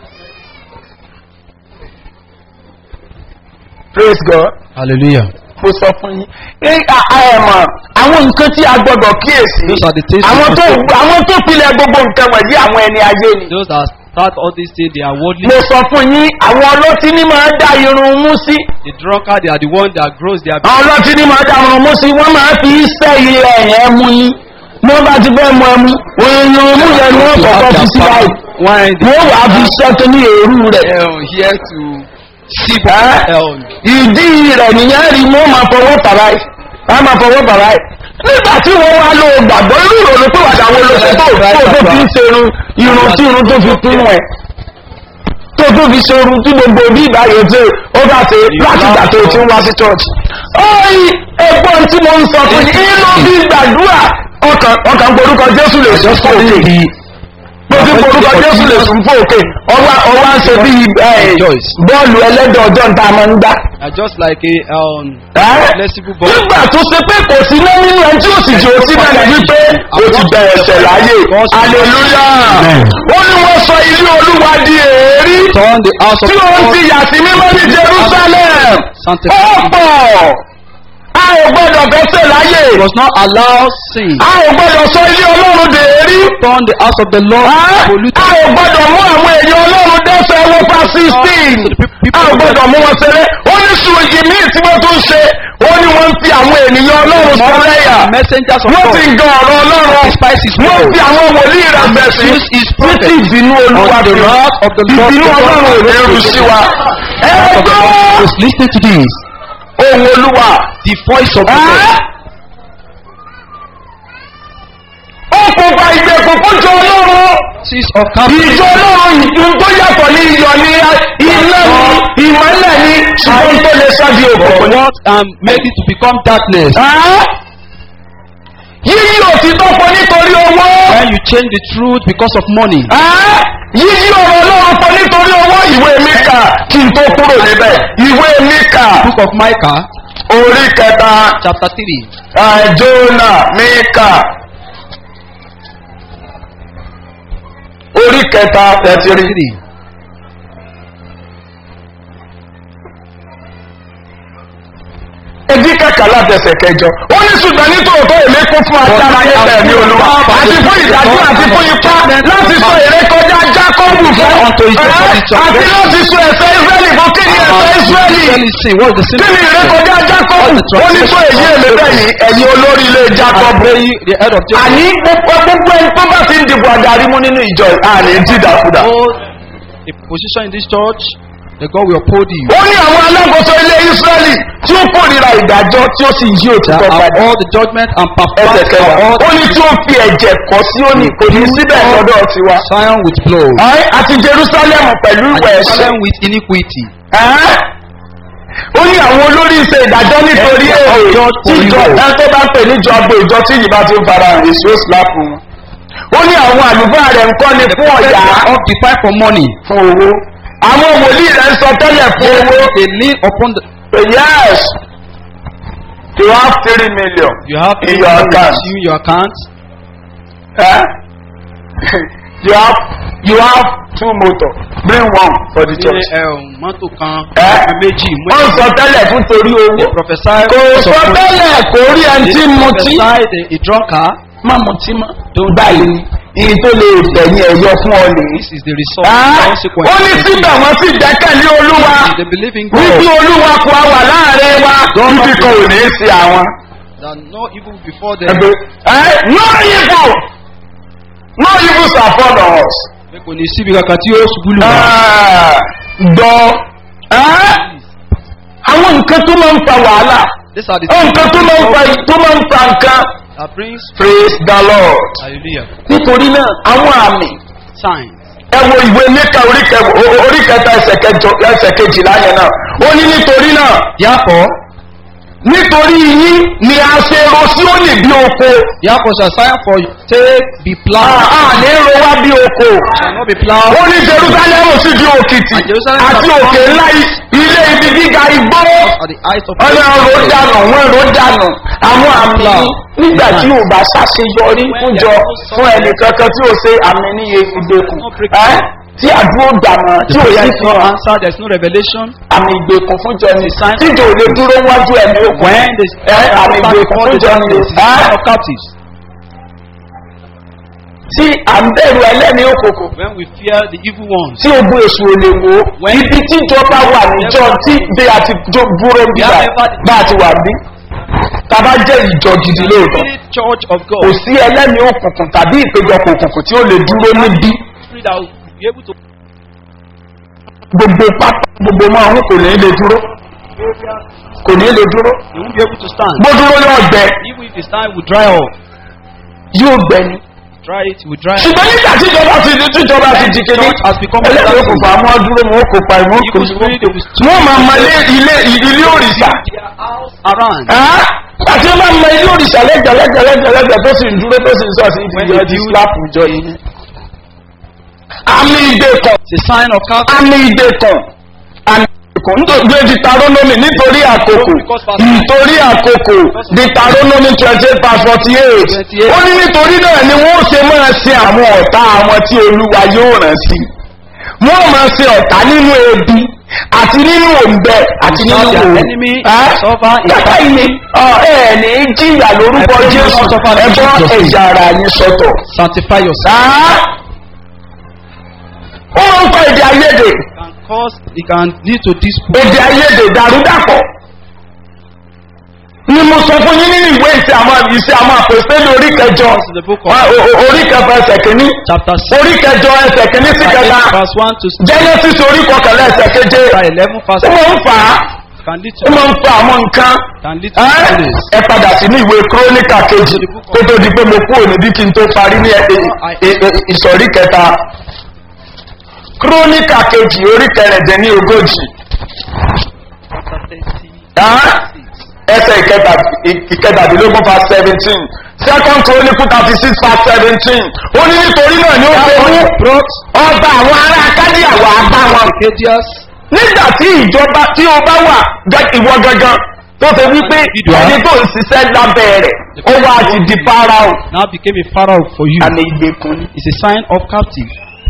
praise god Hallelujah. mo sọ fún yín ẹ ẹ̀mọ̀ àwọn nǹkan tí a gbọ́dọ̀ kíyèsí Those are the things. àwọn we tó must do. àwọn tó pilẹ̀ gbogbo nǹkan wọ̀nyí àwọn ẹni ayé ni. Those that start all these things, they are worldly. mo sọ fún yín àwọn ọlọ́tí ní máa dá irun mú sí. The drunkard, they are the one that grows their àwọn ọlọ́tí ní máa dá irun mú sí wọ́n máa fi sẹ́ ilẹ̀ ẹ̀ mú yín. ní wọ́n bá ti fẹ́ mọ ẹmu òyìn irun mú yẹn ni wọ́n kọ̀ọ̀kan fi sí báyìí. wine. wọ́n wàá fi sẹ́tọ́ ní èrú rẹ̀. Hell, here to see Ẹ́? hell. ìdí rẹ̀ nìyẹn rí wọ́n máa fọwọ́ bàbá yìí. wọ́n máa fọwọ́ bàbá yìí. nígbà tí wọ́n wá lo gbàgbọ́ irú ìrònú pé wàdà wo ló ṣe tó tó tó fi ń ṣe irun irun tí irun tó fi kún ẹ̀. tó tó fi ṣe irun tí gbogbo bí ìbáyọ̀ tó ó bá ṣe láti ìgbà tó ti ń wá sí church. ọ̀yìn ẹ̀gbọ́n tí mo ń sọ fún yín inú bí gbàdúrà ọkàn ọkàn gborúkọ jésù lè sọ fún òkè bó ti gborúkọ jésù lè sùn fún òkè ọwá ọwá ń ṣe bí bọ́ọ̀lù ẹlẹ́dọ̀ ọjọ́ ń ta máa ń gbá. Are just like a um, Ẹ́? flexible ball. nígbà tó ṣe pé kò sí náà nínú ẹni tí ó sì jẹ́ òsì náà ní wípé ó ti bẹ̀rẹ̀ ẹ̀sẹ̀ láyé aleluya ó ní wọ́n sọ ilé olúwa di èérí Turn the house of tí ó ń ti God. yà sí mímọ́ ní jerusalem ó pọ̀ ò gbọ́dọ̀ fẹsẹ̀ láyè. He was not allowed sin. a ò gbọ́dọ̀ sọ ilé ọlọ́run dèérí. Turn the house of the Lord a polluted. ò gbọ́dọ̀ mú àwọn èèyàn ọlọ́run dẹ́sẹ̀ wọ́n pa sixteen. a ò gbọ́dọ̀ mú wọn ṣeré. ó ní sùn ìmí tí wọ́n tún ṣe. ó ní wọ́n ń fi àwọn ènìyàn ọlọ́run sọ́lẹ́yà. Messengers of wọ́n ti ń God. gan ọ̀rọ̀ ọlọ́run. Despise his wọ́n word. fi àwọn wòlíì rẹ̀ bẹ̀ sí. Misuse his prophet. títí ìbínú olúwa On the fi wrath of the Lord. ìbínú ọlọ́run ò ní rú sí wa. ẹ gbọ́ Just listen to this. ohun olúwa. The voice of the Lord. ó kò gba ìgbèkùn fún jọ ọlọ́run. Seas of captivity. ìjọ ọlọ́run ìdún tó yàtọ̀ ní iyọ̀ ní iná ní ìmọ̀lẹ̀ ní ṣùgbọ́n tó lè ṣáàbí For òkùnkùn ní. what um, made it to become darkness. yíyí òtítọ́ pọ̀ nítorí owó. When you change the truth because of money. yíyí ọ̀rọ̀ ọlọ́run pọ̀ nítorí owó ìwé mika kí n tó kúrò níbẹ̀ ìwé mika Book of Micah, orí kẹta chapter 3. ah, jona mika orí kẹta Chapter tẹ̀sírí. 3. ẹbí kàkà látẹsẹ̀ kẹjọ ó ní ṣùgbọ́n nítòótọ́ èmi kún fún agbára nípa ẹ̀mí olúwa àti fún ìdájọ́ àti fún ipá láti sọ èrè kọjá jákọ́bù fún ẹ́ àti láti sọ ẹ̀sẹ̀ israẹli fún kí ni ẹ̀sẹ̀ israẹli Israeli sin. What is the sin? kí ni èrè kọjá jákọ́bù ó ní sọ èyí èmi bẹ́yìn ẹ̀yin olórí ilé And jákọ́bù pray the head of Jacob. àní gbogbo gbogbo ẹni tó bá ti ń dìbò àdarí mú nínú ìjọ àní dídàkudà Hold a position in this church, the God will uphold you. ó ní àwọn alákòóso ilé israẹli tí ó kórìíra ìdájọ́ tí ó sì yí That òtítọ́ are padà all the judgment and ẹsẹ̀ perfect kẹwàá all ó ní tí ó fi ẹ̀jẹ̀ kọ́ sí òní kò ní síbẹ̀ lọ́dọ̀ tiwa. Zion with blood. Ẹ́, àti jerusalem pẹ̀lú And ìwẹ̀ ẹ̀ṣẹ̀. Jerusalem with iniquity. Ẹ́, ó ní àwọn olórí ṣe ìdájọ́ nítorí Ẹ- èrè judge tí for ìjọ evil. ẹ tó bá ń pè níjọ agbo ìjọ tí ìyìnbá ti ń fara hàn èso síláàpù wọn. ó ní àwọn àlùfáà rẹ̀ ń kọ́ ni fún ọ̀yà Of the fight for money. fún owó. àwọn wòlíì rẹ̀ ń sọ tẹ́lẹ̀ fún owó. They lean upon the. yes you have three million You have in your account. You, your account. Eh? you have you have two motor bring one for the Ní church. ẹ̀hún mọ́tò kan. Ẹ́? Méjì. wọ́n sọ tẹ́lẹ̀ fún torí owó. They prophesy. kò sọ tẹ́lẹ̀ kò rí ẹni tí They mutí. prophesy the- a drunkard. má mutí mọ́. báyìí iye tó lè tẹ̀yìn ẹ̀yọ fún ọ nìyí. This is the result. Ah, consequence. ó ní síbẹ̀ wọ́n sì gbẹ́kẹ̀lé olúwa They believe in wípé God. olúwa kò á wà láàrin wa ibi kan ò ní í ṣe àwọn. That no evil before them. ẹgbẹ́ ẹ no evil no evil shall follow us. Pé kò ní síbi kankan tí yóò ṣubú lù wá. Ah, gbọ́ ẹ́ àwọn nǹkan tó máa ń fa wàhálà These are the nǹkan tó máa ń fa tó máa ń fa nǹkan that brings praise the lord hallelujah nítorí náà àwọn àmì signs. ẹ wo ìwé mẹ́ka orí kẹ- o- orí kẹta ẹsẹ̀ kẹjọ ẹsẹ̀ kejìlá yẹn náà ó ní nítorí náà Therefore, nítorí yín ni a ṣe ro sí òní bí oko therefore shall sign for you take be a plowed. a ní ro wá bí oko Shall not be plowed. ó ní jerusalem sì di òkìtì And Jerusalem àti shall òkè become- ńlá i- ilé ibi gíga igbó At the eyes of ọ̀nà ro dànù wọ́n ro dànù àwọn àmì nígbà tí ò bá ṣàṣeyọrí fúnjọ fún ẹnì kankan tí ò ṣe àmì níye ìgbèkùn ẹ́ tí àdúró dànù tí ò The yẹ there is kí no wọn answer, there is no revelation. àmì ìgbèkùn fúnjọ ni tíjọ ò lè dúró wájú ẹ̀mí òkun When the ẹ́ àmì ìgbèkùn before the fúnjọ ni darkness is ẹ́ sign of captives. tí à ń bẹ̀rù ẹlẹ́ni òkòkò When we fear the evil ones. tí ogun èṣù ò lè wò ó ibi tíjọba wà níjọ tí bí a ti jó búrò bí bá a ti wà bí tàbá jẹ́ ìjọ gidi lóòótọ́ Spirit church of kò God. sí ẹlẹ́ni òkùnkùn tàbí ìpéjọpọ̀ òkùnkùn tí ó lè dúró níbí Spirit that will be able to gbogbo pátá gbogbo máa ń kò ní lè dúró kò ní lè dúró they won't be able to stand. bó dúró yóò gbẹ Even if it's time, we dry up. yóò gbẹ ni Dry it, we dry it. ṣùgbọ́n nígbà tíjọba ti di tíjọba ti di kéde Church has become ẹlẹ́ni òkùnkùn àmọ́ dúró wọn kò pa ìwọ́n kò Evil spirit, they will wọ́n máa ma lé ilé ilé òrìṣà their house around. àti wọ́n máa ma ilé òrìṣà lẹ́gbẹ̀lẹ́gbẹ̀lẹ́gbẹ̀ tó sì ń dúró tó sì ń sọ sí When ìdíje they ọdí build- slap ìjọ yìí àmì ìgbèkàn It's a sign of captivity. àmì ìgbèkàn àmì ìgbèkàn nítorí ditaronomy nítorí àkókò nítorí àkókò ditaronomy twenty eight past forty eight ó ní nítorí náà ni wọ́n ṣe máa ṣe àwọn ọ̀tá àwọn tí olúwa yóò rán sí wọ́n máa ṣe ọ̀tá nínú ebi àti nínú òǹbẹ àti You nínú serve their òun. enemy, Ẹ́? suffer in kàkà yìí ni ọ, ẹ ní jìyà lórúkọ I pray you jésù not suffer in ẹgbọ́n Jesus' name. ẹ̀yà ara yín sọ́tọ̀. Sanctify yourself. Ẹ́? ó ń kọ́ èdè ayédè It can cause, it can lead to dispute. èdè ayédè dàrúdàpọ̀ ni mo sọ fún yín nínú ìwé ìṣe àwọn ìṣe àwọn àpèsèlú orí kẹjọ This is the book of Wá, o- o- orí kẹfà ẹsẹ̀ kìíní chapter orí 6, kẹjọ ẹsẹ̀ kìíní sí kẹta verse 1 to genesis orí kọkànlá ẹsẹ̀ keje chapter 11, verse ó máa ń fà á can lead ó to máa ń fa àwọn nǹkan can lead to ẹ́ disputes. ẹ padà sí ní ìwé kírónìkà kejì kó tó di pé mo kú òní bí kí n tó parí ní ẹ- ẹ- ẹ- ẹ- ìsọ̀rí kẹta kírónìkà kejì orí kẹrìndínlẹ́ ogójì ẹ́ ẹsẹ̀ ìkẹta- ìkẹtàdínlógún fa seventeen second chronicle thirty six fa seventeen ó ní nítorí náà ni ó ṣe mú brought ọba àwọn ará akádìyà wà á bá wọn Arcadius nígbà tí ìjọba tí ó bá wà gẹ- ìwọ gangan tó ṣe wípé Individual. ẹni tó ń ṣiṣẹ́ lábẹ́ rẹ̀ ó wá ti di pharaoh now became a pharaoh for you. àmì ìgbèkùn ni. It's a sign of captive.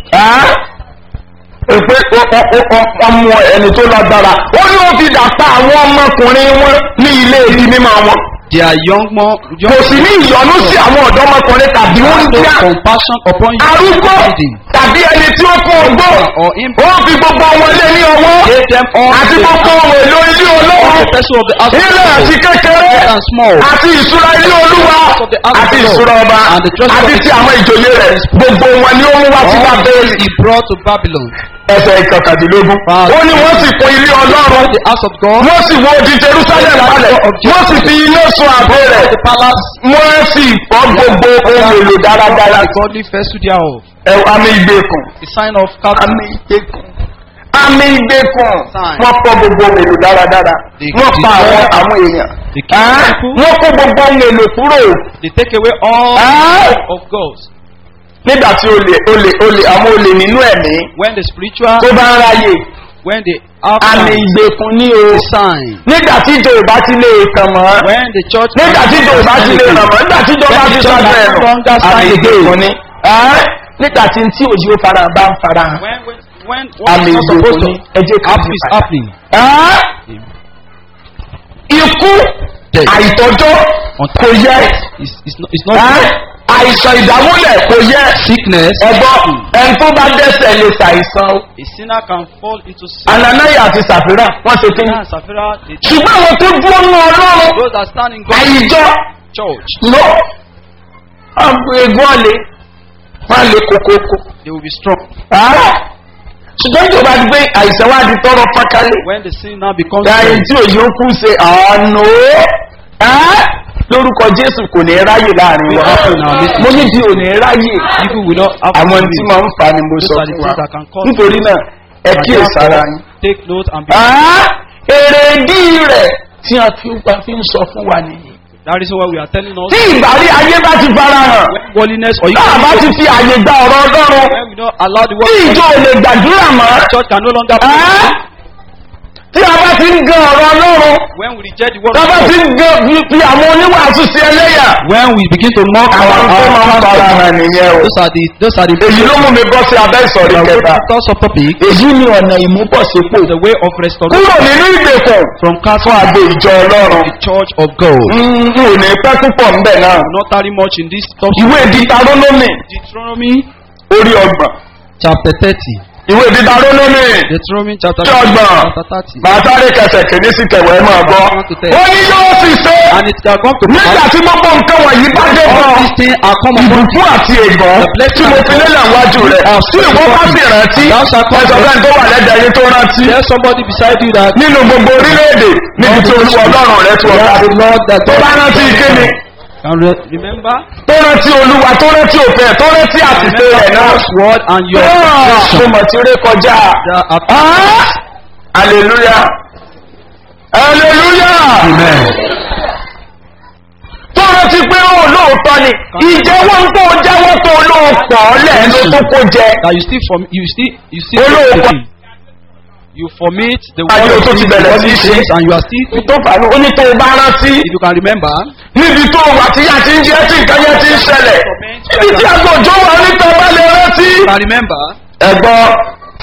ẹ́ pé ọmọ ẹni tó lágbára ó ní ó fi dàpá àwọn ọmọkùnrin wọn ní ilé ibi mímọ́ wọn They are young more young kò sí ní ìyọnú sí àwọn ọ̀dọ́mọkùnrin tàbí Have wọ́n no díà compassion upon you. arúgbó Hiding. tàbí ẹni tí ó kó ogbó Or imp- ó fi gbogbo wọn lé ní ọwọ́ Gave them all àti the, gbogbo ohun èlò ilé all olóhùn the vessel of the house of ilé àti God, kékeré great and small. àti ìṣúra ilé olúwa of the house of àti God, ìṣúra ọba and the treasure àti of ti the àwọn ìjòyè rẹ̀ gbogbo wọn ni ó mú wá sí All bábélì this he brought to Babylon. ẹsẹ̀ ìkọkàndínlógún Wow. ó ní wọ́n sì kún ilé ọlọ́run The house of God, wọ́n sì wọ odi jerusalem balẹ̀ wọ́n sì fi iná sun àbò rẹ̀ the palace, wọ́n sì fọ́ gbogbo ohun èlò dáradára the godly vessel thereof. ẹ̀ àmì ìgbèkùn A sign of captive. àmì ìgbèkùn àmì ìgbèkùn Sign. wọ́n fọ́ gbogbo ohun èlò dáradára They wọ́n pa destroy àwọn àwọn èèyàn the king Ẹ́, people. wọ́n kó gbogbo ohun èlò kúrò They take away all Ẹ́, of God. nígbà tí olè olè olè àwọn olè nínú ẹ̀mí When the spiritual, tó bá ń ráyè when they have àmì sign, ìgbèkùn ní o a sign. nígbà tí ìjọ ìbá ti lè tàn mọ́ When the church, nígbà tí ìjọ ìbá ti lè ràn mọ́ nígbà tí ìjọba When ti the sọ church bẹ́ẹ̀ no nù longer stand àmì ìgbèkùn again. ni Ẹ́, nígbà tí tí òjì ó fara bá ń fara hàn when when when àmì what is not supposed ìgbèkùn ni to ẹ jẹ́ ká happen yí is padà. happening. Ẹ́, ikú Death. àìtọ́jọ́ kò yẹ It's, it's not, it's not Ẹ́, àìsàn ìdámúlẹ̀ kò yẹ sickness. ẹ̀gbọ́n ẹni tó bá dẹ́sẹ̀ lè ṣàìsàn o. A sinner can fall into sin. ananaya àti sàfírà wọ́n ṣe kí ni. Ananias and Sapphira, they, ṣùgbọ́n àwọn tó dúró ní ọlọ́run those that stand in God's àyíjọ church, lọ egun ọ̀lẹ́ wọ́n lè kókókó. they will be strong. ṣùgbọ́n ìjọba ti gbé àìsàn wá di tọrọ pákálẹ̀. When the sin now becomes ẹyin tí òye ń kú ṣe àánú lórúkọ jésù kò ní ráyè láàrin wa mo ní di òní ráyè people will not have àwọn to tí be- máa ń fa ni mo Those sọ are the fún wa things that can cause nítorí náà ẹ And kíyè sára therefore, yín. Take note and be. Ah, èrèdí rẹ̀ tí a fi ń pa fi ń sọ fún wa nìyí. That is why we are telling us tí ìgbàrí ayé bá ti fara hàn when holiness or you náà bá ti fi àyè gba ọ̀rọ̀ ọlọ́run when we don't allow the word tí of ìjọ ò lè gbàdúrà mọ́ God, church can no longer Ah, tí a bá ti ń gan ọ̀rọ̀ ọlọ́run when we reject the word tí a of bá God, ti ń gan fi àwọn oníwàásù sí ẹlẹ́yà when we begin to mock our àwọn tó máa ń our fara hàn nìyẹn o. those are the those are the èyí ló mú mi bọ́ sí abẹ́ ìsọ̀rí the kẹta first of topic èyí ni ọ̀nà ìmúbọ̀sípò the way of restoration kúrò nínú ìgbèkùn from fún castle àgbo ìjọ ọlọ́run the church of God. n ò ní pẹ́ púpọ̀ ń bẹ̀ náà Not tarry much in this topic. ìwé dítarónómì Deuteronomy orí ọgbọ̀n chapter thirty. ìwé dítarónómì Deuteronomy chapter Tí ọgbọ̀n. chapter thirty. màá sáré kẹsẹ̀ kìíní sí kẹwẹ́ máa gbọ́ ó ní yóò sì ṣe And it shall come to nígbà pass tí gbogbo nǹkan wọ̀nyí bá dé all bọ̀ these things are come upon ìbùkún àti ègbọ́n tí mo fi lélẹ̀ wájú rẹ̀ tí ìwọ bá sì rántí ẹ̀sọ̀ bẹ́ẹ̀ tó wà lẹ́dẹ̀ẹ́ yín tó rántí There somebody beside you that nínú gbogbo orílẹ̀-èdè níbi tí olúwa ọlọ́run rẹ̀ tó ọ̀gá the Lord that tó bá rántí kíni can re- remember tó rántí olúwa tó rántí òfin ẹ̀ tó rántí àtìsé rẹ̀ náà God's word and your Ah, mo action. mọ̀ tí ó ré kọjá That are- Ah! hallelujah hallelujah tó rántí pé ó lóòótọ́ ni ìjẹ́wọ́ ń tó jẹ́wọ́ tó lóòpọ̀ lẹ́nu tó kó jẹ that you still form you still you still Olóòpọ̀. the thing. you formate the Ayé word o tó of ti things, bẹ̀rẹ̀ the sí í godly ṣe. things, and you are still tó fà ní oní tó o bá rántí if you can remember níbi tó o wà tí yá ti ń jẹ́ tí nǹkan yẹn ti ń ṣẹlẹ̀ níbi tí àgbòjò wà níta bá lè rántí. you can remember ẹ̀gbọ́n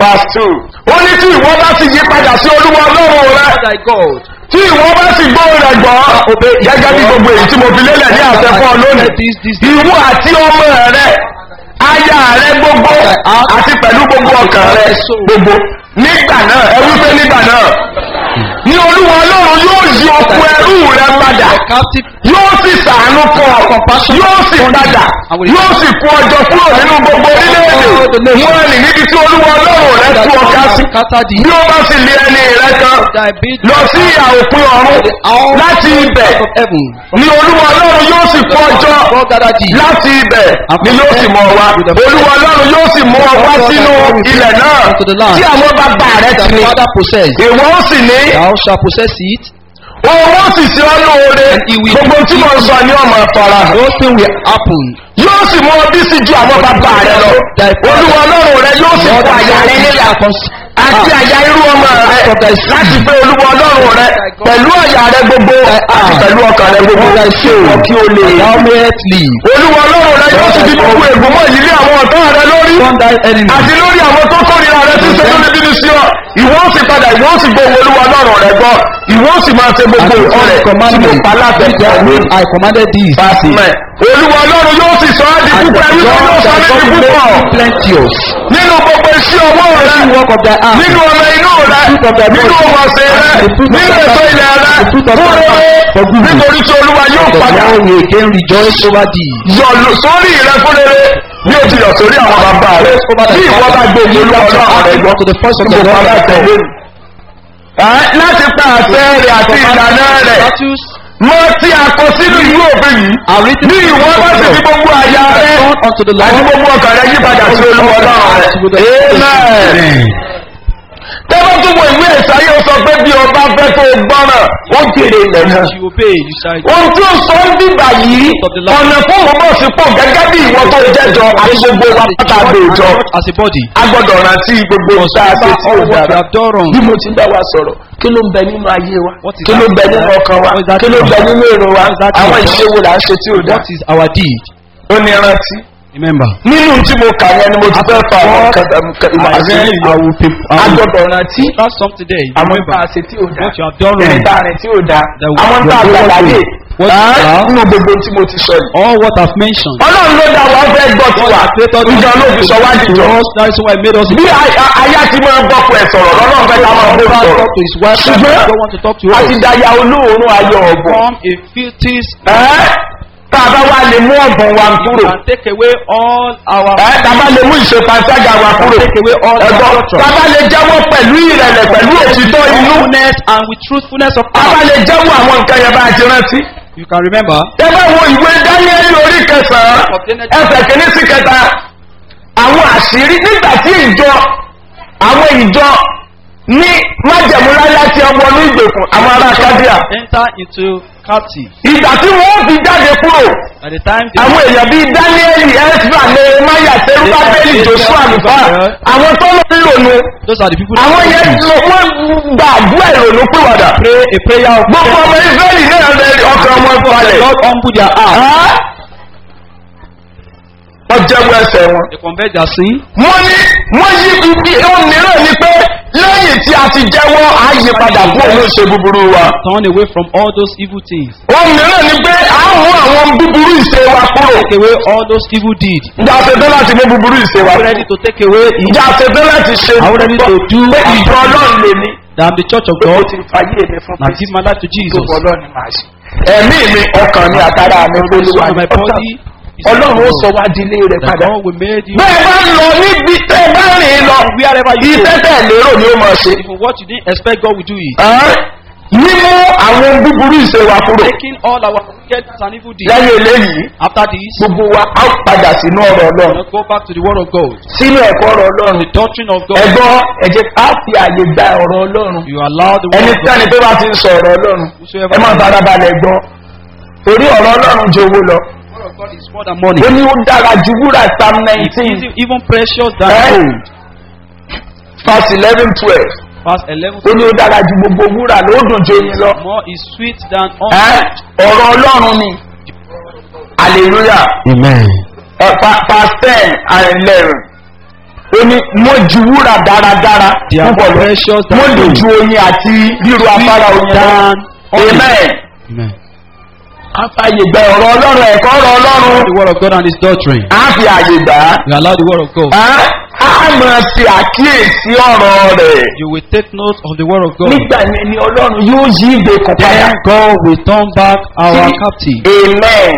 verse two ó ní tí ìwọ bá ti yí padà sí olúwa ọlọ́run rẹ thy God. tí ìwọ bá sì gbọ́ rẹ̀ gbọ́ gẹ́gẹ́ bí gbogbo èyí tí mo fi lélẹ̀ ní àṣẹ fún ọ lónìí ìwọ àti ọmọ rẹ aya rẹ gbogbo àti pẹ̀lú gbogbo ọkàn rẹ gbogbo nígbà náà ẹ wípé nígbà náà ní olúwa ọlọ́run yóò yí okun ẹrú rẹ padà Captive yóò sì sàánú fún ọ yóò sì padà yóò sì kú ọjọ́ kúrò nínú gbogbo orílẹ̀-èdè wọ́n rìn níbi tí olúwa ọlọ́run rẹ tú ọ ká sí scatter thee. bí ó bá sì lé ẹni rẹ kan Thy bid lọ sí ìhà òpin ọ̀run láti ibẹ̀ of heaven. ni olúwa ọlọ́run yóò sì kó ọjọ́ God gather thee. láti ibẹ̀ ni yóò sì mọ wa olúwa ọlọ́run yóò sì mú ọ wá sínú ilẹ̀ náà tí àwọn bàbá rẹ ti Thy ní father possess. ìwọ ó sì ní Thou shalt possess it. òun ó sì ṣe ọ́ lóore gbogbo tí mo ń sọ ní ọmọ ìfara Those things will happen. yóò sì mú ọ bí sí ju àwọn bàbá rẹ lọ olúwa ọlọ́run rẹ yóò sì Lord, kó àyà rẹ níyà àti àyà irú ọmọ rẹ láti pé olúwa ọlọ́run rẹ pẹ̀lú àyà rẹ gbogbo àti pẹ̀lú ọkàn rẹ gbogbo ìwọ kí o lè Thou mayest live. olúwa ọlọ́run rẹ yóò sì fi gbogbo ègbòmọ̀ yìí lé àwọn ọ̀tá rẹ lórí Upon thy enemy. àti lórí àwọn tó kórìíra rẹ tí ṣe lórí bínú sí ọ ìwọ ó sì padà ìwọ ó sì gbóhùn olúwa ọlọ́run rẹ gbọ́ ìwọ ó sì máa ṣe gbogbo And ọrẹ I tí mo commanded pa láti thee, ẹ̀kọ́ mi. I commanded thee. Fásitì. Olúwa ọlọ́run yóò sì sọ ọ́ di And púpọ̀ ẹ̀rí tó yóò sọ ní di púpọ̀. plenteous. Nínú gbogbo iṣẹ́ ọwọ́ rẹ, Every work of thy hand. nínú ọmọ inú rẹ, nínú ọmọọ̀sẹ̀ rẹ, nínú ètò ilẹ̀ rẹ, fún rere, nítorí tí olúwa yóò The padà Lord will again rejoice over thee. yọ lò- sórí rẹ fún rere bí o ti yọ sórí àwọn bàbá rẹ. Bí ìwọ bá gbé ìlú ọlọ́run rẹ gbọ́, to the first of the gbogbo Lord. aláìsẹ̀ lónìí. Láti pa àṣẹ rẹ̀ àti ìlànà rẹ̀ Statutes mọ tí a kọ sínú ìlú òfin yìí are written ní ìwọ bá sì fi gbogbo àyà rẹ unto the àti Lord. gbogbo ọkàn rẹ yípadà sí olúwa ọlọ́run rẹ amen. tẹ́lá tó wọ ìwé ìsáyé ó sọ pé bí ọba fẹ́ tó gbọ́ràn ó jèrè ilẹ̀ náà. You obey, you shall ohun tí ó sọ ń dìgbà yìí ọ̀nà fún òun bọ̀ sípò gẹ́gẹ́ bí ìwọ tó jẹ́jọ àti gbogbo wa pátá àgbèjọ as a body. a gbọ́dọ̀ rántí gbogbo tá a ṣe tí all ó what you dára have done wrong. bí mo ti ń bá wa sọ̀rọ̀ kí ló ń bẹ nínú ayé wa What is kí ló ń bẹ that? nínú ọkàn wa What is that kí ló ń bẹ about? nínú èrò wa What is that àwọn about? ìṣe wo là ń ṣe tí ò dá What is our deed? ó ní rántí Remember. nínú tí mo kà yẹn ni mo ti fẹ́ fa àwọn ìmọ̀ àti I ìyọ̀ will pay. I a will gbọ́dọ̀ rántí That's something there. You àwọn remember tá a ṣe tí ò dá what you have done wrong. ẹni tá a rìn tí ò dá The àwọn tá a what- gbà láyè what- Ah, nínú gbogbo tí mo ti sọ yìí. All what I've mentioned. ọlọ́run ló dá wa ó fẹ́ gbọ́ tiwa ìjọ ló fi sọ wá dìjọ. us. That is why I made us. bí a- a- aya ti máa ń gbọ́kọ̀ ẹ̀ sọ̀rọ̀ lọ́lọ́run fẹ́ ká máa bó God sọ̀rọ̀. talk to his wife. and ṣùgbọ́n God want to talk to a us. ti daya olóòórùn ayọ̀ ọ̀bọ̀. From a filthy ẹ́ tá a bá wá lè mú ọ̀bọ̀n wa kúrò. and take away all our ẹ́ tá a bá lè mú ìṣèpàṣágà wa kúrò. take away all our ẹ̀gbọ́n culture. tá a bá lè jẹ́wọ́ pẹ̀lú ìrẹ̀lẹ̀ pẹ̀lú òtítọ́ inú. Truthfulness and with truthfulness of tá a bá heart. lè jẹ́wọ́ àwọn nǹkan yẹn bá a ti rántí. You can remember. ẹ bá wo ìwé dáníẹ́lì orí kẹsàn-án ẹsẹ̀ kìíní sí kẹta àwọn àṣírí nígbà tí ìjọ àwọn ìjọ ní májẹ̀múlá láti ọmọ ní ìgbèkùn àwọn ará kádíà Enter into captive. ìgbà tí wọ́n fi jáde kúrò By the time they àwọn èèyàn bíi dáníẹ́lì ẹ́sìrà nehemiah serubabeli joshua nìfà àwọn tó lọ lòlù those are the people àwọn yẹn lọ wọ́n gba àdúrà ìrònú pìwàdà pray a prayer of gbogbo ọmọ israẹli náà rẹ ọkàn wọn balẹ̀ God humble their heart. wọ́n jẹ́wọ́ ẹsẹ̀ wọn. They convert their sin. wọ́n ní wọ́n yí ibi ohun mìíràn ni pé lẹ́yìn tí a ti jẹ́wọ́ àyípadà kúrò ní ìṣe búburú wa. Turn away from all those evil things. ohun mìíràn ni pé a mú àwọn búburú ìṣe wa kúrò. Take away all those evil deeds. ǹjẹ́ a ṣe tán láti mú búburú ìṣe wa I'm kúrò? ready to take away it. ǹjẹ́ a ṣe tán láti ṣe Are we ready to do pé it? ìjọ ọlọ́run lè ní. That I'm the church of pé mo God. ti fàyè mi fún Now give my life to Jesus. tó ọlọ́run ni màá ṣe. ẹ̀mí mi ọkàn mi àtàrà mi The olúwa soul of ni my body is ọlọ́run ó of sọ God. wá di ilé rẹ̀ That padà. God will make you. bẹ́ẹ̀ bá ń lọ níbi tẹ́ ẹ bá rìn lọ Wherever you iṣẹ́ go. tẹ̀ lérò ni ó máa ṣe. Even what you didn't expect, God will do it. Ẹ́, mímú àwọn búburú ìṣe wa kúrò Taking all our wicked and evil deeds. lẹ́yìn eléyìí After this, gbogbo wa á padà sínú ọ̀rọ̀ ọlọ́run now go back to the word of God. sínú ẹ̀kọ́ ọ̀rọ̀ ọlọ́run The doctrine of God. ẹ̀gbọ́n ẹ̀jẹ̀ á fi àyè gba ọ̀rọ̀ ọlọ́run You allow the word ẹni of God. tẹ́ni tó bá ti ń sọ ọ̀rọ̀ ọlọ́run ẹ máa fara balẹ̀ gbọ́ torí ọ̀rọ̀ ọlọ́run ju owó lọ The word of God is more than money. ó ní ó dára ju wúrà psalm It nineteen is even precious than Eh? gold. verse eleven twelve Verse 11. ó ní ó dára ju gbogbo wúrà ló dùn ju oyin lọ More is sweet than Ẹ́, honey. ọ̀rọ̀ ọlọ́run ni hallelujah. Amen. Uh, pa- past ten and eleven. ó ní wọ́n ju wúrà dáradára They are púpọ̀ lọ precious than wọ́n lè gold. ju oyin àti ríro afárá oyin lọ than honey. amen Amen. àfààyè gba ọ̀rọ̀ ọlọ́run ẹ̀kọ́ ọ̀rọ̀ ọlọ́run The word of God and His doctrine. á fi àyè gbà á You allow the word of God. á á máa ṣe àkíyèsí ọ̀rọ̀ rẹ̀ You will take note of the word of God. nígbà yẹn ni ọlọ́run yóò yí ìgbèkùn padà Then God will turn back our Sí. captive. amen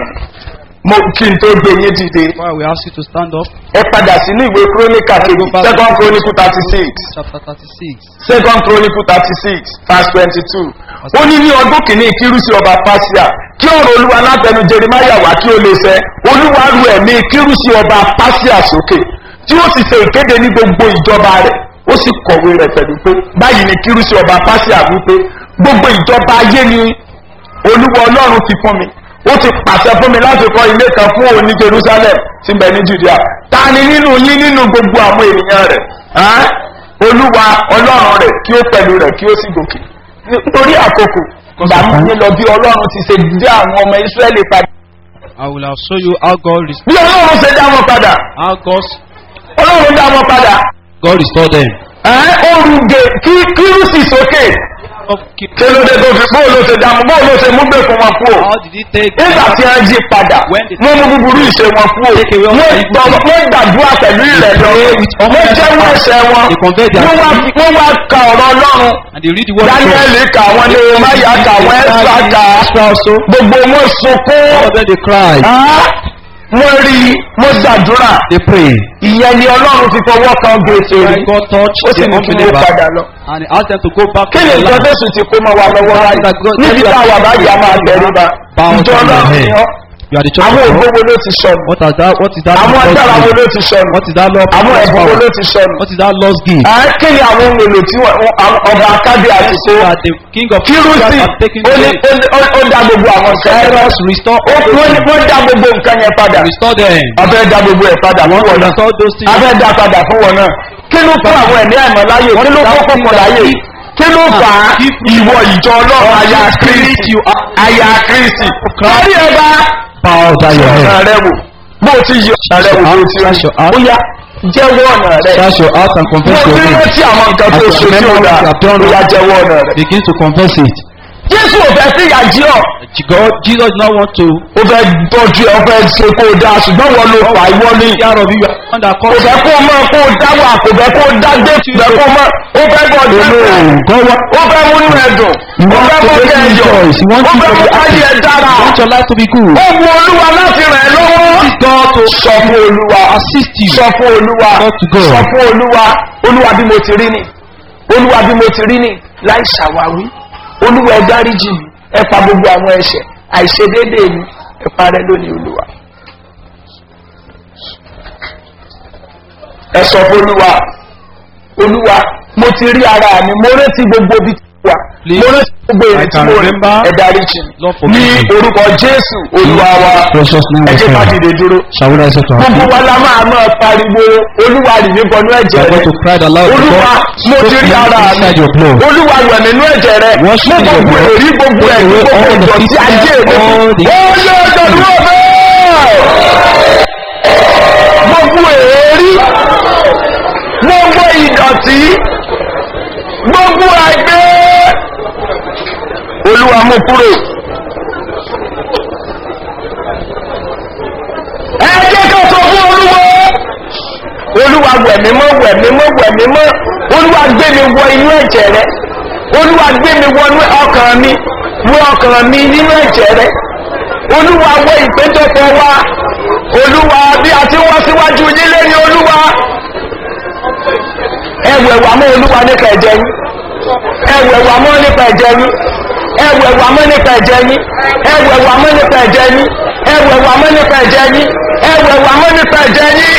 mo kí n tó gbé yín dìde Why we ask you to stand up. ẹ padà sínú ìwé kúrónìkà kejì second chronicle thirty six Chapter 36. second chronicle thirty six verse twenty two ó ní ní ọdún kìíní kírúsì ọba pásíà kí ọ̀rọ̀ olúwa látẹnu jeremiah wá kí ó lè ṣẹ olúwa ru ẹ̀mí kírúsì ọba pásíà sókè tí ó sì ṣe ìkéde ní gbogbo ìjọba rẹ̀ ó sì kọ̀wé rẹ̀ pẹ̀lú pé báyìí ni kírúsì ọba pásíà wípé gbogbo ìjọba ayé ni olúwa ọlọ́run ti fún mi ó ti pàṣẹ fún mi láti kọ́ ilé kan fún òun ní jerusalem tí ń bẹ ní judea ta ni nínú yín nínú gbogbo àwọn ènìyàn rẹ̀ Ẹ́n? olúwa ọlọ́run rẹ̀ kí ó pẹ̀lú rẹ̀ kí ó sì gòkè nítorí àkókò ìgbà mú yín lọ bí ọlọ́run ti ṣe dé àwọn ọmọ israẹli padà I will have show you how God rest- bí ọlọ́run ṣe dá wọn padà how God's, ọlọ́run dá wọn padà God restored them. Ẹ́n? ó rúgẹ kí kírùsì sókè Of keep- kí ló dé tó fi bóun ló ṣe dá wọn bóun ló ṣe mú gbé fún wọn kú o. How did he take nígbà tí wọ́n jí padà When the- wọ́n mú búburú ìṣe wọn kú o Take away all wọ́n the evil tọ́ things. wọ́n gbàdúrà pẹ̀lú ìrẹ̀lẹ̀ all wọ́n their jẹ́wọ́ sins. ẹ̀ṣẹ̀ wọn They convert their wọ́n wá sin. wọ́n wá ka ọ̀rọ̀ ọlọ́run and they read the word of daniel God. kà wọ́n ní omáyà kà wọ́n ẹ̀sà kà gbogbo wọn sunkún All of them they cry. Ah, wọ́n rí wọ́n gbàdúrà They pray. ìyẹn ni ọlọ́run fi fọwọ́ kan gbèsè rí When God touched ó sì the ní kí wọ́n unbeliever padà lọ. and he asked them to go back kí to ni the ìjọ land. jésù ti kó mọ́ wa lọ́wọ́ wáyé níbi táwa báyìí a máa tẹríba Bow ìjọ down your ọlọ́run head. ni ọ́ You are the church àwọn of ògbó God. wo ló ti sọnù What is that? What is that? àwọn Lord's agbára wo gift? ló ti sọnù What is that Lord? àwọn Lord's ẹ̀bùn wo power? ló ti sọnù. What is that Lord's gift? Ẹ kí ni àwọn ohun èlò tí wọ́n- àwọn ọba akádé àti So kó that the king of kírúsì Israel have taken ó ní place. ó ní- ó dá gbogbo àwọn nǹkan yẹn Cyrus restore Ó- all wọ́n ní- those wọ́n dá gbogbo nǹkan yẹn padà things. Restore them. abẹ́ dá gbogbo ẹ̀ padà fún wọn náà Restore those things. abẹ́ dá padà fún wọn náà kí ló fún àwọn ẹ̀mí àìmọ́ láyè kí ló fún fún wọn láyè kí ló fà á ìwọ ìjọ ọlọ́run aya kristi aya kristi kárí ẹ bá Bow down your ọ̀nà head. rẹ wò bó o ti yọ ọ̀nà rẹ wò bó o ti rí ó yá jẹ́wọ́ ọ̀nà rẹ Shut your heart and mo confess ti your sin. rántí àwọn nǹkan tó As ṣe you tí ó remember dá what you have done ó yá jẹ́wọ́ ọ̀nà rẹ. Begin to confess it. jésù ò fẹ́ sí ìyàjí ọ̀ God, Jesus did not want to ó fẹ́ tọ́jú ẹ ó fẹ́ ṣe kó o dá ṣùgbọ́n wọn ló fà ìwọ ní take care of you. You are the one that kò caused fẹ́ kó o mọ̀ kó o dá wà kò fẹ́ kó o dá dé kò fẹ́ kó o mọ̀ ó fẹ́ kó o dá dé ó fẹ́ múnú ẹ dùn ó fẹ́ kó o kẹ́ ẹ yọ ó fẹ́ kó káyé ẹ dára You want your life to be good. ó wu olúwa láti rẹ̀ ẹ́ lọ́wọ́ Ask God to sọ fún olúwa assist you. sọ fún olúwa Talk to God. sọ fún olúwa olúwa bí mo ti rí ni olúwa bí mo ti rí ni láì ṣàwáwí olúwa ẹ dáríjì mi ẹ pa gbogbo àwọn ẹ̀ṣẹ̀ àìṣedéédéé mi ẹ parẹ́ lónìí olúwa. ẹ sọ fún olúwa olúwa mo ti rí ara mi mo rántí gbogbo ibi tí mo wà Please, mo rántí gbogbo I èyí tí can mo rí remember. ẹ dáríjì mi Lord forgive ní me. orúkọ jésù olúwa wa Precious name ẹ of jẹ́ ká God. dìde dúró Shall we rise up to our gbogbo feet? wa la máa máa pariwo olúwa rì mí bọnú We ẹ̀jẹ̀ are rẹ going to cry the loud olúwa mo ti rí ara mi inside your blood. olúwa wẹ̀ nínú ẹ̀jẹ̀ rẹ Wash mú me in your gbogbo blood. èrí gbogbo Take ẹ̀rí away gbogbo all the ìdọ̀tí bitterness, ayé mi all the- ó lé ọjọ́ dúró bẹ́ẹ̀ gbogbo èrí gbogbo ìdọ̀tí gbogbo ẹgbẹ́ olúwa mú kúrò. ẹ jẹ́ ká sọ fún olúwa olúwa wẹ̀mí mọ́ wẹ̀mí mọ́ wẹ̀mí mọ́ olúwa gbé mi wọ inú ẹ̀jẹ̀ rẹ olúwa gbé mi wọ inú ọkàn mi wọ ọkàn mi nínú ẹ̀jẹ̀ rẹ olúwa wọ ìpéjọpọ̀ wa olúwa bí a ti wá síwájú nílé ní olúwa ẹwẹ̀ wà mọ́ olúwa nípa ẹ̀jẹ̀ yín ẹwẹ̀ wà mọ́ nípa ẹ̀jẹ̀ yín ẹwẹ̀ wà mọ́ nípa ẹ̀jẹ̀ yín ẹwẹ̀ wà mọ́ nípa ẹ̀jẹ̀ yín ẹwẹ̀ wà mọ́ nípa ẹ̀jẹ̀ yín ẹwẹ̀ wà mọ́ nípa ẹ̀jẹ̀ yín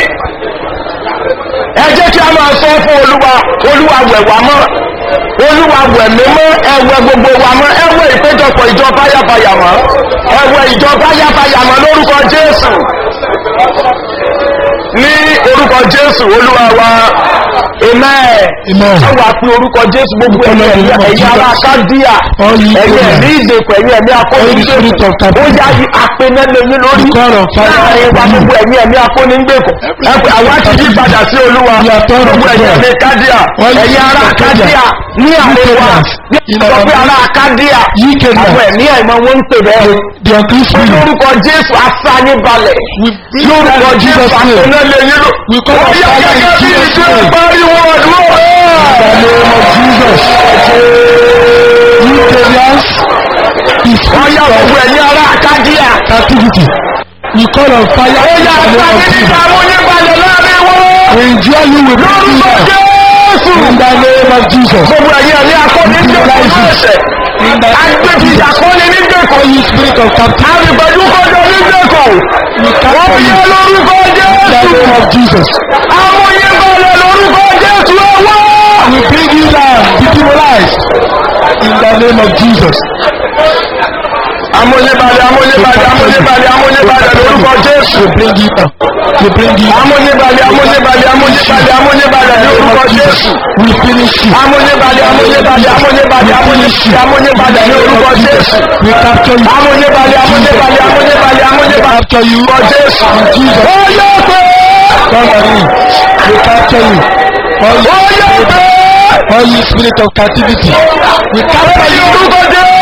ẹ jẹ́ kí a máa sọ fún olúwa olúwa wẹ̀ wá mọ́ olúwa wẹ̀ mí mọ́ ẹwẹ̀ gbogbo wa mọ́ ẹwẹ̀ ìpéjọpọ̀ ìjọ báyàbáyà mọ́ ẹwẹ̀ ìjọ báyàbáyà mọ́ lórúkọ jésù ní orúkọ jésù olúwa wa amen. Amen. ẹ wà pé orúkọ jésù gbogbo ẹ̀yìn Ọlọ́run ẹ̀yìn of ẹ̀yìn ara Jesus. kádíà All ye ẹ̀yìn Abraham. ẹ̀mí ìdèkọ̀ ẹ̀yìn ẹ̀mí All the spirit of akónígbèkọ̀ ó captivity. yá apẹnẹ́lẹ́yìn lórí The God of fire láàrin wa upon you. gbogbo ẹ̀mí ẹ̀mí akónígbèkọ̀ ẹ̀pẹ̀ àwa ti yí padà sí olúwa We are turned gbogbo unto ẹ̀yìn God. ẹ̀mí kádíà All the ẹ̀yìn ara spirit of Kádíà. kádíà ní àárín wa Kádíà. ní sọ pé ara kádíà Yí Kádíà. àwọn ẹ̀mí ẹ̀mọ́ wọn ń pè bẹ́ẹ̀ The unclean spirit. lórúkọ jésù asáyín balẹ̀ We bring lórúkọ that in jésù Jesus' name. apẹnẹ́lẹ́yìn lórí We call ó on yá fire in gẹ́gẹ́ bí Jesus' ìjọ name. ìpariwo ọdún In the name of Jesus. You Kenyans, the wọ́n yá spirit gbogbo of ẹ̀yìn ara kádíà captivity. We call on fire ó in yá the name asáyín of nípa Jesus. amúnyíbalẹ̀ láàrin wọn We enjoy you with lórúkọ freedom. jésù In the name of Jesus. gbogbo ẹ̀yìn ẹ̀mí akọni ní ìjọba ẹ̀sẹ̀ In the name of agbèjì Jesus. ìyàkọ́ni ní gbèkọ̀ All you spirit of captivity. àrùbẹ̀jú kọjọ ní gbèkọ̀ We wọ́n capture yẹ you. lórúkọ In the jésù name of Jesus. amúnyíbalẹ̀ lórúkọ jésù ẹwọ́ We bring you down, be demonized. In the name of Jesus. amúnyíbalẹ̀ amúnyíbalẹ̀ amúnyíbalẹ̀ amúnyíbalẹ̀ lórúkọ jésù We bring you down. We bring you down. amúnyíbalẹ̀ amúnyíbalẹ̀ amúnyíbalẹ̀ amúnyíbalẹ̀ lórúkọ jésù We finish you. amúnyíbalẹ̀ amúnyíbalẹ̀ amúnyíbalẹ̀ amúnyíbalẹ̀ amúnyíbalẹ̀ lórúkọ jésù We capture you. amúnyíbalẹ̀ amúnyíbalẹ̀ amúnyíbalẹ̀ amúnyíbalẹ̀ capture you. lórúkọ jésù In Jesus. ó yẹ pé Come on in. We capture you. All ó you, yẹ pé all you spirit of captivity. We capture you. lórúkọ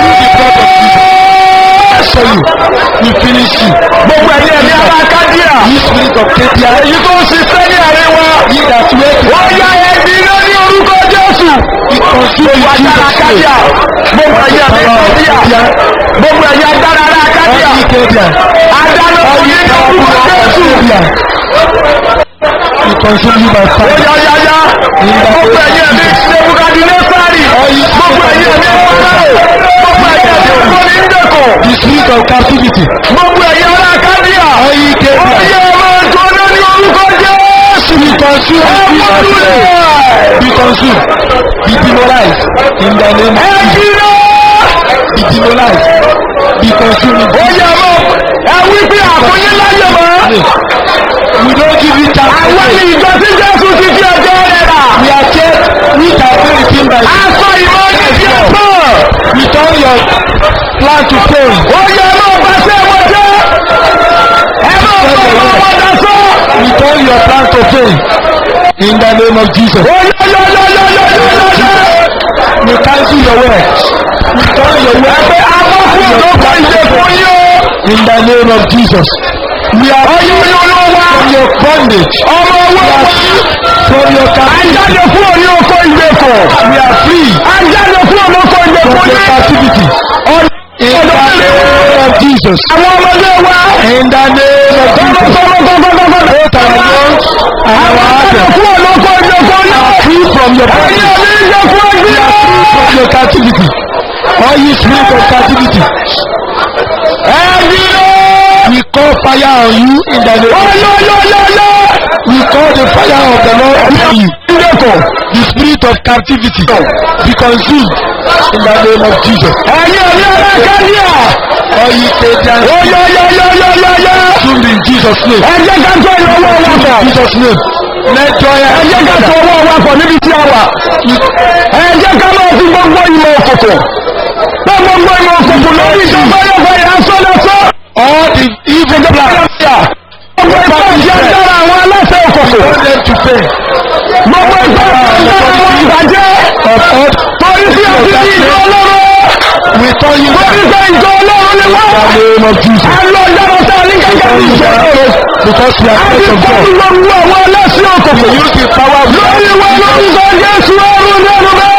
Capture jésù you. We finish you. gbogbo ẹ̀yẹ ní ara kádíà You spirit of Ketia. èyí tó ń ṣiṣẹ́ ní àárín wa He that wait. ó yá ẹbí náà ní orúkọ jésù He consume gbogbo you. agbára kádíà gbogbo ẹ̀yẹ ní kádíà gbogbo ẹ̀yẹ agbára ara All kádíà you Ketia. adáná All òní you ní orúkọ jésù Ketia. He consume you by ó fire. yá yá yá gbogbo ẹ̀yẹ ní nebukadnesari gbogbo ẹ̀yẹ ní farao gbogbo ẹ̀yẹ ní ọkọ̀ni ndekọ̀ The spirit of captivity. gbogbo ẹ̀yẹ ara kádíà All you ó Ketia. yẹ ọmọ ìjọba ní orúkọ jésù Be consumed. in Jesus' name. Be consumed. Be demonized. In the name of Jesus. ẹbí náà. Be demonized. Be consumed. ó yẹ mọ́ ẹ wí pé àkóyé láyé mọ́. We don't give you chance. àwọn ní ìjọ tí jésù ti fi ẹjọ́ rẹ̀ rà. We are kept. We can do the thing by aṣọ ìmọ̀ ní ti ẹ̀ pọ̀. Return your plan to fail. ó yẹ mọ́ pàṣẹ wọn jẹ́. ẹ mọ̀ fọwọ́ wọn dasọ́. Return your plan to fail. In the name of Jesus. ó yẹ yọ yọ yọ yọ yọ yọ yọ. We cancel your work. Return your work. ẹgbẹ́ amọ́kùn ló kọ́ ìṣe fún yín o. In the name of Jesus. We are ọyún ní olówó. from your bondage. ọmọ owó wa. From your captivity. ajáde fún òní oko ìgbèkùn. We are free ajáde fún òní oko from ìgbèkùn your ní. captivity. In the name of Jesus. àwọn ọmọdé wa. In the name of Jesus. Both our lungs and our heart fún òní oko ìgbèkùn ní. are free from your ẹ̀yin bondage. ọ̀ní ìjọ fún We ẹgbẹ́. are free from your captivity. All you spirit of captivity. ẹbí ló. We call fire on you in the name of Jesus. ọyọyọyọyọ. We call the fire of the Lord upon you. ìgbèkùn. The spirit of captivity be consumed in the name of Jesus. ẹ̀yin ọ̀ní ọ̀rẹ́ kẹ́líà. All you Satan ọyọyọyọyọyọ. consumed in Jesus' name. ẹ jẹ́ ká tó ìlọ́wọ́ wa In pọ̀. Jesus' name. Let joy ẹ and jẹ́ ká tó laughter. ọwọ́ wa pọ̀ níbi tí a wà. ẹ jẹ́ ká máa fi gbogbo ìmọ̀ òkùnkùn. pé gbogbo ìmọ̀ òkùnkùn lórí ìjọba yọ̀fọ̀ ìránṣọ́ lọ́sọ́. all the evil plans. gbogbo ìgbà ìjẹ́ dára àwọn aláṣẹ òkùnkùn. want them to pay. gbogbo ìgbà ìjẹ́ àwọn ìbàjẹ́. Of all torí sí àti ní ìjọ ọlọ́run. we turn you torí down sí ìjọ ọlọ́run ni wọ́n. in the name of Jesus. a lọ yàrá tá a ní gẹ́gẹ́ Turn bí you ìṣẹ́ down ọ̀rọ̀. because we a are ti friends of kọ́ God. gbogbo àwọn aláṣẹ òkùnkùn. We use the power of lórí wa lórúkọ jésù ọrùn lẹ́nu bẹ́ẹ̀.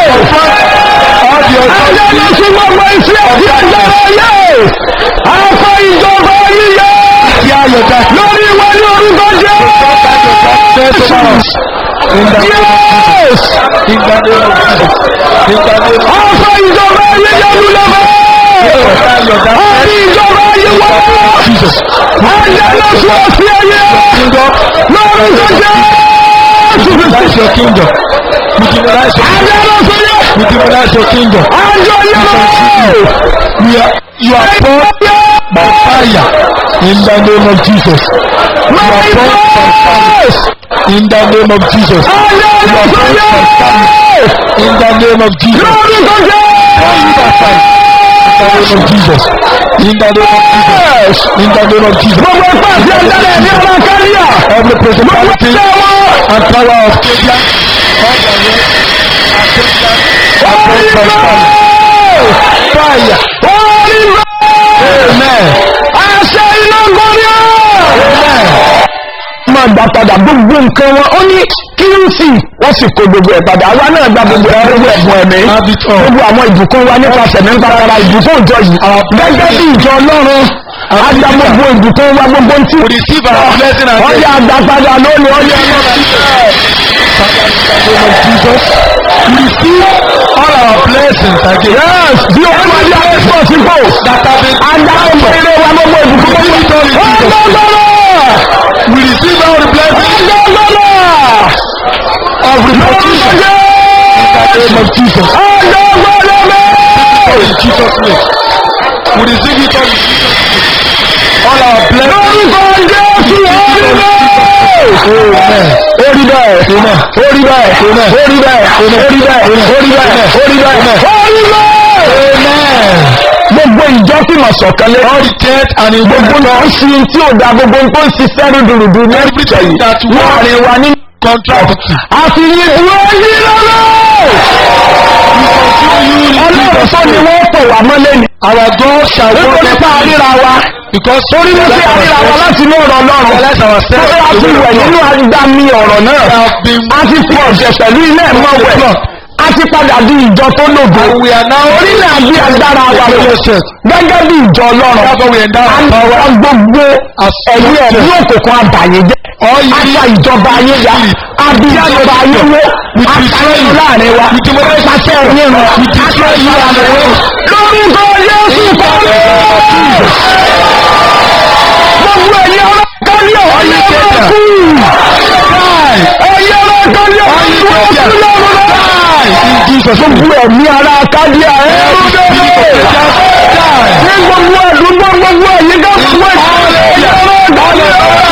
all the Ajá authority. ló sún gbogbo iṣẹ́ àti agbára ayé. Afọ ìjọba yíyá. Tear your dark Lórí wa ní orúkọ jẹ́. set over us. In the name of Yes. in the name of Jesus. In the name of Afọ ìjọba yíyá lulẹ̀ bẹ́ẹ̀. Tear your dark Àbí ìjọba yíwá. Jesus. Ajá ló sún ọ̀sẹ̀ ayé. Kingdom. Lórúkọ jẹ́. Demonize your kingdom. We demonize your Ajá ló sún yẹ. We demonize your kingdom. Ajá yẹ. We are, you are brought by fire in the name of Jesus. You are My brought by fire. voice. In the name of Jesus. In the name of Jesus. In the name of Jesus. In the name of Jesus. Gbogbo ẹgbẹ́ àti ẹ̀dálẹ̀ ní ọ̀la káríà. Every principality and power of Cadia, all the way, against them, against fire. Amen. Àṣẹ iná gbọ́dọ̀. Amen. máa gbà padà gbogbo nǹkan wọn ó ní kírísì wọ́n sì kó gbogbo ẹ̀ padà àwa náà gba gbogbo ẹ̀ gbogbo ẹ̀bùn ẹ̀mí Have it all. gbogbo àwọn ìbùkún wa nípasẹ̀ nípa ara ìbùkún ìjọ yìí gẹ́gẹ́ bí ìjọ ọlọ́run agba gbogbo ìbùkún wa gbogbo ntí We receive our blessing and ọyà àgbà padà lónìí ọyà Jesus. We receive all our blessings again. yes bí o máa yá ẹ̀fọ́ sípò That have been agba ọmọ eré wa gbogbo ìbùkún gbogbo ọgbọ́gbọ́rọ̀ We receive all the blessings ọgbọ́gbọ́rọ̀ of reproduction in the name of Jesus. ọgbọ́gbọ́rọ̀ In Jesus' name. We receive it all in Jesus' name. All our blessings. lórúkọ jésù orí bẹ́ẹ̀. orí bẹ́ẹ̀ orí bẹ́ẹ̀ orí bẹ́ẹ̀ orí bẹ́ẹ̀ orí bẹ́ẹ̀ orí bẹ́ẹ̀ orí bẹ́ẹ̀. Amen. gbogbo ìjọ tí mo sọ̀kan lé. All the death and in gbogbo náà ń fi tí ò da gbogbo tó ń ṣiṣẹ́ rúdurùdu ní ìjọ yìí. that láàrin wa ní. contract. àti yìí wọ́n yí lọ́lọ́. ọlọ́run tó ni wọ́n pè wá mọ́lé ni. Our God shall work nítorí pé a ríra wa. because torí wípé a ríra wa láti inú ọ̀rọ̀ ọlọ́run. Realize ourselves Tó a ti wẹ̀ nínú agbami ọ̀rọ̀ náà. have been A ti fi ọ̀jẹ̀ pẹ̀lú ilé ẹ̀mọ́ wẹ̀. A ti padà di ìjọ tó lògo. and we are now Orílẹ̀ àbí agbára wa lò. Yes. Gẹ́gẹ́ bí ìjọ ọlọ́run. Therefore we endow A our ń power bá gbogbo ẹ̀yìn ẹ̀mí òkùnkùn àbàyè jẹ́. All you Ata ìjọba ayé ya. Àbí ìjọba ayé wó. Àtàlẹ́ láàrin wa. Pàṣẹ ẹ̀yìn rẹ̀. Àṣẹ ìyá rẹ̀. Lórúkọ Yéésù kọ́lé. Gbogbo ẹ̀yìn ọlọ́kọ́lé ọ̀yẹ́ ọlọ́kù. Ẹ̀yẹ́ ọlọ́kọ́lé ọ̀yẹ́ ọlọ́kù. in Jesus. Gbogbo ẹ̀mí ara kádíà ẹ̀ ló dé. Ní gbogbo àdúgbò gbogbo ẹ̀yìn ká gbogbo ẹ̀yìn ọlọ́kọ́lé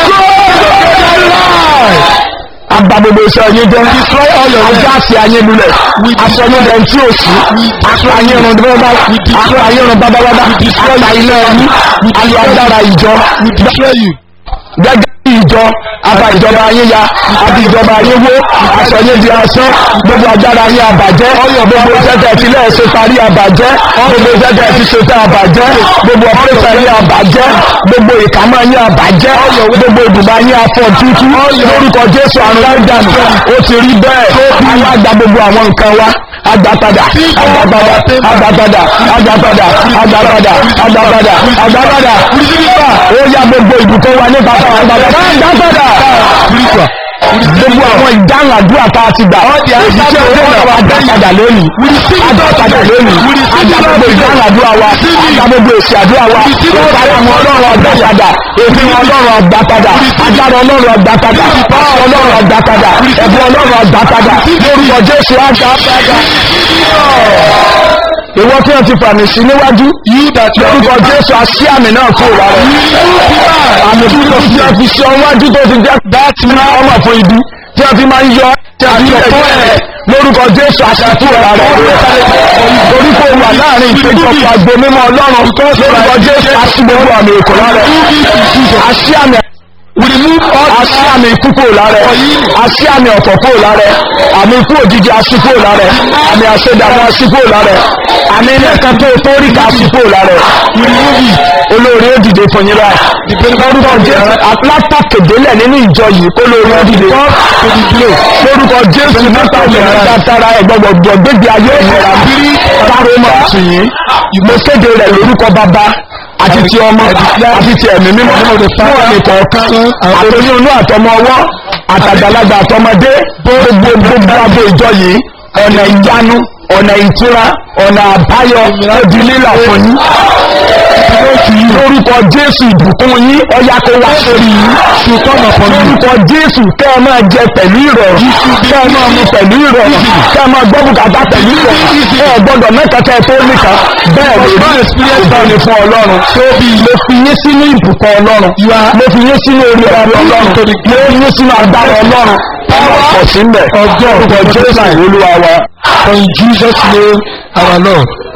Agba gbogbo iṣẹ́ yín jẹ́. Destroy all your Ajá àti ayé lulẹ̀. Aṣọ́nudẹ̀ tí ò sí. Apá ayé run bábá. Apá ayé run bábábábá. Apá ilé ẹni. Ayọ̀ agbára ìjọ. we destroy you. Gẹ́gẹ́ bí ìjọ. Apá ìjọba ayé ya. Apá ìjọba ayé wó. Aṣọ yé di asán. Gbogbo agbára ayé àbàjẹ́. Gbogbo ìṣẹ́tẹ̀ tí lẹ́ẹ̀ ṣe parí àbàjẹ́. Gbogbo ìṣẹ́tẹ̀ tí ṣe tẹ́ àbàjẹ́. Gbogbo ọ̀pẹ́sẹ̀ ayé àbàjẹ́. Gbogbo ìkàmọ́ ayé àbàjẹ́. Gbogbo ìdùnnú ayé afọ tútù. Lórúkọ Jésù àrùn láì dànù. Ó ti rí bẹ́ẹ̀. Àwọn àgbà gbogbo àwọn nǹkan wa. Agbápadà, agbápadà, agbápadà, agbápadà, agbápadà, agbápadà, agbápadà. Ó yá gbogbo ìbùkún wa nípa fún agbápadà. Agbápadà. Gbogbo àwọn ìdáhùn àdúrà tá a ti gbà. Èyí tí ó dènà wa agbápadà lónìí. Agbápadà lónìí. Àgbà gbogbo ìdáhùn àdúrà wa. Àgbà gbogbo èsì àdúrà wa. Ìpara àwọn ọlọ́run agbápadà. Èmi ọlọ́run agbápadà. Agbára ọlọ́run agbápadà. Pásọ ọlọ́run agbápadà. Ẹ̀bùn ọlọ́run agbápadà. Lórúkọ Jésù agbápadà. Ìwọ tí wọ́n ti fàmì sí níwájú. You that you are Lórúkọ Jésù aṣí àmì náà kó wa rẹ̀. Àmì tí wọ́n fi fi ṣe ọwájú tó ti jẹ́ dáàtì máa ọmọ fún ibi. Tí wọ́n fi máa ń yọ tí a fi lè tó ẹ̀. Lórúkọ Jésù aṣàtú ọ̀la rẹ̀. Torí kò wà láàrin ìpéjọpọ̀ àgbo mímọ́ Ọlọ́run. Lórúkọ Jésù aṣí gbogbo àmì ìkọlá rẹ̀. Aṣí àmì we remove all aṣí àmì ikú kúrò lára ẹ̀ aṣí àmì ọ̀fọ̀ kúrò lára ẹ̀ àmì ikú òjijì aṣí kúrò lára ẹ̀ àmì àṣẹdàmú aṣí kúrò lára ẹ̀ àmì ilé kan tó tó rí ká aṣí kúrò lára ẹ̀ olórí ó dìde fún yín báyìí lórúkọ jésù látàkèdélẹ̀ nínú ìjọ yìí kó lórí ó dìde lórúkọ jésù nípa ìlànà tàtàrà ẹ̀gbọ́gbọ̀gbọ̀ gbégbé ayé ìlera bírí káró mọ̀ sí yín mo kéde rẹ̀ lórúkọ bàbá àti ti ọmọ àti ti ẹ̀mí mímọ́ fún ẹ̀mí kọ̀ọ̀kan àtòyún inú àtọmọ ọwọ́ àtàgbàlagbà àtọmọdé gbogbo gbogbo abo ìjọ yìí ọ̀nà ìyanu ọ̀nà ìtura ọ̀nà àbáyọ ó di lílà fún yín lórúkọ jésù ìbùkún yín ọya kó wá sórí yín lórúkọ jésù kẹ́ ẹ máa jẹ pẹ̀lú ìrọ̀rùn kẹ́ ẹ máa mu pẹ̀lú ìrọ̀rùn kẹ́ ẹ máa gbọ́ bùkátà pẹ̀lú ìrọ̀rùn ẹ gbọ́dọ̀ mẹ́kẹ̀kẹ́ tó nìkan bẹ́ẹ̀ lè rí ìbáni fún ọlọ́run mo fi yín sínú ìbùkún ọlọ́run mo fi yín sínú orí ọ̀rọ̀ ọlọ́run mo fi yín sínú agbára ọlọ́run ọ̀pọ̀ sí mbẹ̀ orúkọ jésù olúwa wa. In Jesus' name, our Lord.